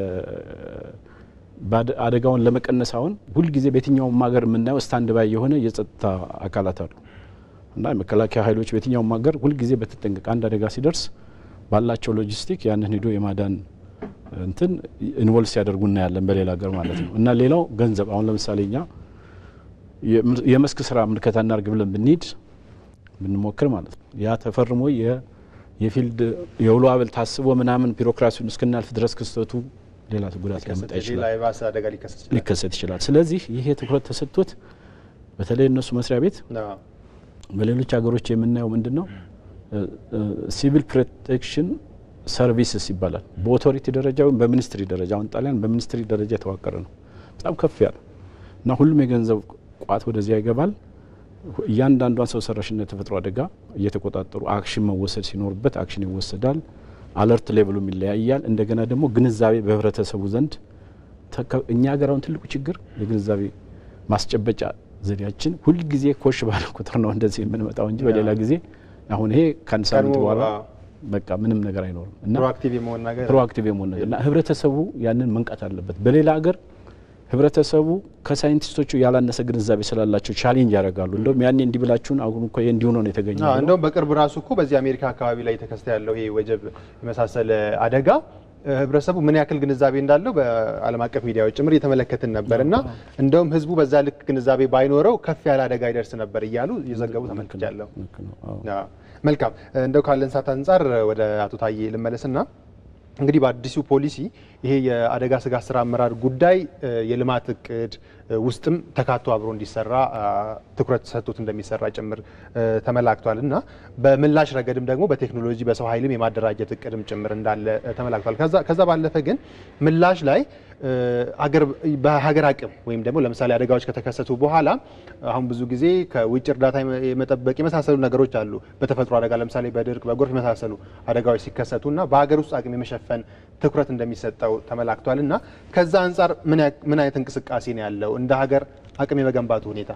አደጋውን ለመቀነስ አሁን ሁልጊዜ በየትኛውም ሀገር የምናየው ስታንድ ባይ የሆነ የጸጥታ አካላት አሉ እና የመከላከያ ኃይሎች በየትኛውም ሀገር ሁልጊዜ በተጠንቀቅ አንድ አደጋ ሲደርስ ባላቸው ሎጂስቲክ ያንን ሂዶ የማዳን እንትን ኢንቮልቭ ሲያደርጉ እናያለን በሌላ ሀገር ማለት ነው። እና ሌላው ገንዘብ አሁን ለምሳሌ እኛ የመስክ ስራ ምልከታ እናርግ ብለን ብንሄድ ብንሞክር ማለት ነው ያ ተፈርሞ የፊልድ የውሎ አበል ታስቦ ምናምን ቢሮክራሲውን እስክናልፍ ድረስ ክስተቱ ሌላ ጉዳት ሊያመጣ ይችላል፣ ሊከሰት ይችላል። ስለዚህ ይሄ ትኩረት ተሰጥቶት በተለይ እነሱ መስሪያ ቤት በሌሎች ሀገሮች የምናየው ምንድን ነው ሲቪል ፕሮቴክሽን ሰርቪስስ ይባላል። በኦቶሪቲ ደረጃ ወይም በሚኒስትሪ ደረጃ አሁን ጣሊያን በሚኒስትሪ ደረጃ የተዋቀረ ነው። በጣም ከፍ ያለ እና ሁሉም የገንዘብ ቋት ወደዚያ ይገባል። እያንዳንዷን ሰው ሰራሽና የተፈጥሮ አደጋ እየተቆጣጠሩ አክሽን መወሰድ ሲኖርበት አክሽን ይወሰዳል። አለርት ሌቭሉም ይለያያል። እንደገና ደግሞ ግንዛቤ በህብረተሰቡ ዘንድ እኛ ሀገር አሁን ትልቁ ችግር የግንዛቤ ማስጨበጫ ዘዴያችን ሁልጊዜ ኮሽ ባለ ቁጥር ነው እንደዚህ የምንመጣው እንጂ በሌላ ጊዜ አሁን ይሄ ከአንድ ሳምንት በኋላ በቃ ምንም ነገር አይኖርም እና ፕሮአክቲቭ የመሆን ነገር ፕሮአክቲቭ የመሆን ነገር እና ህብረተሰቡ ያንን መንቃት አለበት። በሌላ ሀገር ህብረተሰቡ ከሳይንቲስቶቹ ያላነሰ ግንዛቤ ስላላቸው ቻሌንጅ ያደርጋሉ። እንደውም ያኔ እንዲህ ብላችሁን አሁን እኮ ይሄ እንዲሁ ነው የተገኘ አዎ፣ እንደውም በቅርብ ራሱ እኮ በዚህ አሜሪካ አካባቢ ላይ የተከሰተ ያለው ይሄ ወጀብ የመሳሰለ አደጋ እ፣ ህብረተሰቡ ምን ያክል ግንዛቤ እንዳለው በዓለም አቀፍ ሚዲያዎች ጭምር እየተመለከትን ነበር እና እንደውም ህዝቡ በዛ ልክ ግንዛቤ ባይኖረው ከፍ ያለ አደጋ ይደርስ ነበር እያሉ እየዘገቡ ተመልክቻለሁ። ልክ ነው። አዎ። አዎ። መልካም እንደው ካለን ሰዓት አንጻር ወደ አቶ ታዬ ልመለስና እንግዲህ በአዲሱ ፖሊሲ ይሄ የአደጋ ስጋት ስራ አመራር ጉዳይ እ፣ የልማት እቅድ እ፣ ውስጥም ተካቶ አብሮ እንዲሰራ አ፣ ትኩረት ሰጥቶት እንደሚሰራ ጭምር እ፣ ተመላክቷል እና በምላሽ ረገድም ደግሞ በቴክኖሎጂ በሰው ኃይልም የማደራጀት እቅድም ጭምር እንዳለ እ፣ ተመላክቷል። ከዛ- ከዛ ባለፈ ግን ምላሽ ላይ እ፣ አገር በሀገር አቅም ወይም ደግሞ ለምሳሌ አደጋዎች ከተከሰቱ በኋላ አሁን ብዙ ጊዜ ከውጭ እርዳታ የመ- የመጠበቅ የመሳሰሉ ነገሮች አሉ። በተፈጥሮ አደጋ ለምሳሌ በድርቅ በጎርፍ የመሳሰሉ አደጋዎች ሲከሰቱ እና በሀገር ውስጥ አቅም የመሸፈን ትኩረት እንደሚሰጠው ተመላክቷል እና ከዛ አንጻር ምን ያ- ምን አይነት እንቅስቃሴ ነው ያለው እንደ ሀገር አቅም የመገንባቱ ሁኔታ?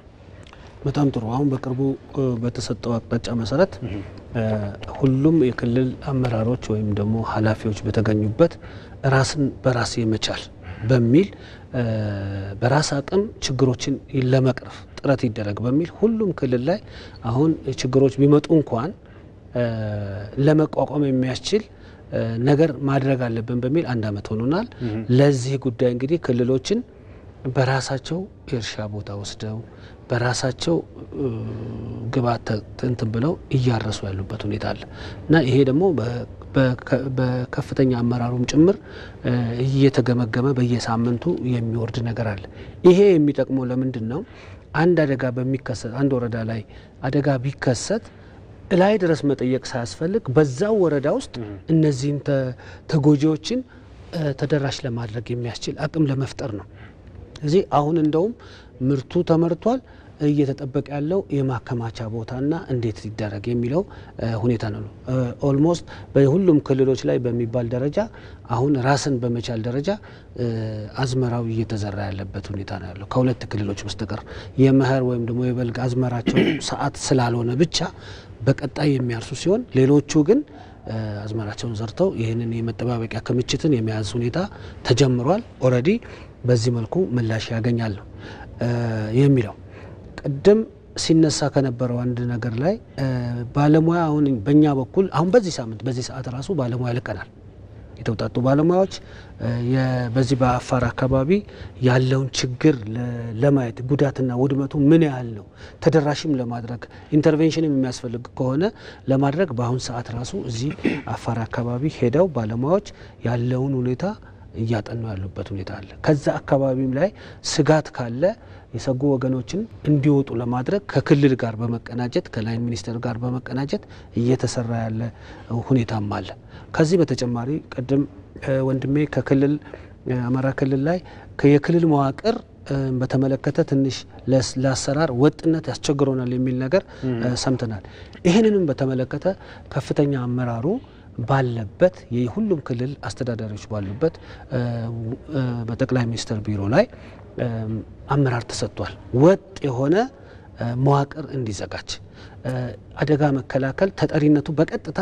በጣም ጥሩ። አሁን በቅርቡ እ፣ በተሰጠው አቅጣጫ መሰረት እ፣ ሁሉም የክልል አመራሮች ወይም ደግሞ ኃላፊዎች በተገኙበት ራስን በራስ የመቻል በሚል እ፣ በራስ አቅም ችግሮችን ለመቅረፍ ጥረት ይደረግ በሚል ሁሉም ክልል ላይ አሁን ችግሮች ቢመጡ እንኳን እ፣ ለመቋቋም የሚያስችል እ፣ ነገር ማድረግ አለብን በሚል አንድ አመት ሆኖናል። ለዚህ ጉዳይ እንግዲህ ክልሎችን በራሳቸው የእርሻ ቦታ ወስደው በራሳቸው እ፣ ግብዓት ተ- እንትን ብለው እያረሱ ያሉበት ሁኔታ አለ እና ይሄ ደግሞ በ- በከ- በከፍተኛ አመራሩም ጭምር እ፣ እየተገመገመ በየሳምንቱ የሚወርድ ነገር አለ። ይሄ የሚጠቅመው ለምንድን ነው? አንድ አደጋ በሚከሰት አንድ ወረዳ ላይ አደጋ ቢከሰት ላይ ድረስ መጠየቅ ሳያስፈልግ በዛው ወረዳ ውስጥ እነዚህን ተ- ተጎጂዎችን እ፣ ተደራሽ ለማድረግ የሚያስችል አቅም ለመፍጠር ነው። እዚህ አሁን እንደውም ምርቱ ተመርቷል። እየተጠበቀ ያለው የማከማቻ ቦታና እንዴት ይደረግ የሚለው እ፣ ሁኔታ ነው። ኦልሞስት በሁሉም ክልሎች ላይ በሚባል ደረጃ አሁን ራስን በመቻል ደረጃ እ፣ አዝመራው እየተዘራ ያለበት ሁኔታ ነው ያለው ከሁለት ክልሎች በስተቀር የመኸር ወይም ደግሞ የበልግ አዝመራቸው ሰዓት ስላልሆነ ብቻ በቀጣይ የሚያርሱ ሲሆን ሌሎቹ ግን እ፣ አዝመራቸውን ዘርተው ይህንን የመጠባበቂያ ክምችትን የመያዝ ሁኔታ ተጀምሯል። ኦልሬዲ በዚህ መልኩ ምላሽ ያገኛሉ እ፣ የሚለው ቅድም ሲነሳ ከነበረው አንድ ነገር ላይ እ፣ ባለሙያ አሁን በእኛ በኩል አሁን በዚህ ሳምንት በዚህ ሰዓት ራሱ ባለሙያ ልከናል። የተውጣጡ ባለሙያዎች እ፣ የ- በዚህ በአፋር አካባቢ ያለውን ችግር ለ- ለማየት ጉዳትና ውድመቱ ምን ያህል ነው ተደራሽም ለማድረግ ኢንተርቬንሽንም የሚያስፈልግ ከሆነ ለማድረግ በአሁን ሰዓት ራሱ እዚህ አፋር አካባቢ ሄደው ባለሙያዎች ያለውን ሁኔታ እያጠኑ ያሉበት ሁኔታ አለ። ከዛ አካባቢም ላይ ስጋት ካለ የሰጉ ወገኖችን እንዲወጡ ለማድረግ ከክልል ጋር በመቀናጀት ከላይን ሚኒስቴር ጋር በመቀናጀት እየተሰራ ያለ ሁኔታም አለ። ከዚህ በተጨማሪ ቅድም እ፣ ወንድሜ ከክልል እ፣ አማራ ክልል ላይ የክልል መዋቅር እ፣ በተመለከተ ትንሽ ለስ- ለአሰራር ወጥነት ያስቸግሮናል የሚል ነገር እ፣ ሰምተናል። ይህንንም በተመለከተ ከፍተኛ አመራሩ ባለበት የሁሉም ክልል አስተዳዳሪዎች ባሉበት እ፣ እ፣ በጠቅላይ ሚኒስትር ቢሮ ላይ እ፣ አመራር ተሰጥቷል። ወጥ የሆነ እ፣ መዋቅር እንዲዘጋጅ እ፣ አደጋ መከላከል ተጠሪነቱ በቀጥታ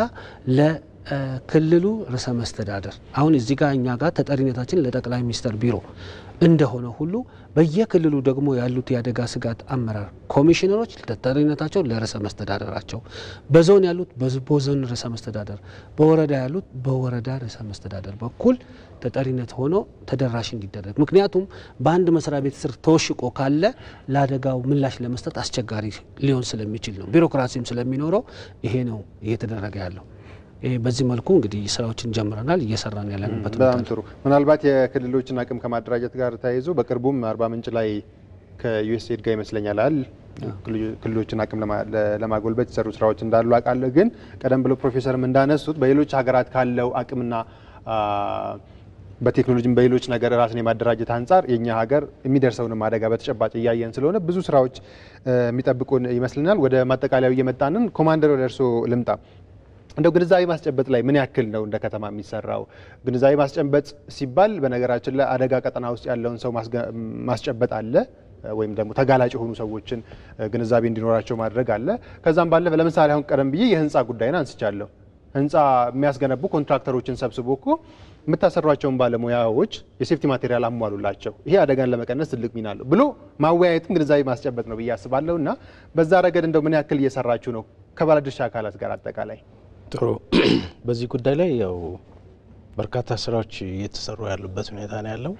ለክልሉ ርዕሰ መስተዳደር አሁን እዚህ ጋር እኛ ጋር ተጠሪነታችን ለጠቅላይ ሚኒስትር ቢሮ እንደሆነ ሁሉ በየክልሉ ደግሞ ያሉት የአደጋ ስጋት አመራር ኮሚሽነሮች ተጠሪነታቸው ለርዕሰ መስተዳደራቸው፣ በዞን ያሉት በዝ- በዞን ርዕሰ መስተዳደር፣ በወረዳ ያሉት በወረዳ ርዕሰ መስተዳደር በኩል ተጠሪነት ሆኖ ተደራሽ እንዲደረግ ምክንያቱም በአንድ መስሪያ ቤት ስር ተወሽቆ ካለ ለአደጋው ምላሽ ለመስጠት አስቸጋሪ ሊሆን ስለሚችል ነው። ቢሮክራሲም ስለሚኖረው ይሄ ነው እየተደረገ ያለው። ይሄ በዚህ መልኩ እንግዲህ ስራዎችን ጀምረናል፣ እየሰራን ያለንበት ሁኔታ በጣም ነው። ጥሩ። ምናልባት የክልሎችን አቅም ከማደራጀት ጋር ተያይዞ በቅርቡም አርባ ምንጭ ላይ ከዩኤስኤድ ጋር ይመስለኛል አይደል ክልሎችን አቅም ለማ- ለ- ለማጎልበት የተሰሩ ስራዎች እንዳሉ አውቃለሁ። ግን ቀደም ብሎ ፕሮፌሰርም እንዳነሱት በሌሎች ሀገራት ካለው አቅምና አ፣ በቴክኖሎጂም በሌሎች ነገር ራስን የማደራጀት አንጻር የኛ ሀገር የሚደርሰውንም አደጋ በተጨባጭ እያየን ስለሆነ ብዙ ስራዎች እ፣ የሚጠብቁን ይመስልናል። ወደ ማጠቃለያው እየመጣንን ኮማንደር ወደ እርስዎ ልምጣ። እንደው ግንዛቤ ማስጨበጥ ላይ ምን ያክል ነው እንደ ከተማ የሚሰራው? ግንዛቤ ማስጨበጥ ሲባል በነገራችን ላይ አደጋ ቀጠና ውስጥ ያለውን ሰው ማስገ- ማስጨበጥ አለ ወይም ደግሞ ተጋላጭ የሆኑ ሰዎችን እ፣ ግንዛቤ እንዲኖራቸው ማድረግ አለ። ከዛም ባለፈ ለምሳሌ አሁን ቀደም ብዬ የህንፃ ጉዳይን አንስቻለሁ። ህንፃ የሚያስገነቡ ኮንትራክተሮችን ሰብስቦ እኮ የምታሰሯቸውን ባለሙያዎች የሴፍቲ ማቴሪያል አሟሉላቸው፣ ይሄ አደጋን ለመቀነስ ትልቅ ሚና አለው ብሎ ማወያየትም ግንዛቤ ማስጨበጥ ነው ብዬ አስባለሁ። እና በዛ ረገድ እንደው ምን ያክል እየሰራችሁ ነው ከባለድርሻ አካላት ጋር አጠቃላይ? ጥሩ። በዚህ ጉዳይ ላይ ያው በርካታ ስራዎች እየተሰሩ ያሉበት ሁኔታ ነው ያለው።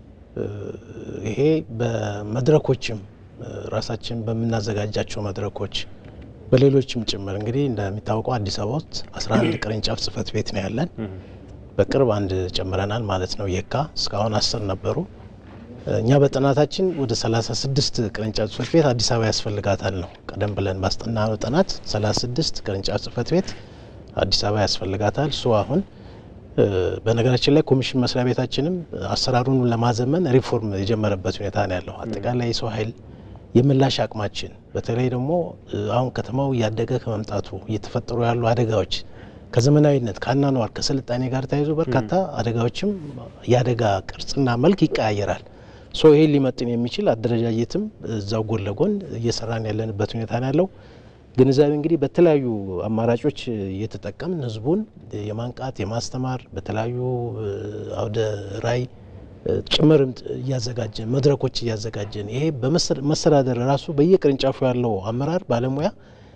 ይሄ በመድረኮችም ራሳችን በምናዘጋጃቸው መድረኮች በሌሎችም ጭምር እንግዲህ እንደሚታወቀው አዲስ አበባ ውስጥ 11 ቅርንጫፍ ጽህፈት ቤት ነው ያለን። በቅርብ አንድ ጨምረናል ማለት ነው። የካ እስካሁን አስር ነበሩ። እኛ በጥናታችን ወደ 36 ቅርንጫፍ ጽህፈት ቤት አዲስ አበባ ያስፈልጋታል ነው ቀደም ብለን ባስጠናነው ጥናት 36 ቅርንጫፍ ጽህፈት ቤት አዲስ አበባ ያስፈልጋታል። እሱ አሁን በነገራችን ላይ ኮሚሽን መስሪያ ቤታችንም አሰራሩን ለማዘመን ሪፎርም የጀመረበት ሁኔታ ነው ያለው። አጠቃላይ የሰው ኃይል የምላሽ አቅማችን በተለይ ደግሞ አሁን ከተማው እያደገ ከመምጣቱ እየተፈጠሩ ያሉ አደጋዎች ከዘመናዊነት ከአኗኗር ከስልጣኔ ጋር ተያይዞ በርካታ አደጋዎችም የአደጋ ቅርጽና መልክ ይቀያየራል። ሶ ይሄን ሊመጥን የሚችል አደረጃጀትም እዛው ጎን ለጎን እየሰራን ያለንበት ሁኔታ ነው ያለው። ግንዛቤ እንግዲህ በተለያዩ አማራጮች እየተጠቀምን ህዝቡን የማንቃት የማስተማር በተለያዩ አውደ ራይ ጭምርም እያዘጋጀን መድረኮች እያዘጋጀን ይሄ በመስተዳደር ራሱ በየቅርንጫፉ ያለው አመራር ባለሙያ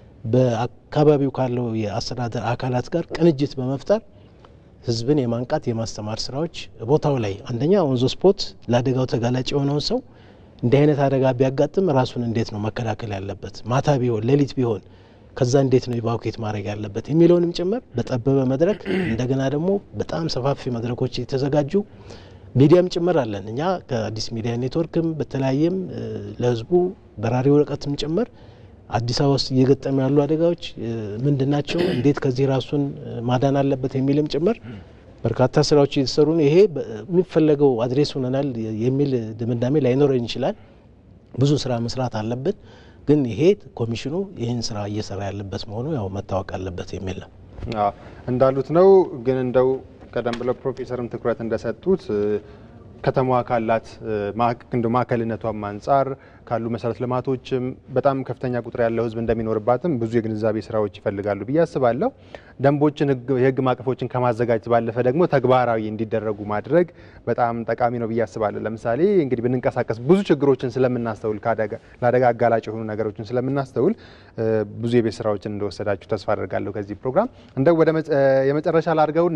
በአካባቢው ካለው የአስተዳደር አካላት ጋር ቅንጅት በመፍጠር ህዝብን የማንቃት የማስተማር ስራዎች ቦታው ላይ አንደኛ ኦንዞ ስፖት ለአደጋው ተጋላጭ የሆነውን ሰው እንዲህ አይነት አደጋ ቢያጋጥም ራሱን እንዴት ነው መከላከል ያለበት፣ ማታ ቢሆን ሌሊት ቢሆን ከዛ እንዴት ነው ኢቫኩዌት ማድረግ ያለበት የሚለውንም ጭምር በጠበበ መድረክ እንደገና ደግሞ በጣም ሰፋፊ መድረኮች የተዘጋጁ ሚዲያም ጭምር አለን። እኛ ከአዲስ ሚዲያ ኔትወርክም በተለያየም ለህዝቡ በራሪ ወረቀትም ጭምር አዲስ አበባ ውስጥ እየገጠሙ ያሉ አደጋዎች ምንድን ናቸው፣ እንዴት ከዚህ ራሱን ማዳን አለበት የሚልም ጭምር በርካታ ስራዎች እየተሰሩ ነው። ይሄ የሚፈለገው አድሬስ ሆነናል የሚል ድምዳሜ ላይኖረን ይችላል። ብዙ ስራ መስራት አለብን። ግን ይሄ ኮሚሽኑ ይህን ስራ እየሰራ ያለበት መሆኑ ያው መታወቅ አለበት የሚል ነው። እንዳሉት ነው። ግን እንደው ቀደም ብለው ፕሮፌሰርም ትኩረት እንደሰጡት ከተማዋ ካላት እንደ ማዕከልነቷም አንጻር ካሉ መሰረተ ልማቶችም በጣም ከፍተኛ ቁጥር ያለው ህዝብ እንደሚኖርባትም ብዙ የግንዛቤ ስራዎች ይፈልጋሉ ብዬ አስባለሁ። ደንቦችን፣ የህግ ማዕቀፎችን ከማዘጋጀት ባለፈ ደግሞ ተግባራዊ እንዲደረጉ ማድረግ በጣም ጠቃሚ ነው ብዬ አስባለሁ። ለምሳሌ እንግዲህ ብንንቀሳቀስ ብዙ ችግሮችን ስለምናስተውል ለአደጋ አጋላጭ የሆኑ ነገሮችን ስለምናስተውል ብዙ የቤት ስራዎችን እንደወሰዳችሁ ተስፋ አደርጋለሁ። ከዚህ ፕሮግራም እንደው ወደ የመጨረሻ ላድርገውና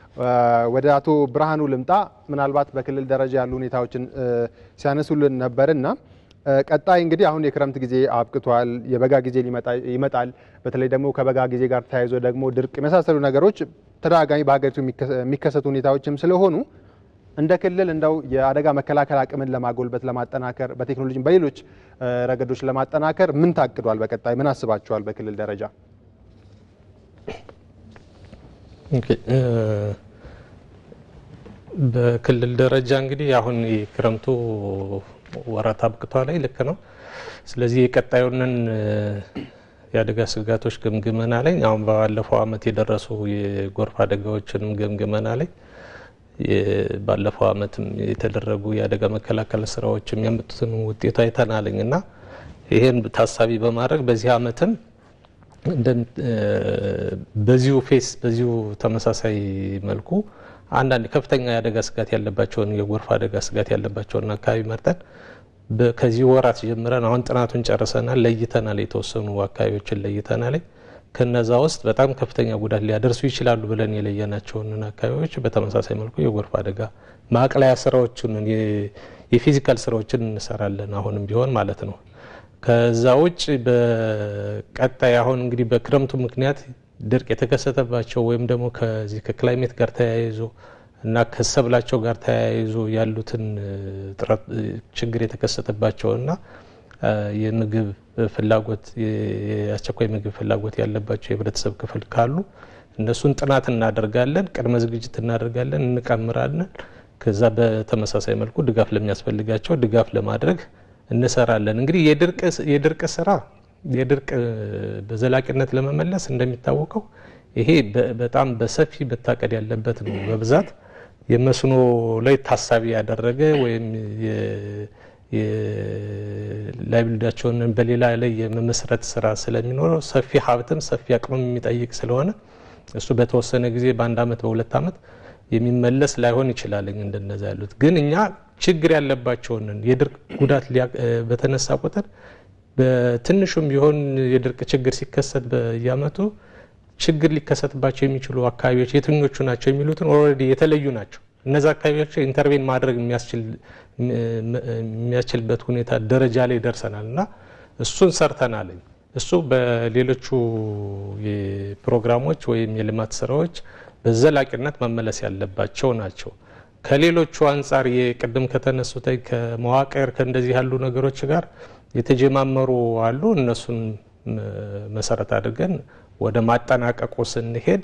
ወደ አቶ ብርሃኑ ልምጣ። ምናልባት በክልል ደረጃ ያሉ ሁኔታዎችን ሲያነሱልን ነበርና ቀጣይ እንግዲህ አሁን የክረምት ጊዜ አብቅቷል፣ የበጋ ጊዜ ይመጣል። በተለይ ደግሞ ከበጋ ጊዜ ጋር ተያይዞ ደግሞ ድርቅ የመሳሰሉ ነገሮች ተደጋጋሚ በሀገሪቱ የሚከሰቱ ሁኔታዎችም ስለሆኑ እንደ ክልል እንደው የአደጋ መከላከል አቅምን ለማጎልበት ለማጠናከር፣ በቴክኖሎጂ በሌሎች ረገዶች ለማጠናከር ምን ታቅዷል? በቀጣይ ምን አስባችኋል? በክልል ደረጃ በክልል ደረጃ እንግዲህ አሁን የክረምቱ ወራት አብቅቷል ላይ ልክ ነው። ስለዚህ የቀጣዩንን የአደጋ ስጋቶች ግምግመና ላይ አሁን ባለፈው ዓመት የደረሱ የጎርፍ አደጋዎችንም ግምግመና ላይ ባለፈው ዓመትም የተደረጉ የአደጋ መከላከል ስራዎች የሚያመጡትን ውጤቱ አይተናልኝ እና ይህን ታሳቢ በማድረግ በዚህ ዓመትም በዚሁ ፌስ በዚሁ ተመሳሳይ መልኩ አንዳንድ ከፍተኛ የአደጋ ስጋት ያለባቸውን የጎርፍ አደጋ ስጋት ያለባቸውን አካባቢ መርጠን ከዚህ ወራት ጀምረን አሁን ጥናቱን ጨርሰናል፣ ለይተናል። የተወሰኑ አካባቢዎችን ለይተናል። ከነዛ ውስጥ በጣም ከፍተኛ ጉዳት ሊያደርሱ ይችላሉ ብለን የለየናቸውን አካባቢዎች በተመሳሳይ መልኩ የጎርፍ አደጋ ማቅለያ ስራዎችን የፊዚካል ስራዎችን እንሰራለን አሁንም ቢሆን ማለት ነው። ከዛ ውጭ በቀጣይ አሁን እንግዲህ በክረምቱ ምክንያት ድርቅ የተከሰተባቸው ወይም ደግሞ ከዚህ ከክላይሜት ጋር ተያይዞ እና ከሰብላቸው ጋር ተያይዞ ያሉትን ችግር የተከሰተባቸውና የምግብ ፍላጎት የአስቸኳይ ምግብ ፍላጎት ያለባቸው የህብረተሰብ ክፍል ካሉ እነሱን ጥናት እናደርጋለን፣ ቅድመ ዝግጅት እናደርጋለን፣ እንቀምራለን። ከዛ በተመሳሳይ መልኩ ድጋፍ ለሚያስፈልጋቸው ድጋፍ ለማድረግ እንሰራለን። እንግዲህ የድርቅ ስራ የድርቅ በዘላቂነት ለመመለስ እንደሚታወቀው ይሄ በጣም በሰፊ መታቀድ ያለበት ነው። በብዛት የመስኖ ላይ ታሳቢ ያደረገ ወይም ላይብልዳቸውን በሌላ ላይ የመመስረት ስራ ስለሚኖረው ሰፊ ሀብትም ሰፊ አቅምም የሚጠይቅ ስለሆነ እሱ በተወሰነ ጊዜ በአንድ አመት በሁለት አመት የሚመለስ ላይሆን ይችላል። እንደነዛ ያሉት ግን እኛ ችግር ያለባቸውን የድርቅ ጉዳት በተነሳ ቁጥር በትንሹም ቢሆን የድርቅ ችግር ሲከሰት በየአመቱ ችግር ሊከሰትባቸው የሚችሉ አካባቢዎች የትኞቹ ናቸው የሚሉትን ኦልሬዲ የተለዩ ናቸው። እነዚ አካባቢዎች ኢንተርቬን ማድረግ የሚያስችልበት ሁኔታ ደረጃ ላይ ደርሰናል እና እሱን ሰርተናል። እሱ በሌሎቹ ፕሮግራሞች ወይም የልማት ስራዎች በዘላቂነት መመለስ ያለባቸው ናቸው። ከሌሎቹ አንጻር የቅድም ከተነሱት ከመዋቅር ከእንደዚህ ያሉ ነገሮች ጋር የተጀማመሩ አሉ። እነሱን መሰረት አድርገን ወደ ማጠናቀቁ ስንሄድ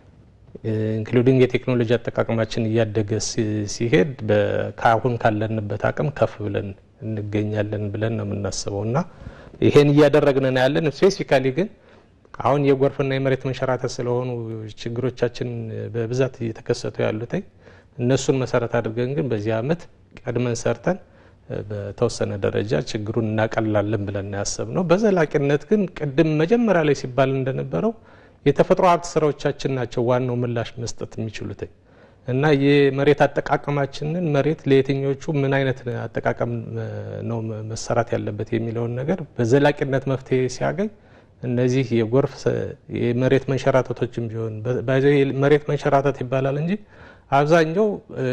ኢንክሉዲንግ የቴክኖሎጂ አጠቃቀማችን እያደገ ሲሄድ ከአሁን ካለንበት አቅም ከፍ ብለን እንገኛለን ብለን ነው የምናስበው እና ይሄን እያደረግን ነው ያለን። ስፔሲፊካሊ ግን አሁን የጎርፍና የመሬት መንሸራተት ስለሆኑ ችግሮቻችን በብዛት እየተከሰቱ ያሉት እነሱን መሰረት አድርገን ግን በዚህ አመት ቀድመን ሰርተን በተወሰነ ደረጃ ችግሩን እናቀላለን ብለን ያሰብነው። በዘላቂነት ግን ቅድም መጀመሪያ ላይ ሲባል እንደነበረው የተፈጥሮ ሀብት ስራዎቻችን ናቸው ዋናው ምላሽ መስጠት የሚችሉት እና የመሬት አጠቃቀማችንን መሬት ለየትኞቹ ምን አይነት አጠቃቀም ነው መሰራት ያለበት የሚለውን ነገር በዘላቂነት መፍትሄ ሲያገኝ እነዚህ የጎርፍ የመሬት መንሸራተቶችም ቢሆን መሬት መንሸራተት ይባላል እንጂ አብዛኛው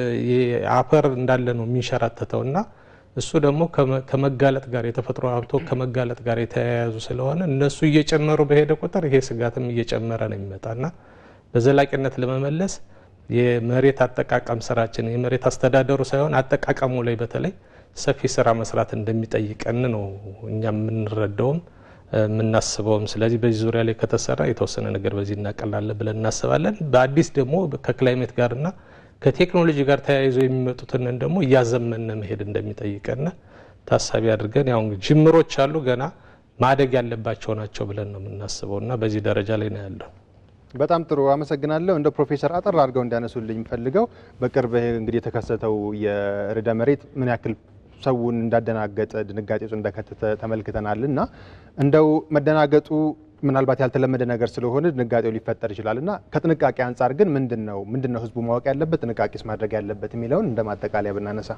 አፈር እንዳለ ነው የሚንሸራተተው እና እሱ ደግሞ ከመጋለጥ ጋር የተፈጥሮ ሀብቶ ከመጋለጥ ጋር የተያያዙ ስለሆነ እነሱ እየጨመሩ በሄደ ቁጥር ይሄ ስጋትም እየጨመረ ነው የሚመጣና በዘላቂነት ለመመለስ የመሬት አጠቃቀም ስራችን የመሬት አስተዳደሩ ሳይሆን አጠቃቀሙ ላይ በተለይ ሰፊ ስራ መስራት እንደሚጠይቀን ነው እኛ የምንረዳውም የምናስበውም። ስለዚህ በዚህ ዙሪያ ላይ ከተሰራ የተወሰነ ነገር በዚህ እናቀላለን ብለን እናስባለን። በአዲስ ደግሞ ከክላይሜት ጋርና ከቴክኖሎጂ ጋር ተያይዞ የሚመጡትን ደግሞ እያዘመነ መሄድ እንደሚጠይቀን ታሳቢ አድርገን ያው ጅምሮች አሉ፣ ገና ማደግ ያለባቸው ናቸው ብለን ነው የምናስበው እና በዚህ ደረጃ ላይ ነው ያለው። በጣም ጥሩ አመሰግናለሁ። እንደ ፕሮፌሰር አጠር አድርገው እንዲያነሱልኝ ፈልገው በቅርብ እንግዲህ የተከሰተው የርዕደ መሬት ምን ያክል ሰውን እንዳደናገጠ ድንጋጤ ውስጥ እንደከተተ ተመልክተናል እና እንደው መደናገጡ ምናልባት ያልተለመደ ነገር ስለሆነ ድንጋጤው ሊፈጠር ይችላል እና ከጥንቃቄ አንጻር ግን ምንድን ነው ምንድን ነው ህዝቡ ማወቅ ያለበት ጥንቃቄስ ማድረግ ያለበት የሚለውን እንደ ማጠቃለያ ብናነሳ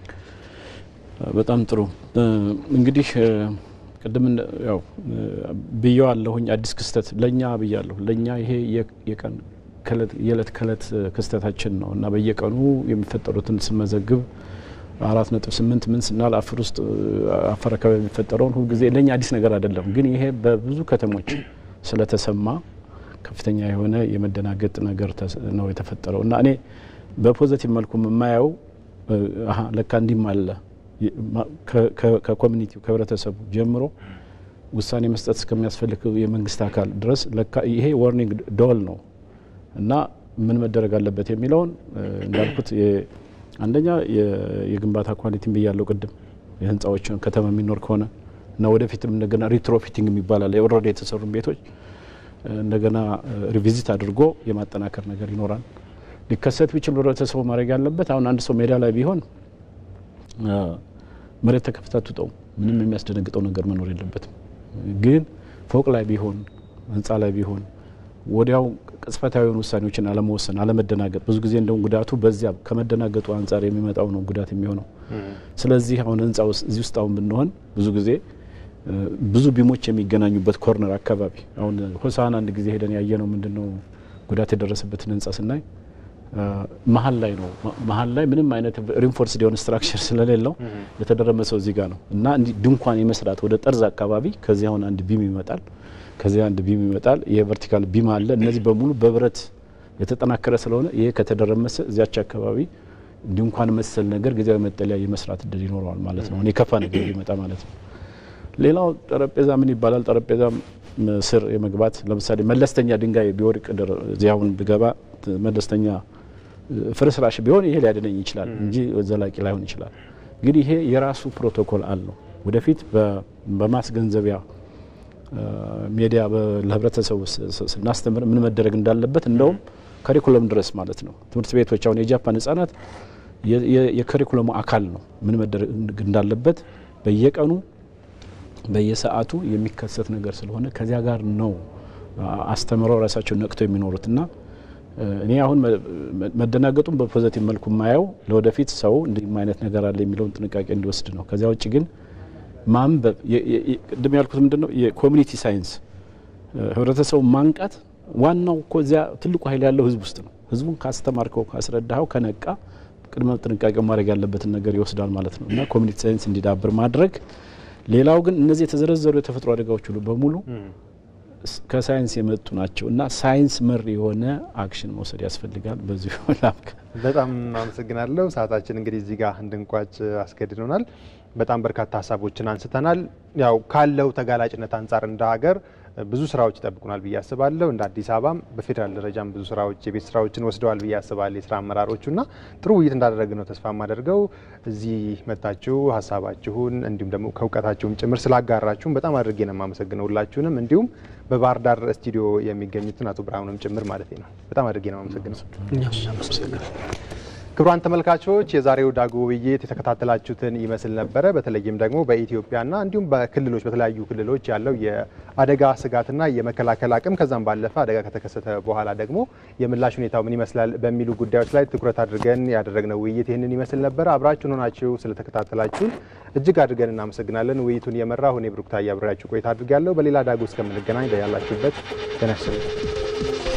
በጣም ጥሩ እንግዲህ ቅድም ያው ብየዋለሁኝ አዲስ ክስተት ለእኛ ብያለሁ ለእኛ ይሄ የቀን የዕለት ከዕለት ክስተታችን ነው እና በየቀኑ የሚፈጠሩትን ስመዘግብ አራት ነጥብ ስምንት ምን ስናል አፈር ውስጥ አፈር አካባቢ የሚፈጠረውን ሁልጊዜ ለእኛ አዲስ ነገር አይደለም። ግን ይሄ በብዙ ከተሞች ስለተሰማ ከፍተኛ የሆነ የመደናገጥ ነገር ነው የተፈጠረው እና እኔ በፖዘቲቭ መልኩ የማየው ለካ እንዲህም አለ ከኮሚኒቲው ከህብረተሰቡ ጀምሮ ውሳኔ መስጠት እስከሚያስፈልግ የመንግስት አካል ድረስ ለካ ይሄ ዋርኒንግ ደወል ነው እና ምን መደረግ አለበት የሚለውን እንዳልኩት አንደኛ የግንባታ ኳሊቲን ብያለው ቅድም የህንፃዎችን ከተማ የሚኖር ከሆነ እና ወደፊትም እንደገና ሪትሮፊቲንግ የሚባላል ኦልሬዲ የተሰሩ ቤቶች እንደገና ሪቪዚት አድርጎ የማጠናከር ነገር ይኖራል። ሊከሰት ቢችል ህብረተሰቡ ማድረግ ያለበት አሁን አንድ ሰው ሜዳ ላይ ቢሆን መሬት ተከፍታ ትውጠው ምንም የሚያስደነግጠው ነገር መኖር የለበትም። ግን ፎቅ ላይ ቢሆን ህንፃ ላይ ቢሆን ወዲያው ቅጽበታዊውን ውሳኔዎችን አለመወሰን፣ አለመደናገጥ ብዙ ጊዜ እንደውም ጉዳቱ በዚያ ከመደናገጡ አንጻር የሚመጣው ነው ጉዳት የሚሆነው። ስለዚህ አሁን ህንፃ እዚህ ውስጥ አሁን ብንሆን ብዙ ጊዜ ብዙ ቢሞች የሚገናኙበት ኮርነር አካባቢ አሁን ሆሳና አንድ ጊዜ ሄደን ያየነው ምንድን ነው ጉዳት የደረሰበትን ህንፃ ስናይ መሀል ላይ ነው። መሀል ላይ ምንም አይነት ሪንፎርስድ የሆነ ስትራክቸር ስለሌለው የተደረመሰው እዚህ ጋር ነው እና እንዲህ ድንኳን የመስራት ወደ ጠርዝ አካባቢ ከዚህ አሁን አንድ ቢም ይመጣል ከዚህ አንድ ቢም ይመጣል። የቨርቲካል ቢም አለ። እነዚህ በሙሉ በብረት የተጠናከረ ስለሆነ ይሄ ከተደረመሰ እዚያች አካባቢ ድንኳን መሰል ነገር ጊዜያዊ መጠለያ የመስራት እድል ይኖረዋል ማለት ነው። የከፋ ነገር ሊመጣ ማለት ነው። ሌላው ጠረጴዛ ምን ይባላል? ጠረጴዛ ስር የመግባት ለምሳሌ መለስተኛ ድንጋይ ቢወድቅ እዚያውን ብገባ መለስተኛ ፍርስራሽ ቢሆን ይሄ ሊያድነኝ ይችላል እንጂ ዘላቂ ላይሆን ይችላል። እንግዲህ ይሄ የራሱ ፕሮቶኮል አለው። ወደፊት በማስገንዘቢያ ሜዲያ ለህብረተሰቡ ስናስተምር ምን መደረግ እንዳለበት እንደውም ከሪኩለም ድረስ ማለት ነው። ትምህርት ቤቶች አሁን የጃፓን ህጻናት የከሪኩለሙ አካል ነው። ምን መደረግ እንዳለበት በየቀኑ በየሰዓቱ የሚከሰት ነገር ስለሆነ ከዚያ ጋር ነው አስተምረው ራሳቸው ነቅተው የሚኖሩት እና እኔ አሁን መደናገጡን በፖዘቲቭ መልኩ የማየው ለወደፊት ሰው እንዲህም አይነት ነገር አለ የሚለውን ጥንቃቄ እንዲወስድ ነው። ከዚያ ውጭ ግን ማንበብ ቅድም ያልኩት ምንድን ነው የኮሚኒቲ ሳይንስ ህብረተሰቡ ማንቃት ዋናው እኮ እዚያ ትልቁ ኃይል ያለው ህዝብ ውስጥ ነው። ህዝቡን ካስተማርከው ካስረዳኸው ከነቃ ቅድመ ጥንቃቄው ማድረግ ያለበትን ነገር ይወስዳል ማለት ነው እና ኮሚኒቲ ሳይንስ እንዲዳብር ማድረግ። ሌላው ግን እነዚህ የተዘረዘሩ የተፈጥሮ አደጋዎች ሁሉ በሙሉ ከሳይንስ የመጡ ናቸው እና ሳይንስ መር የሆነ አክሽን መውሰድ ያስፈልጋል። በዚሁ ላምከ በጣም አመሰግናለሁ። ሰዓታችን እንግዲህ እዚህ ጋር እንድንቋጭ አስገድዶናል። በጣም በርካታ ሀሳቦችን አንስተናል። ያው ካለው ተጋላጭነት አንጻር እንደ ሀገር ብዙ ስራዎች ይጠብቁናል ብዬ አስባለሁ። እንደ አዲስ አበባም በፌዴራል ደረጃም ብዙ ስራዎች የቤት ስራዎችን ወስደዋል ብዬ አስባለሁ የስራ አመራሮቹና ጥሩ ውይይት እንዳደረግን ነው ተስፋ የማደርገው። እዚህ መታችሁ ሀሳባችሁን እንዲሁም ደግሞ ከእውቀታችሁም ጭምር ስላጋራችሁን በጣም አድርጌ ነው የማመሰግነው ሁላችሁንም፣ እንዲሁም በባህር ዳር ስቱዲዮ የሚገኙትን አቶ ብርሃኑንም ጭምር ማለት ነው። በጣም አድርጌ ነው የማመሰግነው። ክቡራን ተመልካቾች የዛሬው ዳጉ ውይይት የተከታተላችሁትን ይመስል ነበረ። በተለይም ደግሞ በኢትዮጵያና እንዲሁም በክልሎች በተለያዩ ክልሎች ያለው የአደጋ ስጋትና የመከላከል አቅም ከዛም ባለፈ አደጋ ከተከሰተ በኋላ ደግሞ የምላሽ ሁኔታው ምን ይመስላል በሚሉ ጉዳዮች ላይ ትኩረት አድርገን ያደረግነው ውይይት ይህንን ይመስል ነበረ። አብራችሁን ሆናችሁ ስለተከታተላችሁን እጅግ አድርገን እናመሰግናለን። ውይይቱን የመራሁ እኔ ብሩክታዬ አብሬያችሁ ቆይታ አድርጋለሁ። በሌላ ዳጉ እስከምንገናኝ በያላችሁበት ጤና ይስጥልኝ።